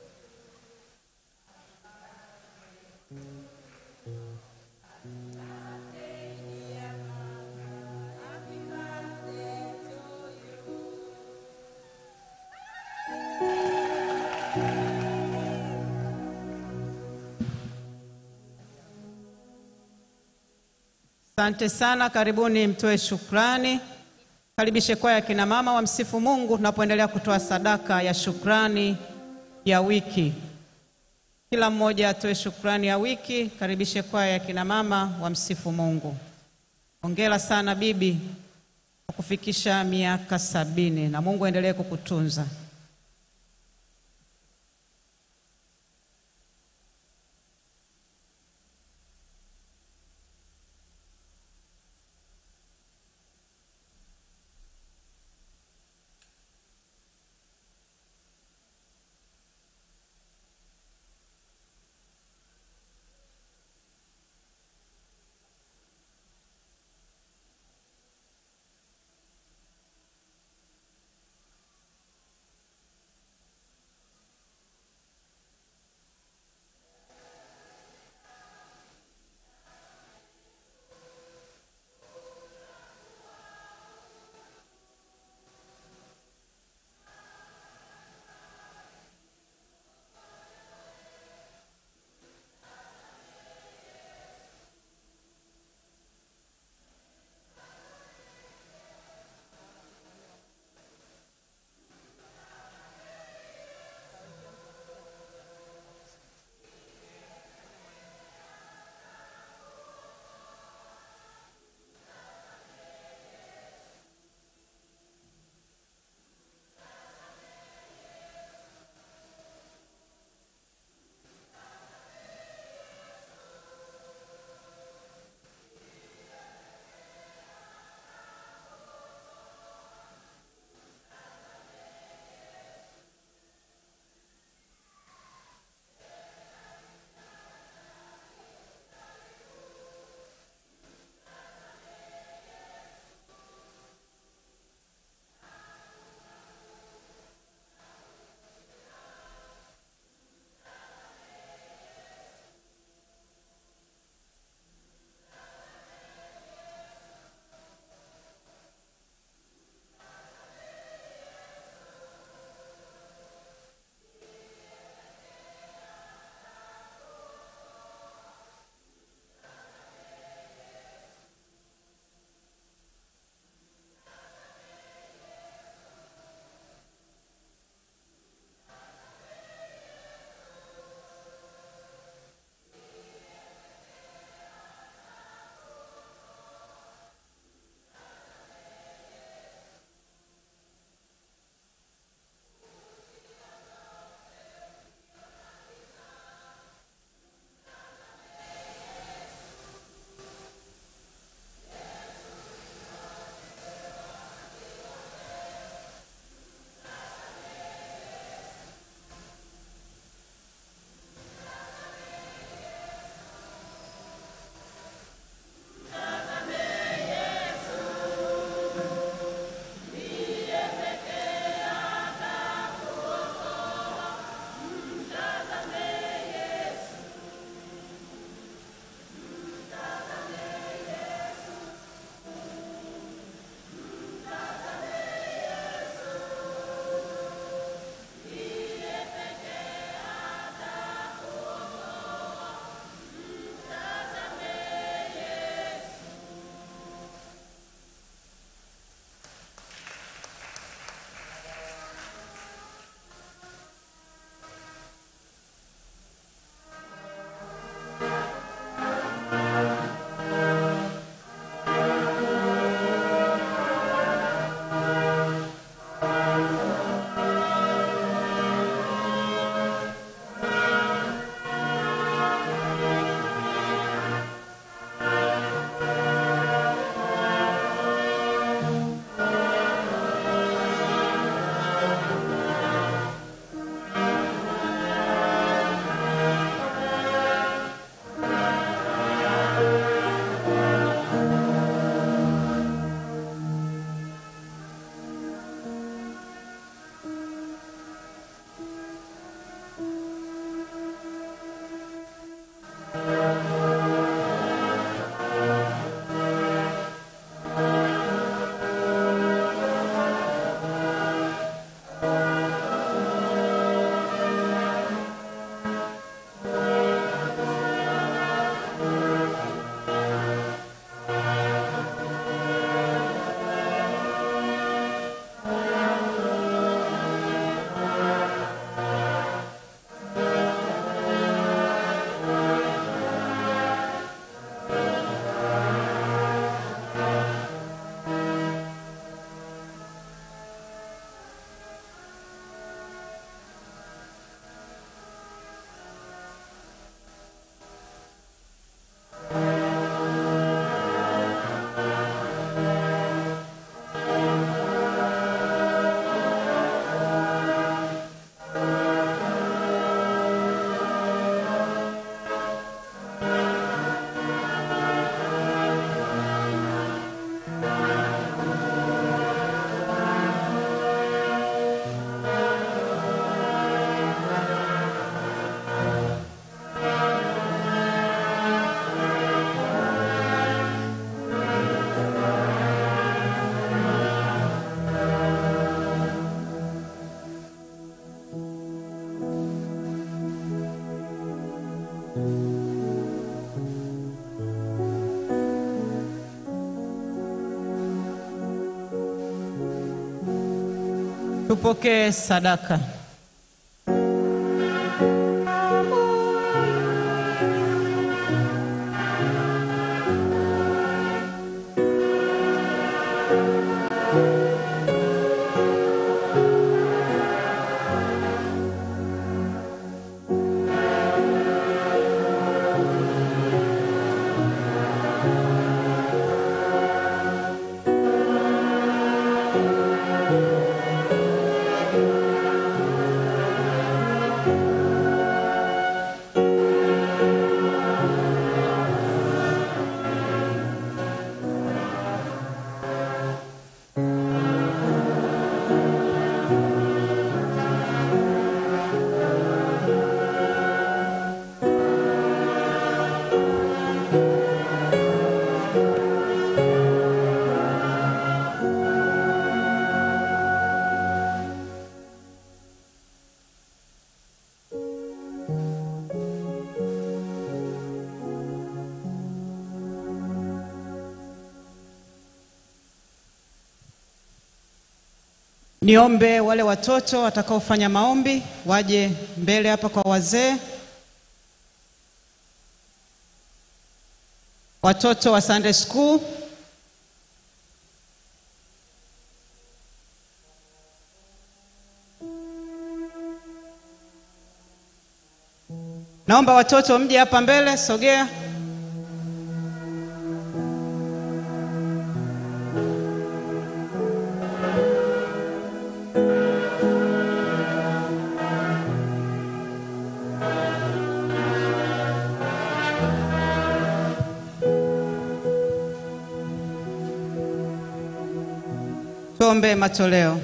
A: Asante sana, karibuni mtoe shukrani. Karibishe kwaya ya kina mama wa msifu Mungu tunapoendelea kutoa sadaka ya shukrani ya wiki. Kila mmoja atoe shukrani ya wiki. Karibishe kwaya ya kina mama wa msifu Mungu. Hongera sana bibi kwa kufikisha miaka sabini na Mungu aendelee kukutunza. Tupokee sadaka. Niombe wale watoto watakaofanya maombi waje mbele hapa kwa wazee. Watoto wa Sunday school Naomba watoto mje hapa mbele, sogea. Tuombe matoleo.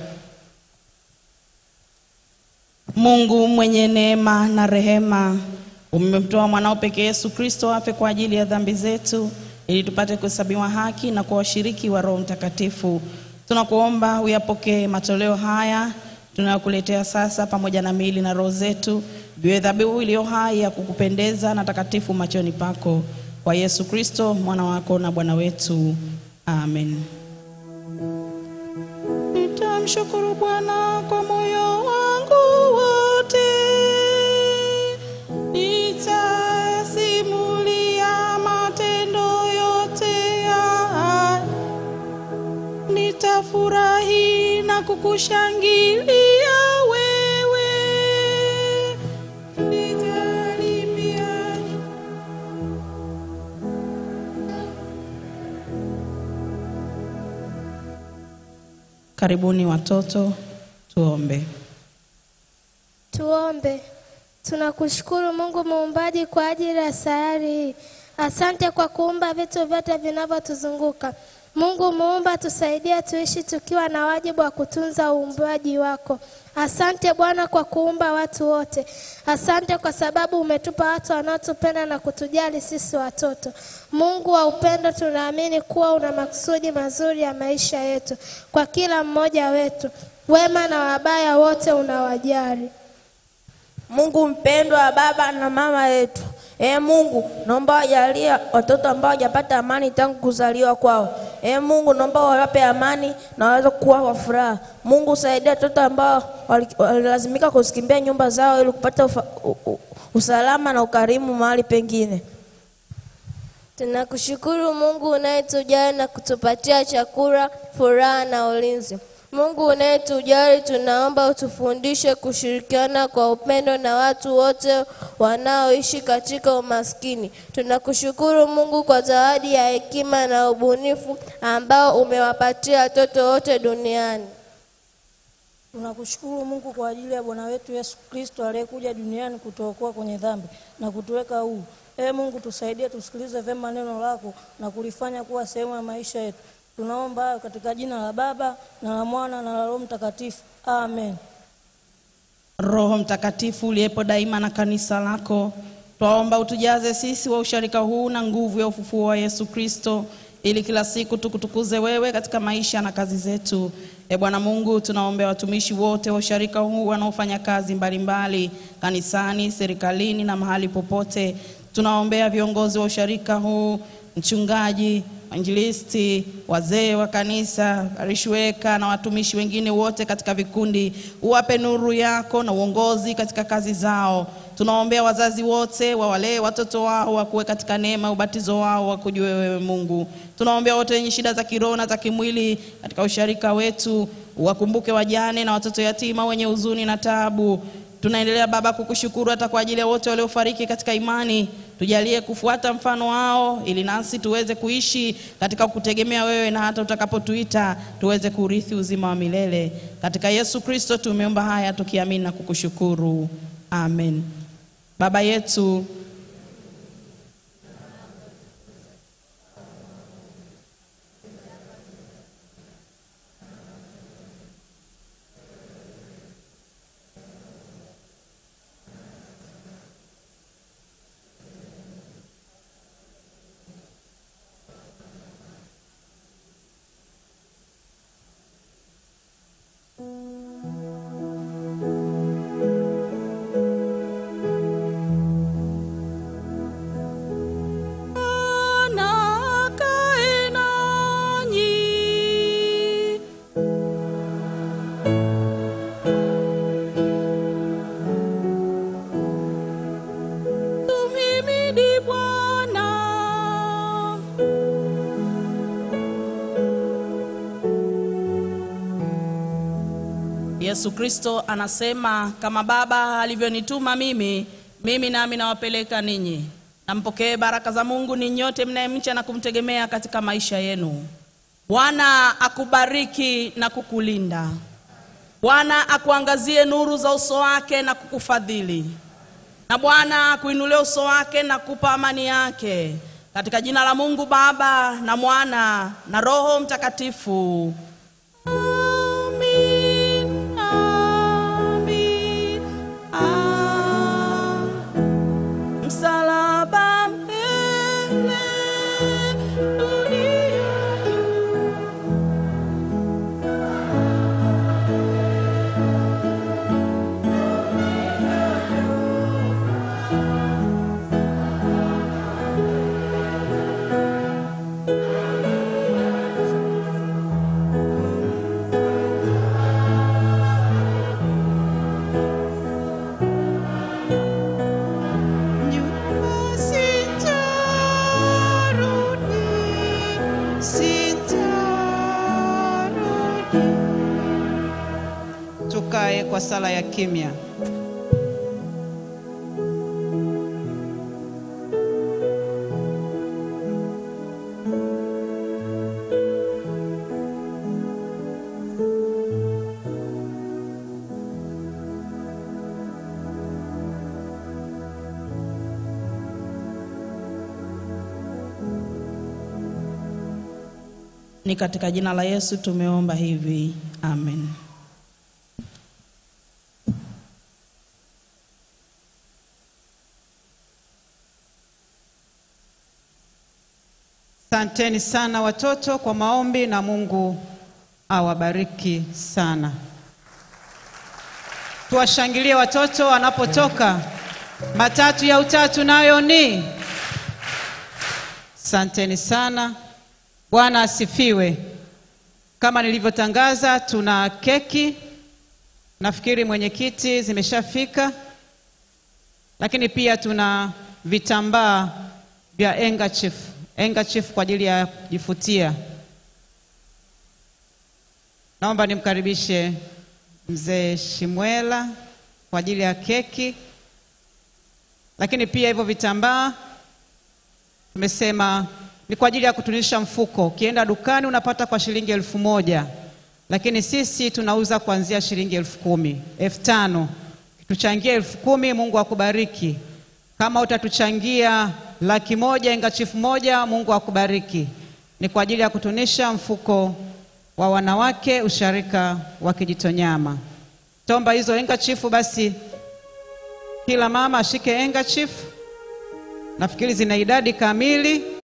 U: Mungu mwenye neema na rehema, umemtoa mwanao pekee Yesu Kristo afe kwa ajili ya dhambi zetu ili tupate kuhesabiwa haki na kuwa washiriki wa Roho Mtakatifu. Tunakuomba uyapokee matoleo haya tunayokuletea sasa, pamoja na miili na roho zetu, viwe dhabihu iliyo hai ya kukupendeza na takatifu machoni pako, kwa Yesu Kristo mwana wako na Bwana wetu, amen. Nitamshukuru Bwana kwa moyo wangu wote, nitasimulia matendo yote ya nitafurahi na kukushangilia wewe, nitalimbia Karibuni watoto, tuombe.
C: Tuombe. Tunakushukuru Mungu muumbaji kwa ajili ya sayari hii. Asante kwa kuumba vitu vyote vinavyotuzunguka. Mungu muumba, tusaidie tuishi tukiwa na wajibu wa kutunza uumbaji wako. Asante Bwana kwa kuumba watu wote. Asante kwa sababu umetupa watu wanaotupenda na kutujali sisi watoto. Mungu wa upendo, tunaamini kuwa una makusudi mazuri ya maisha yetu kwa kila mmoja wetu. Wema na wabaya wote unawajali.
V: Mungu mpendwa wa baba na mama yetu. Ee Mungu, naomba wajalie watoto ambao hawajapata amani tangu kuzaliwa kwao. Ee Mungu, naomba wawape amani na waweze kuwa kwa furaha. Mungu, saidia watoto ambao wali- walilazimika kuzikimbia nyumba zao ili kupata ufa, u, u, usalama na ukarimu mahali pengine.
C: Tunakushukuru Mungu unayetujali na kutupatia chakula, furaha na ulinzi. Mungu unayetujali, tunaomba utufundishe kushirikiana kwa upendo na watu wote wanaoishi katika umaskini. Tunakushukuru Mungu kwa zawadi ya hekima na ubunifu ambao umewapatia watoto wote duniani.
W: Tunakushukuru Mungu kwa ajili ya Bwana wetu Yesu Kristo aliyekuja duniani kutuokoa kwenye dhambi na kutuweka huru. Ee Mungu, tusaidie tusikilize vyema neno lako na kulifanya kuwa sehemu ya maisha yetu. Tunaomba hayo katika jina la Baba na la Mwana na la Roho Mtakatifu. Amen.
U: Roho Mtakatifu uliyepo daima na kanisa lako, twaomba utujaze sisi wa usharika huu na nguvu ya ufufuo wa Yesu Kristo, ili kila siku tukutukuze wewe katika maisha na kazi zetu. E Bwana Mungu, tunaombea watumishi wote wa usharika huu wanaofanya kazi mbalimbali kanisani, serikalini na mahali popote. Tunaombea viongozi wa usharika huu, mchungaji, wainjilisti, wazee wa kanisa, parishweka na watumishi wengine wote katika vikundi, uwape nuru yako na uongozi katika kazi zao. Tunaombea wazazi wote wawalee watoto wao wakuwe katika neema, ubatizo wao wakujue wewe Mungu. Tunaombea wote wenye shida za kiroho na za kimwili katika usharika wetu, wakumbuke wajane na watoto yatima wenye huzuni na taabu. Tunaendelea Baba kukushukuru hata kwa ajili ya wote waliofariki katika imani. Tujalie kufuata mfano wao, ili nasi tuweze kuishi katika kutegemea wewe, na hata utakapotuita tuweze kurithi uzima wa milele. Katika Yesu Kristo tumeomba haya tukiamini na kukushukuru, amen. Baba yetu Tumhimidi Bwana. Yesu Kristo anasema kama Baba alivyonituma mimi, mimi nami nawapeleka ninyi. Nampokee baraka za Mungu ni nyote mnayemcha na kumtegemea katika maisha yenu. Bwana akubariki na kukulinda. Bwana akuangazie nuru za uso wake na kukufadhili. Na Bwana akuinulie uso wake na kupa amani yake. Katika jina la Mungu Baba na Mwana na Roho Mtakatifu. Amin, amin, ah. Msalaba mbele, dunia
A: Tukae kwa sala ya kimya.
U: Ni katika jina la Yesu tumeomba hivi, amen.
A: Asanteni sana watoto kwa maombi na Mungu awabariki sana. Tuwashangilie watoto wanapotoka. Matatu ya utatu nayo ni. Asanteni sana. Bwana asifiwe. Kama nilivyotangaza, tuna keki. Nafikiri mwenyekiti zimeshafika, lakini pia tuna vitambaa vya handkerchief, handkerchief kwa ajili ya kujifutia. Naomba nimkaribishe mzee Shimwela kwa ajili ya keki, lakini pia hivyo vitambaa tumesema ni kwa ajili ya kutunisha mfuko. Ukienda dukani unapata kwa shilingi elfu moja lakini sisi tunauza kuanzia shilingi elfu kumi elfu tano Tuchangie elfu kumi Mungu akubariki. Kama utatuchangia laki moja engachifu moja, Mungu akubariki. Ni kwa ajili ya kutunisha mfuko wa wanawake usharika wa Kijitonyama. Tomba hizo engachifu, basi kila mama ashike engachifu. Nafikiri zina idadi kamili.